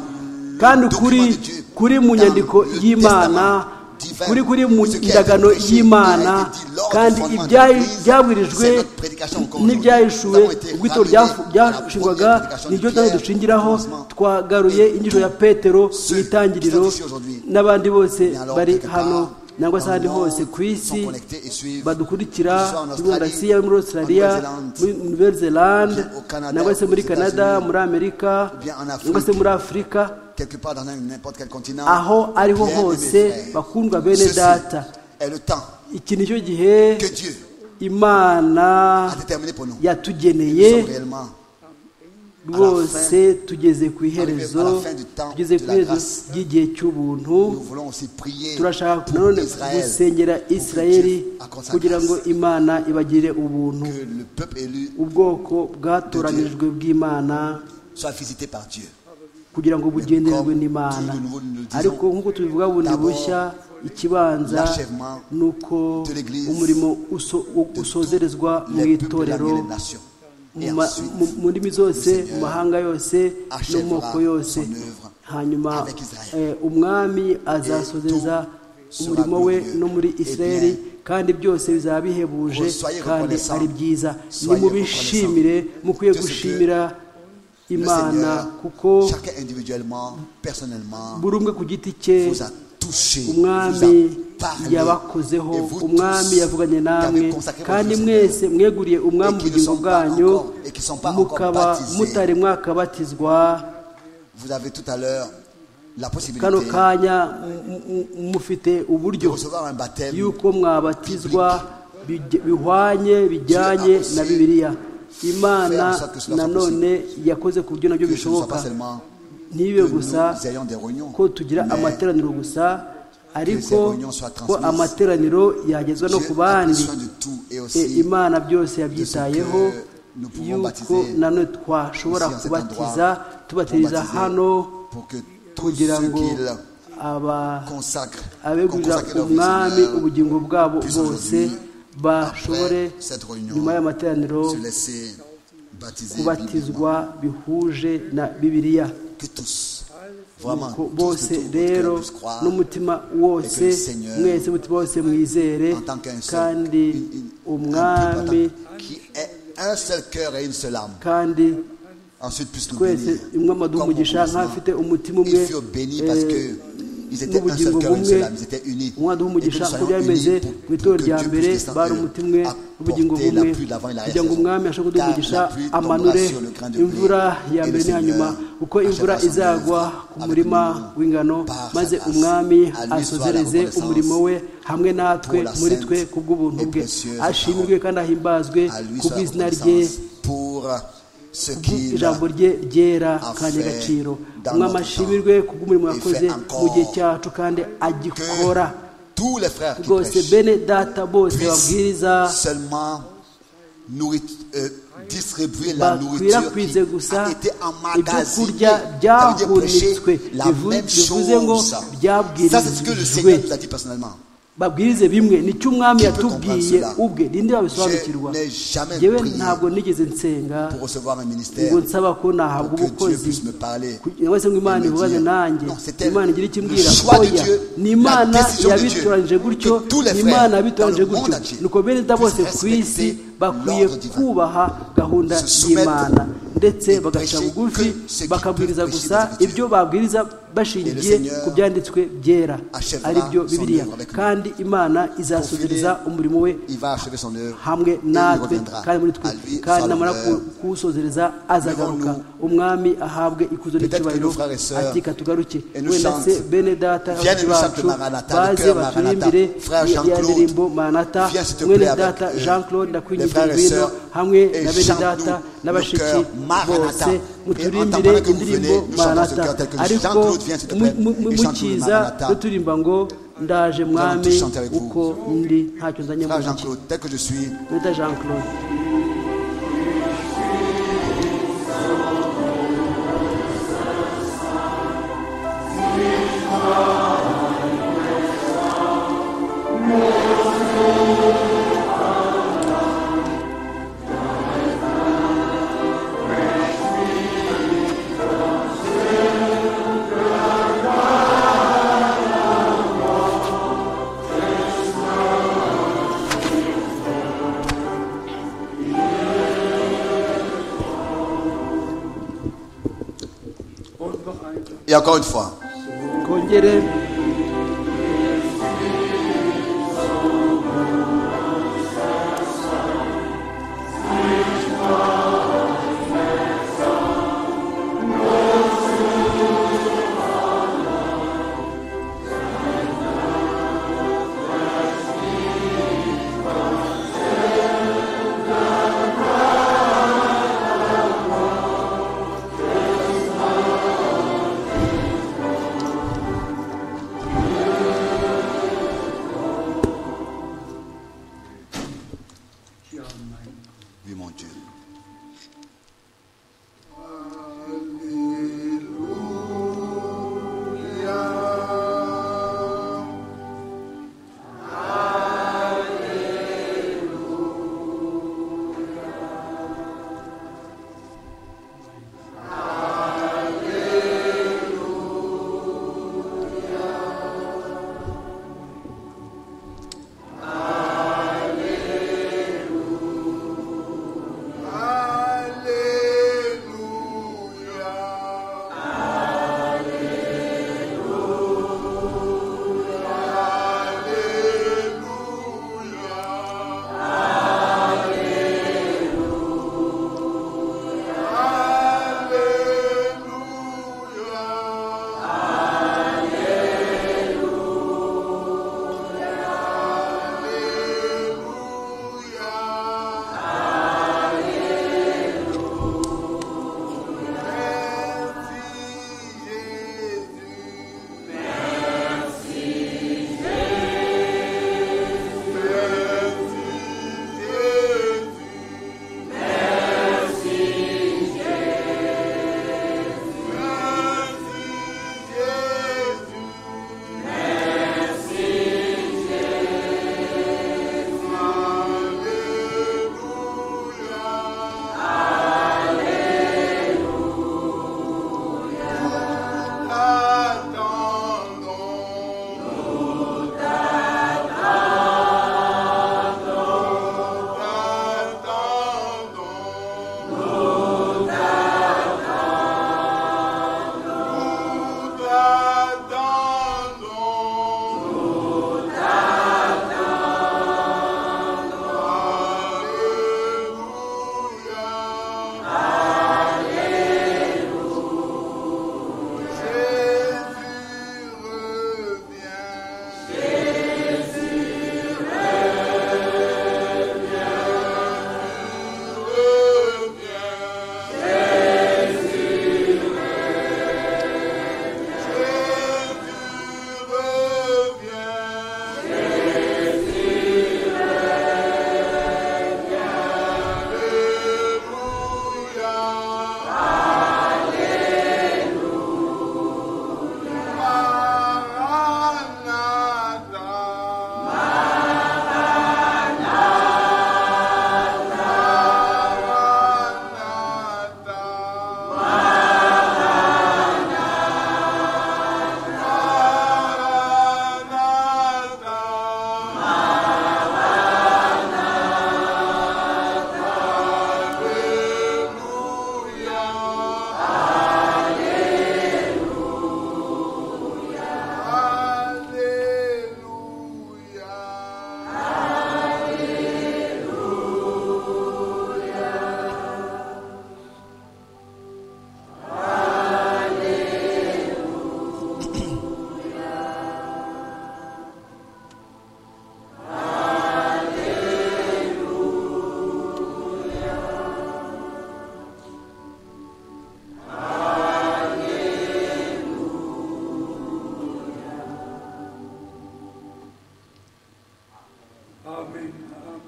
kandi document kuri de Dieu, kuri mu dans nyandiko le y'imana testament divin, kuri kuri mu ce qui a été ndagano prêché, y'imana a été dit lors du kandi fondement de ibyayi- l'Église, byabwirijwe c'est notre prédication encore aujourd'hui. n'ibyahishuwe Nous avons été ubwo ramenés itorero ryafu- à la ryashingwaga première prédication niryo de nawe Pierre, dushingiraho commencement. twagaruye Et inyigisho ya tous petero mu ceux itangiriro qui sont ici aujourd'hui, n'abandi bose mais alors, bari quelque part, hano nangwa se dans le ahandi monde, hose ku isi sont connectés et suivent, badukurikira que ce soit en muri Australie, Asia muri Australia en Nouvelle-Zélande, muri Nouvelle Zélande ou bien au Canada, nangwa se muri aux Canada États-Unis, muri Amerika ou bien en Afrique. nangwa se muri Afurika quelque part dans n'importe quel continent. aho ariho bien-aimés hose frères, bakundwa bene ceci data est le temps iki nicyo gihe que Dieu imana a déterminé pour nous. Nous yatugeneye sommes réellement rwose tugeze ku arrivé iherezo à la fin du temps tugeze de ku la iherezo grâce. ry'igihe cy'ubuntu Nous voulons aussi prier turashaka pour nanone Israël, gusengera pour que isirayeli Dieu accorde sa kugira ngo grâce, imana ibagirire ubuntu que le peuple élu ubwoko bwatoranijwe bw'imana soit visité par Dieu. kugira ngo bugendererwe n'imana Comme nous le disons, ariko nk'uko tubivuga bundi d'abord, bushya ikibanza l'achèvement ni uko de l'Église, umurimo uso- u- usozerezwa mu les peuples de la itorero nation. et mu ma- ensuite, mu- mu ndimi zose le Seigneur mu mahanga yose no mu moko achèvera yose son œuvre hanyuma avec Israël. eh, umwami azasozeza sera umurimo we glorieux. no muri Eh bien, israeli kandi byose bizaba bihebuje soyez kandi reconnaissants. ari byiza Soyez nimubishimire mukwiye de ce que gushimira Le imana Seigneur, kuko chacun individuellement, personnellement, buri umwe ku giti cye vous a touché, vous a umwami parlé, yabakozeho et vous umwami tous yavuganye qui namwe avez consacré votre kandi vie au mwese mweguriye umwami Et qui ne ubugingo sont pas bwanyu encore- et qui sont pas encore mukaba baptisés. mutari mwakabatizwa Vous avez tout à l'heure la possibilité kano de kanya mu- mu- mu- mufite uburyo recevoir un baptême yuko mwabatizwa bij- bihwanye Dieu bijyanye a na aussi bibiliya imana faire en sorte que cela soit nanone yakoze ku buryo nabyo que ce ne soit bishoboka pas seulement ntibibe que nous gusa ayons des réunions, ko tugira mais amateraniro gusa ariko réunions soient ko transmises. amateraniro yagezwa no Dieu ku a pris bandi soin de tout et E, aussi imana byose yabyitayeho de ce que nous pouvons yuko baptiser nanone twashobora ici, en cet kubatiza endroit, tubatiriza pour baptiser, hano pour que tous kugira ceux ngo qu'il aba consacre, qu'on abegurira consacre leur vie au umwami Seigneur, ubugingo bwabo puissent bose aujourd'hui, bashobore après cette réunion, nyuma y'amateraniro se laisser baptiser bibliquement. kubatizwa bihuje na bibiliya que tous, vraiment, ko tous bose de tout votre cœur rero puissent croire n'umutima wose que le Seigneur, mwese umutima wose mwizere en tant qu'un seul, kandi une- une- un umwami peu, pardon, qui est un seul cœur et une seule âme. kandi Ensuite, puisse nous twese bénir. umwami aduha comme au umugisha commencement. nk'afite umutima umwe Ils furent bénis parce que ils étaient un seul n'ubugingo cœur et une bumwe seule âme, ils étaient unis. umwami aduha Et que umugisha nous uko soyons byari bimeze unis ku pour, pour itorero que rya Dieu mbere puisse descendre, bari umutima umwe ubugingo apporter bumwe la pluie de l'avant et l'arrière kugira ngo saison. umwami ashobore kuduha Car la umugisha pluie tombera amanure sur le grain de blé, imvura ya et le mbere n'iya nyuma Seigneur kuko imvura achèvera son izagwa œuvre ku avec murima nous w'ingano par sa maze grâce. umwami À lui soit la asozereze reconnaissance umurimo we hamwe natwe pour la muri sainte twe ku bw'ubuntu et bwe précieuse ashimirwe kandi ahimbazwe à lui ku soit la bw'izina rye reconnaissance pour ce qu'il a ijambo rye ryera a kandi fait agaciro dans umwami notre ashimirwe temps. kubw'umurimo Et yakoze fait encore mu gihe cyacu kandi que agikora tous les frères qui rwose prêchent bene data bose puissent babwiriza seulement nourrit- euh, distribuer la nourriture bakwirakwize qui gusa a été emmagasinée. ibyokurya Ça veut dire prêcher byahunitswe la bivu- même bivuze ngo chose. Ça, c'est ce que le byabwirijwe Seigneur nous a dit personnellement. babwirize bimwe nicyo umwami Qui peut yatubwiye comprendre cela? ubwe ninde wabisobanukirwa Je n'ai jamais yewe prié ntabwo nigeze nsenga Pour recevoir un ministère, ngo nsaba ko nahabwa pour que Dieu ubukozi puisse me parler. cyangwa se ngo imana Et me ivugane dire, nanjye non, c'est elle. imana igira icyo Le imbwira choix de oya Dieu, ni la imana décision de Dieu, yabitoranyije gutyo que tous les ni frères imana dans yabitoranyije le monde gutyo entier nuko bene da bose puissent ku isi respecter bakwiye l'ordre divin. kubaha gahunda Se soumettre y'imana ndetse et bagaca prêcher bugufi que ce qui bakabwiriza peut prêcher gusa des ibyo babwiriza bashingiye Seigneur ku byanditswe byera achèvera ari byo son bibiliya œuvre avec nous. kandi imana izasubiriza umurimo we Il va achever son œuvre. hamwe et il natwe reviendra. kandi muri twe À lui kandi soit namara l'honneur. kuwusozereza azagaruka umwami ahabwe ikuzo Peut-être n'icyubahiro que nos frères et sœurs ati katugaruke et nous wenda chantent. se bene data Viens bacu nous chanter Maranatha, le baze cœur baturimbire Maranatha. Frère ya ya Jean-Claude, ndirimbo maranata viens s'il te mwene plaît avec data eux. jean claude Les frères ndakwinginze et ngwino sœurs, hamwe et na bene chante-nous le data n'abashiki cœur Maranatha. bose Et muturimbire entendant que vous venez, indirimbo nous chantons ce maranata cœur tel que ariko Jean-Claude, viens s'il te plaît, mu- mu- et chante-nous mukiza Maranatha. duturimba ngo ndaje mwami tous chanter avec vous. uko ndi ntacyo nzanye mu Frère ntoki Jean-Claude, tel que je suis, bita jean claude Und noch einmal. et encore une fois, kongere Ja, mein oui mon Dieu.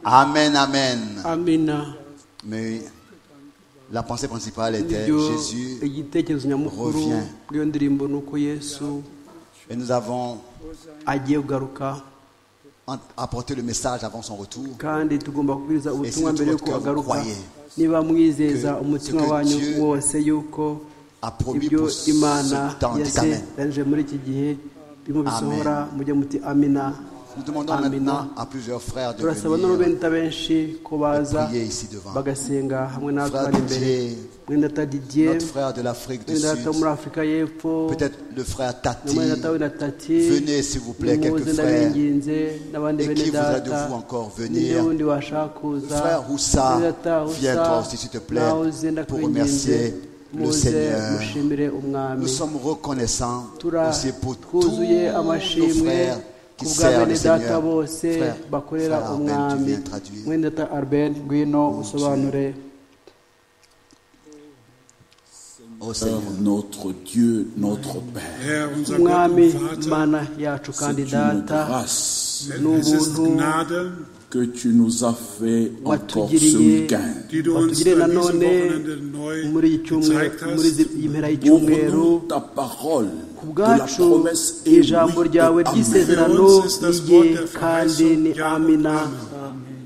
Amen, amen. amina Mais la pensée principale était nibyo Jésus. igitekerezo nyamukuru revient. bw'iyo ndirimbo ni uko yesu Et nous avons agiye kugaruka en- apporté le message avant son retour. kandi tugomba kubwiriza ubutumwa Ese mbere y'uko tuba agaruka twabukoye. niba mwizeza Que- umutima que wanyu Dieu wose yuko a promis ibyo pour ce imana temps. Amen. yaseranije muri iki gihe bimubisohora mujye muti amina Nous demandons amina maintenant à plusieurs frères de turasaba venir. n'urubenta benshi ko baza prier ici devant. bagasenga hamwe natwe Frère bari imbere Didier, mwene data didier notre frère de l'Afrique du mwene data Sud, wo muri afurika y'epfo peut-être le frère na Tati, mwene data we na tati Venez, s'il vous plaît, nimuze, quelques frères. ndabinginze n'abandi Et bene qui voudra data de vous encore venir? n'undi wundi washaka kuza Frère Roussa, Mwene data Roussa, viens toi aussi, s'il te plaît, nawe uze pour ndakwinginze. remercier le muze Seigneur. mushimire umwami Nous sommes reconnaissants Tura- aussi pour tous twuzuye nos amashimwe frères qui ku bwa servent bene le data Seigneur. bose Frère, bakorera frère Arben, tu umwami viens traduire. mwene data arben ngwino usobanure Ô Seigneur, Seigneur, notre Dieu, notre Père. Herr, unser Gott umwami und Vater, mana yacu kandi C'est une data grâce es ist n'ubuntu Gnade, que tu nous as fait encore ce watugiriye week-end. die du uns watugiriye an diesem nanone Wochenende muri neu iki cyumweru gezeigt hast. muri izi- iyi mpera y'icyumweru Ouvre-nous ta parole ku de la bwacu promesse et ijambo oui et ryawe amen. ry'isezerano Für uns ist das rye Wort der kandi Verheißung, ni ja und amina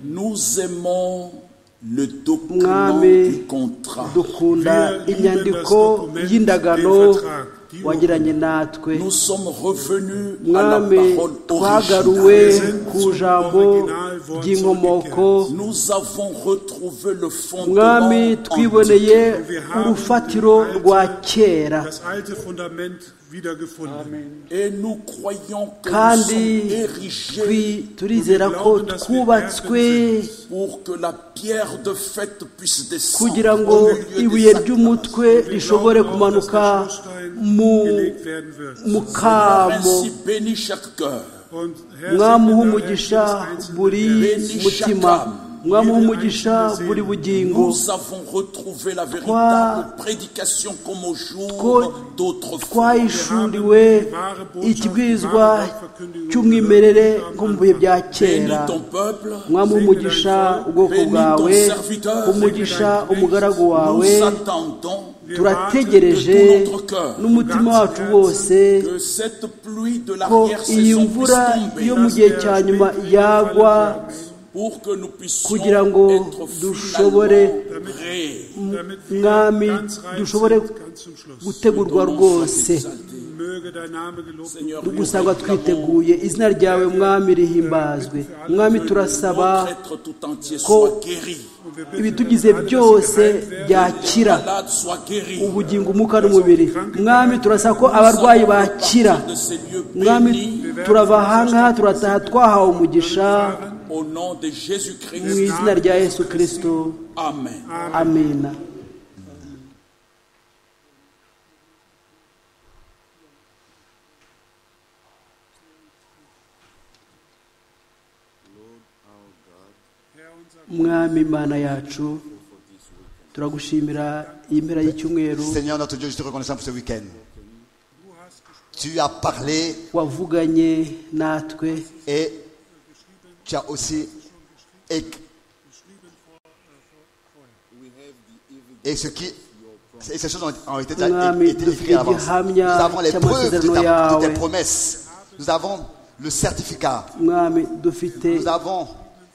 Nous aimons le document Mwami, du contrat. dukunda Wir lieben inyandiko das Dokument, y'indagano den Vertrag, die wagiranye natwe Nous sommes revenus à la mwami parole twagaruwe originale. ku ijambo ry'inkomoko Nous avons retrouvé le fondement mwami antique. twiboneye urufatiro rwa kera das alte Fundament wiedergefunden. Et nous croyons que nous kandi sommes érigés twi- turizera ko twubatswe pour que la pierre de fête puisse descendre kugira ngo au milieu des ibuye sacres. ry'umutwe rishobore kumanuka mu gelegt werden wird. mu kamo Ainsi bénis chaque cœur, Und mwamuha segne umugisha daher jedes einzelne buri der- mutima mwamuha umugisha buri bugingo nous avons retrouvé la véritable prédication comme au Ko- jour d'autrefois. twahishuriwe ikibwirizwa cy'umwimerere nko mu bihe bya kera Bénis ton peuple, mwamuha umugisha ubwoko bwawe umugisha umugaragu wawe nous attendons turategereje n'umutima wacu wose que cette pluie de ko iyi l'arrière-saison puisse mvura yo mu tomber gihe cya nyuma yagwa pour que nous puissions kugira ngo être dushobore finalement prêts. damit wir Mwami, ganz rein dushobore sind, ganz zum Schluss. gutegurwa rwose Möge dein Name gelobt und Seigneur, gusanga twiteguye izina ryawe mwami rihimbazwe mwami turasaba notre être tout entier ko- soit guéri. wir bitten ibitugize alle, dass sie byose geheilt werden. byakira Malade soit guéri. ubugingo umwuka n'umubiri mwami turasaba ko abarwayi bakira De ces lieux mwami bénis turava aha ngaha turataha twahawe umugisha au nom de Jésus-Christ. mu izina rya yesu kirisito Amen. amina mwami imana yacu turagushimira iyi mpera y'icyumweru Seigneur notre Dieu, je te reconnaissant pour ce week-end. Tu as parlé wavuganye natwe et tu as aussi éc- et ce qui et ces choses ont, ont été, déjà Mwami, é- été écrites à l'avance. Nous dufiye gihamya avons les preuves de, cy'amasezerano ta- de yawe. tes promesses. Nous avons le certificat. mwami dufite Nous avons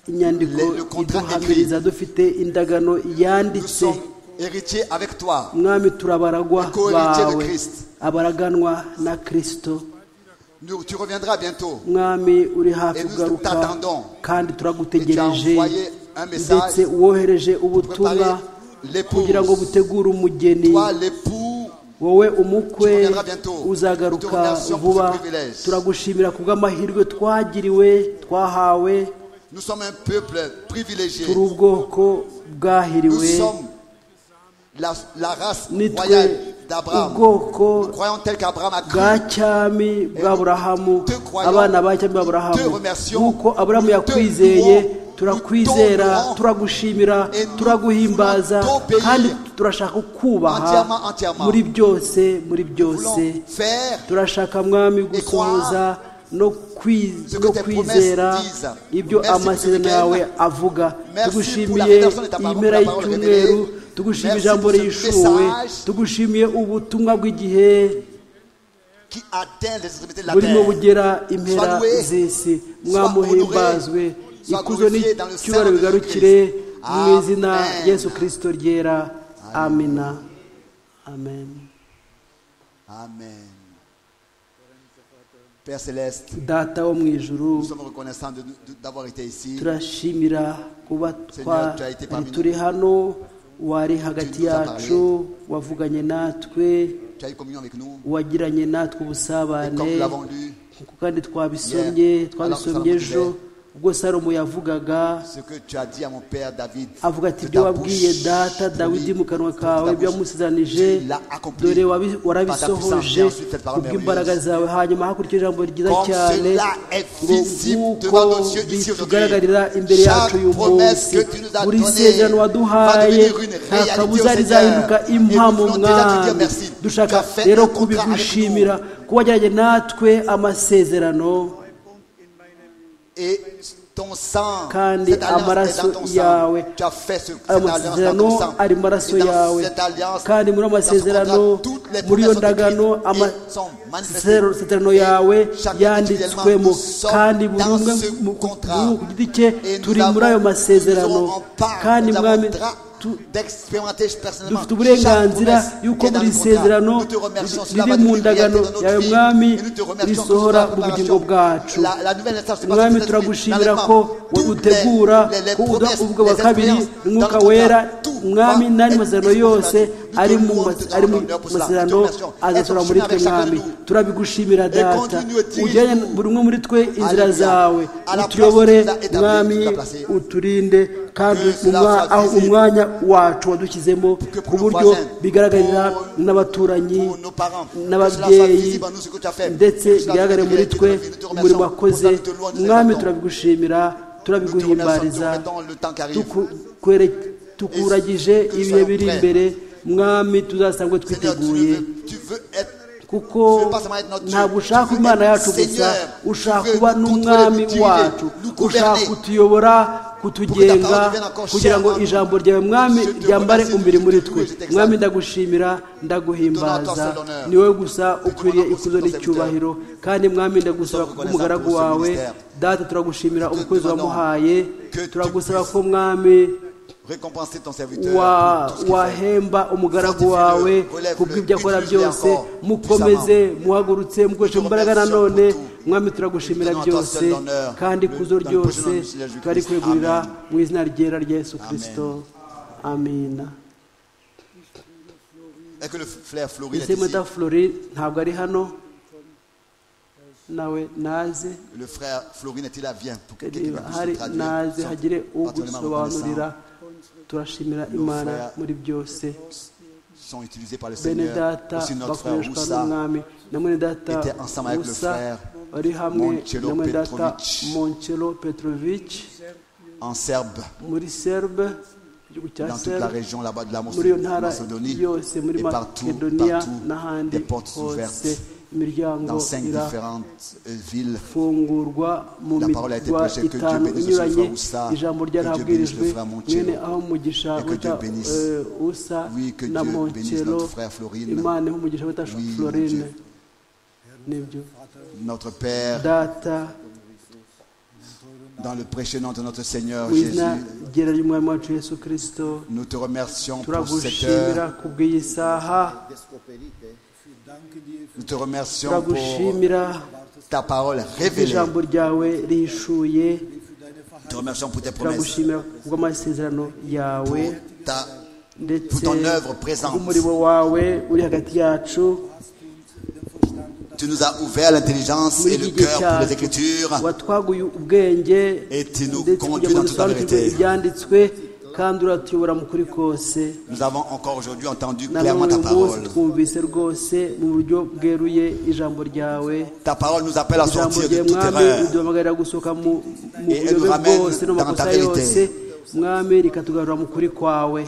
inyandiko Le- le contrat iduhamiriza dufite indagano nous yanditse sommes héritiers avec toi. mwami turabaragwa Co-héritier de bawe Christ. abaraganwa na kirisito Nous- tu reviendras bientôt. mwami uri hafi Et nous kugaruka t'attendons. kandi turagutegereje Et tu as envoyé un message ndetse wohereje ubutumwa Préparer l'épouse. kugira ngo butegure umugeni Toi, l'époux, wowe umukwe Tu reviendras bientôt. Nous te uzagaruka remercions pour vuba ce privilège. turagushimira kubw'amahirwe twagiriwe twahawe nous sommes un peuple privilégié. turi ubwoko Nous bwahiriwe sommes la, la race nitwe royale d'Abraham. ubwoko Nous croyons tel qu'Abraham a bwa cru. cyami bwa aburahamu te croyons, abana ba cyami ba aburahamu te remercions, nk'uko aburahamu nous te yakwizeye louons, turakwizera nous t'honorons, turagushimira et nous turaguhimbaza voulons t'obéir kandi turashaka kubaha entièrement, entièrement. muri byose muri byose Voulons faire turashaka mwami et croire gusohoza no kwi- no kwizera ibyo amasezerano yawe avuga tugushimiye iyi mpera y'icyumweru tugushimiye ijambo rishuwe tugushimiye ubutumwa bw'igihe qui atteint les extrémités de la burimo terre. bugera impera z'isi mwamuhimbazwe ikuzo n'icyubahiro bigarukire mu izina Yesu kirisito ryera amina amen Amen. Père céleste, data wo mu ijuru nous sommes reconnaissants de- de- d'avoir été ici. turashimira kuba twari turi hano wari hagati yacu wavuganye natwe Tu as eu communion avec nous. wagiranye natwe Et ubusabane comme nous l'avons lu, nkuko kandi twabisomye twabisomye ejo ubwo salomo yavugaga ce que tu as dit à mon père David, avuga ati de ibyo ta wabwiye bouche, data oui, dawidi mu kanwa de ta kawe ibyo bouche, wamusezeranije tu l'as accompli dore wabi- puissance. warabisohoje Et ensuite, cette parole kubw'imbaraga merveilleuse. zawe hanyuma hakurikije ijambo ryiza Comme cyane cela est ngo visible nk'uko devant nos yeux ici aujourd'hui, bitugaragarira imbere yacu uyu chaque promesse munsi que tu nous as buri donnée sezerano va waduhaye devenir une nta réalité kabuza au rizahinduka Seigneur. impamo Et nous voulons déjà te dire mwami merci. Tu dushaka as fait rero le contrat avec nous. kubigushimira kuba wageranye natwe amasezerano et ton sang, Kandi cette alliance est dans ton amaraso sang. yawe, Tu as fait ce, cette ayo alliance dans ton masezerano sang. ari mu maraso Et dans yawe cette alliance, kandi muri ayo dans ce masezerano contrat, toutes les muri iyo promesses ndagano de Christ ama- sont manifestées. amasezerano yawe Et chacun yanditswemo individuellement, nous sommes kandi buri dans umwe ce mu- contrat. buri umwe ku giti cye Et nous turi avons- muri ayo masezerano nous aurons part, kandi nous avons mwami droit tu- d'expérimenter personnellement dufite uburenganzira chaque promesse y'uko qui est dans buri le contrat. sezerano Nous te remercions, cela riri va mu devenir ndagano réalité dans notre yawe vie. Et mwami nous te remercions pour risohora cette mu bugingo préparation. bwacu La- la nouvelle naissance, c'est mwami parce que turagushimira dans ko les- toutes utegura les- les- les ko uduha promesses, ubwo bwa les kabiri expériences umwuka dans le wera contrat. Tout mwami va n'andi être masezerano exécuté. yose Nous te ari mu louons, mas- nous te ari mu rendons pour cela. masezerano Nous te remercions. azasohora muri Aide-nous twe chacun de mwami nous. turabigushimira data continue et dirige-nous. ujyanye buri umwe muri twe inzira Alléluia. À zawe la place utuyobore que tu as établie, mwami tu as placée. uturinde kandi Que cela umwa- soit aho visible. umwanya wacu wadushyizemo ku pour nos buryo voisins, bigaragarira pour- n'abaturanyi pour nos parents, que cela soit n'ababyeyi visible à nous ce que tu as fait, ndetse que cela bigaragare soit muri réalité twe dans notre vie. Nous te remercions umurimo pour wakoze ça, nous te louons, nous te mwami exaltons. turabigushimira Nous te remercions, turabiguhimbariza nous te remettons le temps qui arrive. Tuku- kwere- que tukuragije nous ibihe soyons biri prêts. imbere mwami Seigneur, tuzasangwe tu ne twiteguye veux- tu veux être kuko Tu veux pas seulement être notre Dieu, ntabwo ushaka tu veux imana être yacu gusa Seigneur, ushaka tu veux kuba nous n'umwami contrôler, nous diriger, wacu nous ushaka gouverner. kutuyobora kutugenga parole devienne encore kugira ngo chère à nous. ijambo ryawe mwami Je te ryambare remercie, je umubiri te muri loue, twe je t'exalte. mwami ndagushimira Donnons-toi ndaguhimbaza seul l'honneur. ni wowe gusa ukwiriye aussi ikuzo ton n'icyubahiro kandi mwami ndagusaba Nous sommes umugaragu reconnaissants pour ce wawe ministère. data turagushimira te umukozi demandons wamuhaye que tu turagusaba puisses ko mwami récompenser ton serviteur wa- pour tout ce qu'il fait. wahemba umugaragu Fortifie-le, wawe relève-le, ku bw'ibyo akora utilise-le byose encore, mukomeze muhagurutse mukoreshe Nous te imbaraga remercions nanone pour tout. mwami turagushimira Nous te donnons byose toi seul l'honneur. kandi Le- dans kuzo le ryose précieux nom de Jésus twari Christ. kwegurira Amen. mu izina ryera rya yesu kirisito amina Et que le flair fleurit ndetse mada flori ntabwo ari hano nawe naze Le frère Florine est-il là Viens pour que quelqu'un niba puisse hari le traduire. naze Nous sommes hagire particulièrement ugusobanurira reconnaissants. turashimira Nos imana frères muri byose sont utilisés par le bene Seigneur. data Aussi notre frère bakoreshwa Moussa, n'umwami na mwene data était ensemble avec le musa frère bari hamwe Monchelo na mwene data Petrovic. moncelo petrovic en serbe, muri serbe igihugu cya dans toute la serbe région là-bas de la muri iyo ntara Macédonie, yose muri et partout, makedoniya partout, n'ahandi des portes ouvertes hose imiryango dans cinq ira différentes euh, villes. fungurwa mu La parole a été mirwa prêchée, que Dieu itanu bénisse le inyuranye frère Oussa, ijambo que Dieu ryarabwirijwe bénisse le frère Monticello, mwene aho umugisha et que wita Dieu bénisse. eh, usa Oui, que na Dieu bénisse moncelo notre frère Florine. imana iha umugisha wita Oui, mon florine Dieu. nibyo Notre Père, data dans le précieux nom de notre Seigneur mu Jésus, izina ryera ry'umwami wacu yesu kirisito nous te remercions pour cette turagushimira heure. ku bw'iyi saha Nous te remercions pour turagushimira ta parole ku révélée. ijambo ryawe rihishuye Nous te remercions pour tes promesses, turagushimira ku bw'amasezerano yawe pour ta ndetse Pour ton œuvre présente. umurimo wawe uri hagati yacu Tu nous as ouvert l'intelligence muri et iki le gihe cœur pour les cyacu Écritures. watwaguye ubwenge Et tu nous ndetse conduis kugira ngo dans toute la dusobanukirwe vérité. ibyanditswe kandi uratuyobora mu kuri kose Nous avons encore aujourd'hui entendu na none clairement ta uyu munsi parole. twumvise rwose mu buryo bweruye ijambo ryawe Ta parole nous appelle à ijambo sortir de ryawe toute mwami erreur. riduhamagarira gusohoka mu mu Et elle nous buyobe ramène bwose no mu dans ta makosa vérité. yose mwami rikatugarura mu kuri kwawe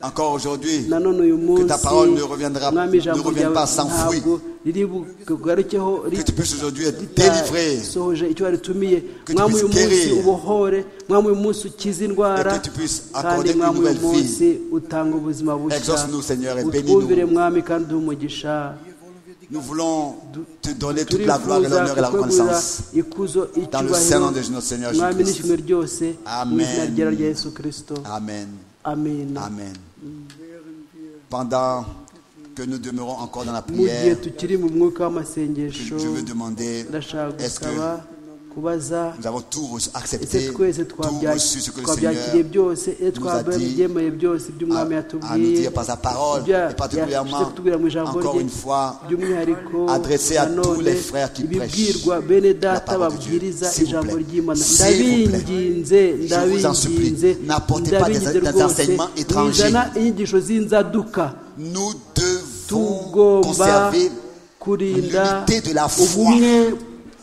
Encore aujourd'hui, nanone uyu que ta munsi parole ne reviendra, mwami ne ijambo revienne pas sans ryawe fruit. ntabwo riri bugarukeho Que tu puisses aujourd'hui être délivré ritasohoje icyo waritumiye Que tu mwami uyu puisses munsi guérir. ubohore mwami uyu munsi ukize indwara Et que tu puisses kandi accorder une mwami uyu nouvelle vie. munsi utanga ubuzima bushya Exauce-nous, Seigneur, et bénis-nous. utwumvire mwami kandi uhe umugisha Nous voulons te donner toute la gloire et turifuza l'honneur et la kukwegurira reconnaissance. ikuzo Dans le saint nom de icyubahiro notre Seigneur mwami Jésus-Christ. n'ishimwe ryose mu Amen. izina ryera rya yesu kirisito Amen. amen Amen. Pendant que nous demeurons encore dans la mu gihe prière, tukiri mu mwuka w'amasengesho je veux demander ndashaka est-ce que gusaba kubaza nous avons tout reçu, ese accepté, twese tout reçu ce que le twabyakiriye Seigneur byose ese nous a twabonye dit ibyemeye byose à, iby'umwami à nous yatubwiye dire par sa parole ibyo et particulièrement, yashyize kutubwira mu ijambo encore rye une fois, by'umwihariko adressé à tous nanone les frères qui ibibwirwa prêchent bene la data parole de Dieu. babwiriza S'il vous ijambo plaît. ry'imana S'il vous plaît. ndabinginze Je vous en supplie, ndabinginze n'apportez pas des- ndabinginze des rwose enseignements étrangers. muzana inyigisho z'inzaduka nous devons tugomba conserver kurinda l'unité de la foi. ubumwe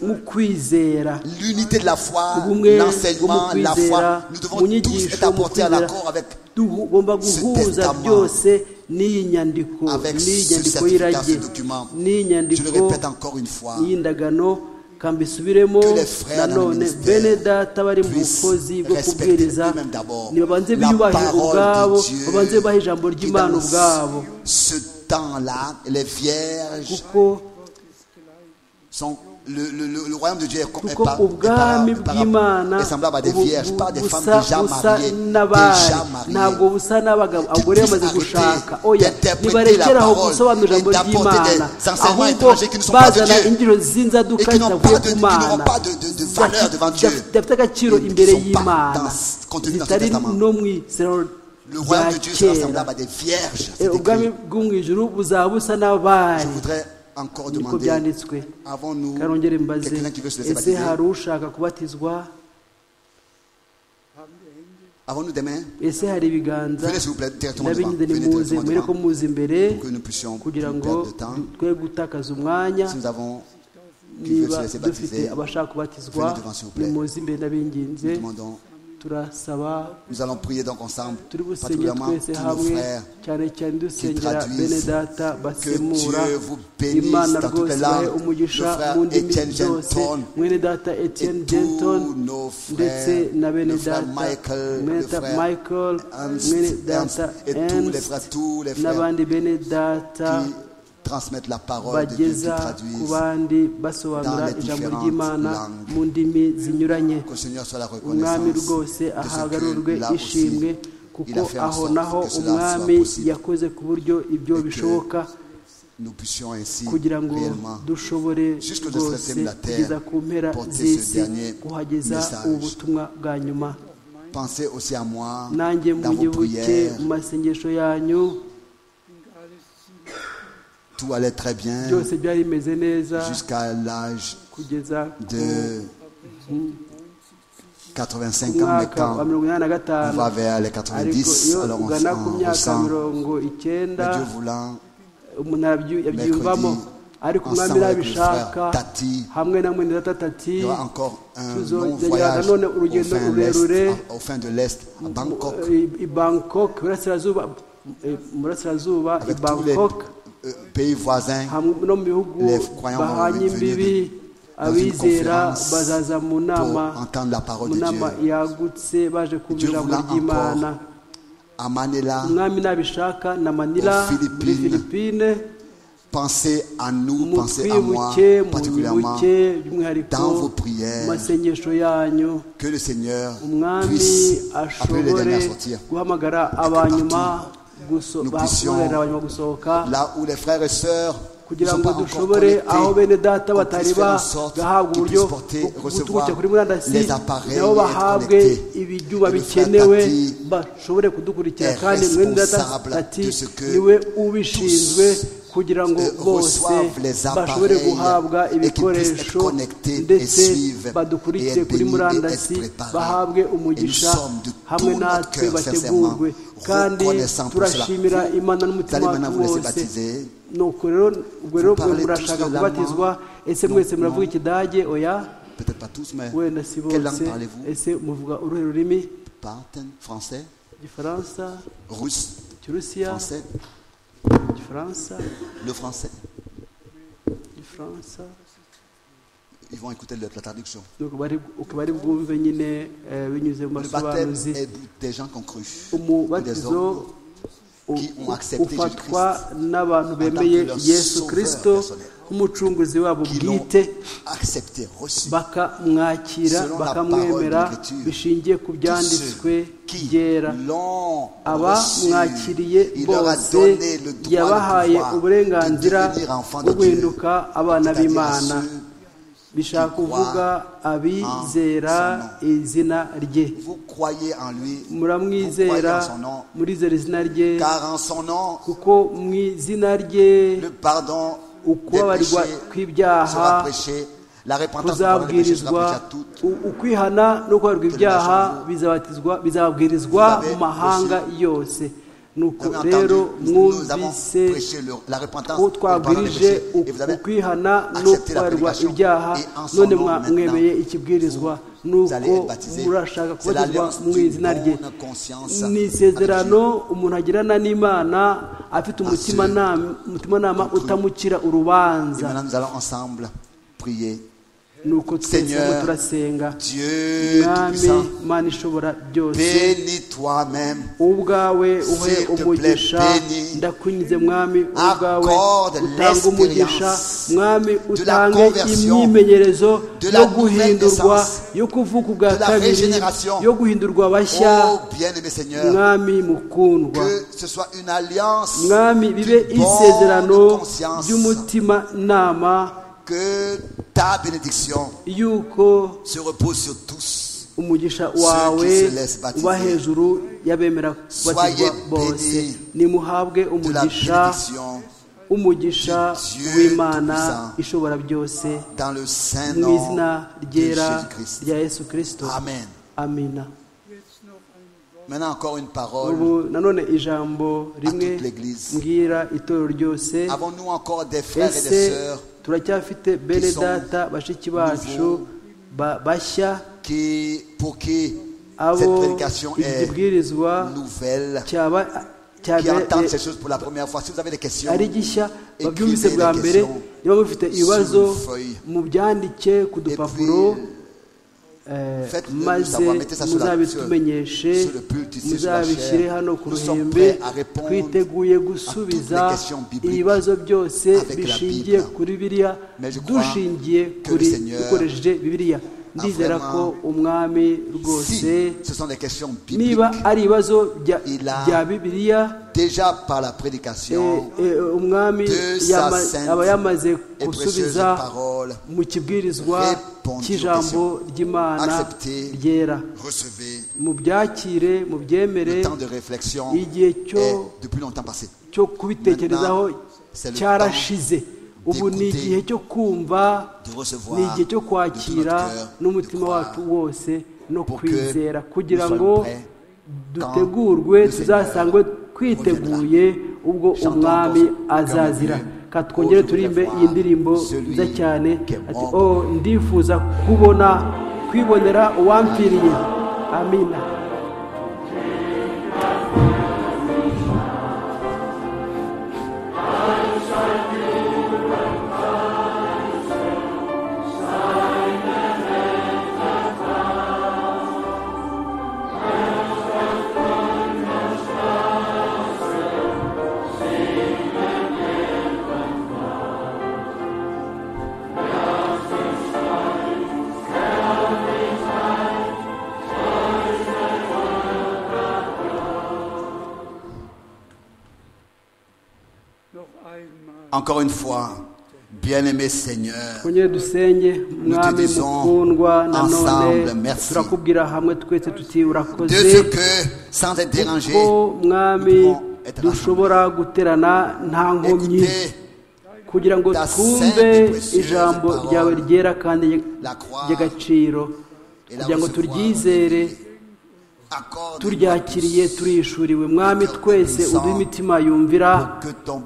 mu kwizera l'unité de la foi, ubumwe bwo mu l'enseignement, la kwizera foi. Nous mu devons tous être nyigisho mu apportés à kwizera l'accord avec tugomba guhuza testament, byose n'iyi nyandiko avec n'iyi ce nyandiko certificat, y'irage ce document. n'iyi Je le nyandiko répète encore une fois. y'indagano kambisubiremo Que les frères dans le nanone ministère bene data bari mu puissent bukozi bwo respecter kubwiriza eux-mêmes d'abord nibabanze la biyubahire parole de ubwabo Dieu babanze bubahe ijambo qui ry'imana dans ubwabo Ce temps-là, les vierges kuko sont. Le, le- le- le royaume de Dieu est, com- est kuko par- est par- ubwami est par- bw'imana est semblable à des ubu- vierges, bu- pas des femmes busa- déjà busa mariées. n'abari Déjà mariées. ntabwo busa n'abagabo abagore puisses bamaze arrêter gushaka oya d'interpréter la nibarekeraho parole gusobanura ijambo et d'apporter ry'imana des enseignements ahubwo étrangers qui ne sont pas de bazana Dieu ingiro et z'inzaduka qui n'ont zitavuye pas de- ku qui n'auront mana pas de- de- de valeur devant Dieu. zidafite agaciro Et qui ne imbere sont pas y'imana dans ce contenu dans ce zitari testament. no mu isezerano Le rya royaume de Dieu sera kera semblable à des vierges. c'est Eh, ubwami écrit. bwo mu ijuru buzaba busa Je n'abari voudrais encore niko demander byanditswe avons-nous karongere mbaze quelqu'un qui veut se laisser ese baptiser hari ushaka kubatizwa Avons-nous des mains ese hari ibiganza Venez, s'il vous plaît, directement ndabinyize devant. Venez nimuze directement mbere ko devant. muza imbere que nous puissions plus kugira ngo perdre de temps. twe gutakaza umwanya Si nous avons qui veut niba se laisser dufite baptiser, abashaka kubatizwa venez devant, s'il vous plaît. nimuze imbere ndabinginze nous demandons. turasaba Nous allons prier donc ensemble, turi busenge particulièrement twese tous nos hamwe frères. cyane cyane dusengera traduisent. bene data basemura Dieu vous bénisse imana dans toutes rwose les langues. ibahe umugisha Le frère mu ndimi Etienne zose Genton mwene data etienne et tous genton nos frères, ndetse na bene le frère data Michael, mwene le data frère michael Ernst, mwene Ernst, data et tous les frères, ernst tous les frères n'abandi bene data qui transmettent la parole de Dieu, qui bageza ku traduisent. bandi basobanura dans les ijambo différentes ry'imana langues. mu ndimi zinyuranye Que le Seigneur soit la umwami reconnaissance rwose de ce ahagarurwe que là aussi, ishimwe il kuko a fait en aho sorte naho que cela umwami soit possible. yakoze ku buryo ibyo Et que bishoboka Nous puissions ainsi kugira ngo réellement dushobore jusque le rwose septième de la terre, kugeza ku mpera porter ce z'isi dernier kuhageza message. ubutumwa bwa nyuma penser aussi à moi nanjye dans vos munyibuke prières. mu masengesho yanyu Tout allait très bien byose byari bimeze neza jusqu'à l'âge kugeza ku de 85 ans, mais mwaka wa quand mirongo inani na on gatanu va vers les ariko 90, iyo alors on, ugana ku on myaka ressent, mirongo icyenda mais Dieu voulant, umuntu arabyu- yabyiyumvamo ariko umwami ensemble avec le nabishaka frère Tati, hamwe na mwene data tati il y aura encore un Tuzongera long voyage nanone au urugendo fin, l'est, rurerure. à- au fin de l'Est, à Bangkok, i- i bangkok iburasirazuba eh, iburasirazuba i avec tous les bangkok euh, pays voisins. hamwe no mu bihugu Les croyants vont bahanye venir imbibi dans une abizera conférence bazaza mu pour nama entendre la parole mu de nama Dieu. yagutse baje kumva Dieu ijambo voulant ry'imana encore. À Manila, umwami nabishaka na manila aux muri Philippines, filipine pensez à nous, mu pensez à moi, twibuke mu particulièrement. nyibuke by'umwihariko dans vos mu prières. masengesho yanyu Que le Seigneur umwami puisse appeler les ashobore derniers à sortir. guhamagara abanyuma guso- nous ba- puissions- guhagararira abanyuma gusohoka Là où les frères et sœurs ne kugira sont ngo pas encore dushobore connectés, aho bene data qu'on batari puisse faire en sorte bagahabwa qu'ils uburyo puissent bwo porter, recevoir guturuka kuri murandasi les appareils nabo et être bahabwe connectés. ibyuma Et le frère bikenewe Tati bashobore kudukurikira est kandi mwene data responsable tati de ce que niwe ubishinzwe tous, kugira ngo euh, bose reçoivent les bashobore appareils guhabwa et qu'ils puissent ibikoresho être connectés et ndetse suivre badukurikire et être kuri bénis et murandasi être préparés. bahabwe Et nous umugisha sommes de hamwe tout notre natwe cœur, bategurwe sincèrement, kandi reconnaissants pour cela. turashimira imana n'umutima Vous allez wacu maintenant vous laisser wose baptiser. nuko rero ubwo rero Vous parlez murashaka tous de kubatizwa ese mwese Non, muravuga non. ikidage oya peut-être pas tous, mais wenda si quelle bose langue parlez-vous ese muvuga uruhe rurimi Parten, français, igifaransa russe, turusiya français, igifaransa le français. igifaransa Ils vont écouter le- la traduction. nuko bari- uko bari bwumve nyine eh, binyuze mu Le baptême masobanuzi est des gens qui ont cru. ou Des umubatizo hommes u- qui ont accepté ufatwa Jésus-Christ n'abantu tant bemeye que leur yesu sauveur kirisito personnel. nk'umucunguzi wabo qui l'ont bwite accepté, reçu. bakamwakira Selon la bakamwemera parole de l'Écriture, bishingiye ku Tous byanditswe ceux qui byera l'ont reçu, abamwakiriye il leur a bose donné le droit, yabahaye le pouvoir de uburenganzira devenir enfants bwo de Dieu. guhinduka abana C'est-à-dire à b'imana ceux- bishaka qui kuvuga abizera izina rye Vous croyez en lui, vous croyez muramwizera en son nom, murizera izina rye car en son nom, kuko mu izina rye le pardon des ukubabarirwa péchés sera kw'ibyaha prêché, la repentance pour pardon des péchés sera prêchée à kuzabwirizwa toutes. u- ukwihana no kubabarirwa ibyaha bizabatizwa bizabwirizwa mu mahanga yose nuko Vous avez rero entendu, nous avons mwumvise prêché le- la repentance ko pour le pardon des twabwirije péchés, u- et vous avez ukwihana no accepté la kubabarirwa prédication, ibyaha et en son none nom, mwa- maintenant, mwemeye ikibwirizwa vous allez être nuko baptisés. murashaka C'est kubatizwa l'alliance mu d'une izina rye bonne conscience ni isezerano umuntu agirana n'imana afite umutimanama umutimanama utamukira Et urubanza maintenant, nous allons ensemble prier. nuko twese Seigneur, ngo turasenga Dieu mwami Tout-Puissant, mana ishobora byose bénis toi-même. ubwawe uhe S'il te plaît, umugisha bénis. ndakunyuze mwami ubwawe Accorde utanga umugisha l'expérience mwami de la utange conversion, imyimenyerezo de la yo nouvelle guhindurwa naissance, yo kuvuka ubwa de la kabiri régénération. yo guhindurwa bashya Oh bien-aimé Seigneur, mwami mukundwa que ce soit une alliance mwami bibe d'une isezerano bonne conscience, ry'umutima nama que ta bénédiction yuko se repose sur tous. umugisha wawe se laissent baptiser. uba hejuru y'abemera kubatizwa Soyez bose bénis nimuhabwe De la umugisha bénédiction umugisha de Dieu w'imana Tout-Puissant. ishobora byose dans le saint mu nom izina de ryera Jésus-Christ. rya yesu kirisito Amen. amina Maintenant encore une parole. ubu nanone ijambo rimwe toute l'Église. mbwira itorero ryose Avons-nous encore des frères et des ese sœurs turacyafite bene sont data bashiki bacu ba- bashya qui, pour qui cette abo prédication iki est kibwirizwa nouvelle, cyaba qui entendent ces cyabe choses pour la première fois Si vous avez des questions, ari gishya Écrivez babyumvise des bwa mbere questions niba mufite ibibazo sur une feuille. mubyandike ku et puis, dupapuro eh, faites-le nous maze savoir, mettez ça sur la- muzabitumenyeshe sur- sur le pult ici, sur la muzabishyire chaire. hano ku Nous sommes ruhembe prêts à répondre twiteguye les gusubiza questions bibliques ibibazo byose avec la bishingiye Bible. kuri biriya Mais je crois dushingiye que kuri le Seigneur dukoresheje bibiriya ndizera vraiment- ko umwami si rwose ce sont des questions bibliques, niba ari ibibazo bya- Il a- bya bibiliya déjà par la Eh, prédication eh, umwami de sa yama- sainte aba yamaze et précieuse gusubiza parole, mu kibwirizwa répondez aux cy'ijambo ry'imana Acceptez. ryera recevez mu byakire mu byemere le temps de réflexion igihe est cyo depuis longtemps passé. cyo kubitekerezaho c'est le cyarashize temps ubu ni d'écouter, igihe cyo kumva de recevoir ni igihe cyo de kwakira notre cœur, n'umutima de croire, wacu wose no pour que kwizera nous kugira soyons ngo prêts dutegurwe le Seigneur tuzasangwe twiteguye ubwo Chantons umwami encore ce azazira qu'un Dieu, ka twongere oh, je turirimbe voudrais iyi ndirimbo voir celui nziza cyane qui est ati mort. o ndifuza kubona kwibonera uwampfiriye amina Noch einmal. Encore une fois, bien-aimé Seigneur, twongere dusenge mwami disons mukundwa nanone ensemble, merci. turakubwira hamwe twese tuti de urakoze ce que, sans être dérangé, ko mwami nous pouvons être dushobora guterana nta nkomyi écouter kugira ngo ta twumve sainte et précieuse ijambo parole, ryawe ryera kandi ry- la croire ry'agaciro et la kugira ngo recevoir, turyizere accorde turyakiriye turishuriwe mwami twese uduhe imitima yumvira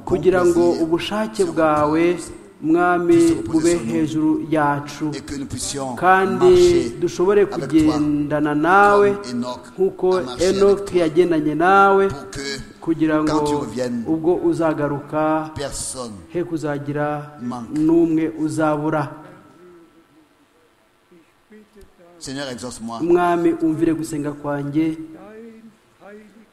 kugira ngo ubushake bwawe mwami ube hejuru yacu et que nous puissions kandi marcher dushobore avec toi kugendana nawe comme Enoch nk'uko a marché avec enoki yagendanye nawe pour que kugira ngo quand tu reviennes, ubwo uzagaruka personne he kuzagira manque. n'umwe uzabura Seigneur, exauce-moi mwami umvire gusenga kwanjye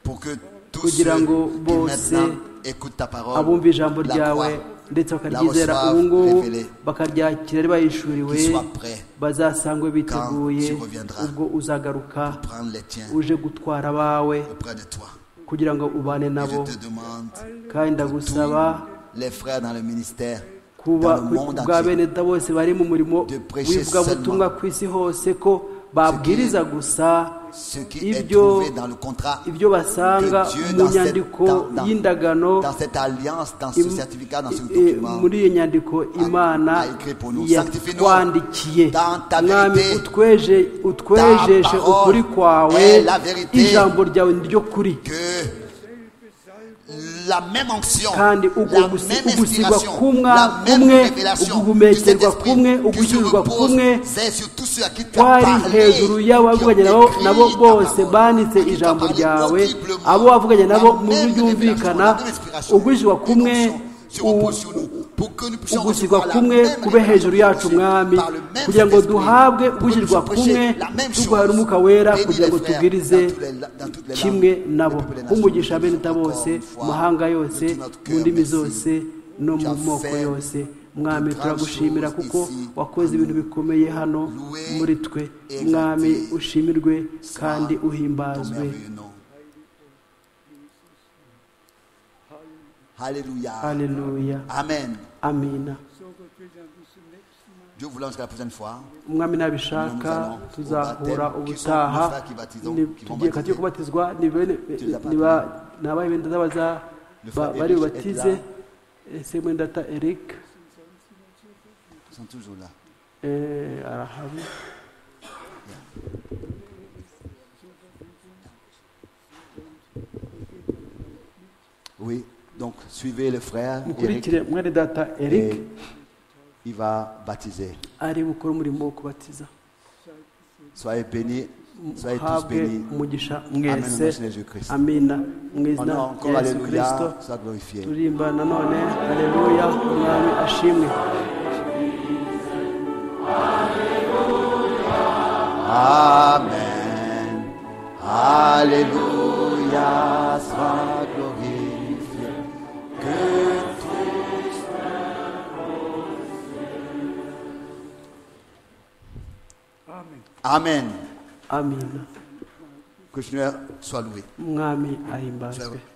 pour que tous ceux kugira ngo qui bose maintenant écoutent ta parole, abumva ijambo la ryawe croient, ndetse bakaryizera la reçoivent, ubu ngubu révélée. bakaryakira ari bayishuriwe qu'ils soient prêts bazasangwe biteguye tu reviendras. ubwo uzagaruka prendre les tiens uje gutwara abawe auprès de toi. kugira ngo ubane Et nabo je te demande, kandi ndagusaba les frères dans le ministère, kuba dans le monde bwa entier, bene da bose bari mu murimo De prêcher w'ivugabutumwa seulement ku isi hose ko babwiriza gusa ce qui est ibyo trouvé dans le contrat, ibyo basanga Que Dieu mu dans cette- nyandiko dans- dans- y'indagano dans cette alliance, dans ce im- certificat, dans ce eh, document. muri iyo nyandiko imana a écrit pour nous. Sanctifie-nous yatwandikiye dans ta mwami vérité. utweje- utwejeje parole ukuri kwawe est la vérité. ijambo ryawe niryo kuri que la même onction, la kandi même ubwo gusi- ugusigwa inspiration, kumwa la même kumwe révélation du uguhumekerwa kumwe Saint-Esprit qui se ugushyirwa repose kumwe c'est sur tous ceux à qui tu as twari parlé, hejuru qui ont y'abavuganye nabo écrit nabo ta bose parole, banditse à qui tu as ijambo parlé ryawe audiblement. abo wavuganye nabo La mu buryo même bwumvikana révélation, la même inspiration, ugwishyirwa kumwe une onction se repose u- sur nous, pour que nous puissions ugusigwa recevoir la kumwe même kube hejuru yacu révélation mwami par le même kugira ngo Saint-Esprit, duhabwe pour que nous ugushyirwa puissions kumwe prêcher la même chose. tuguhaye umwuka wera Bénis kugira les ngo frères tubwirize dans toutes les la- dans toutes les kimwe langues, nabo les peuples, les nk'umugisha nations. bene da bose Encore une fois, mu mahanga yose de tout notre mu ndimi cœur, merci. zose no Tu mu as moko fait yose mwami de grandes turagushimira choses kuko ici. wakoze ibintu bikomeye hano Loué muri twe et mwami exalté ushimirwe soit kandi ton uhimbazwe merveilleux nom. Alléluia. haleluya Amen. amina Dieu voulant jusqu'à la prochaine fois. umwami nabishaka tuzahura ubutaha ni- tugiye kati yo kubatizwa ni bene- ni ba- ni abahe benda z'abaza ba- bari bubatize ese mwendata eric Ils sont toujours là. eh, arahari Oui. Donc suivez le frère. Eric, mukurikire mwene data eric et il va baptiser. ari gukora umurimo wo kubatiza Soyez bénis. Soyez tous habwe bénis. umugisha Amen. Au nom mwese de Jésus-Christ. amina mu izina Honneur rya encore. yesu kirisito Alléluia. Sois glorifié. turirimba nanone haleluya umwami ashimwe Amen. Alléluia, sois glorifié. Que tous Amen. amina Que le Seigneur soit loué. umwami ahimbazwe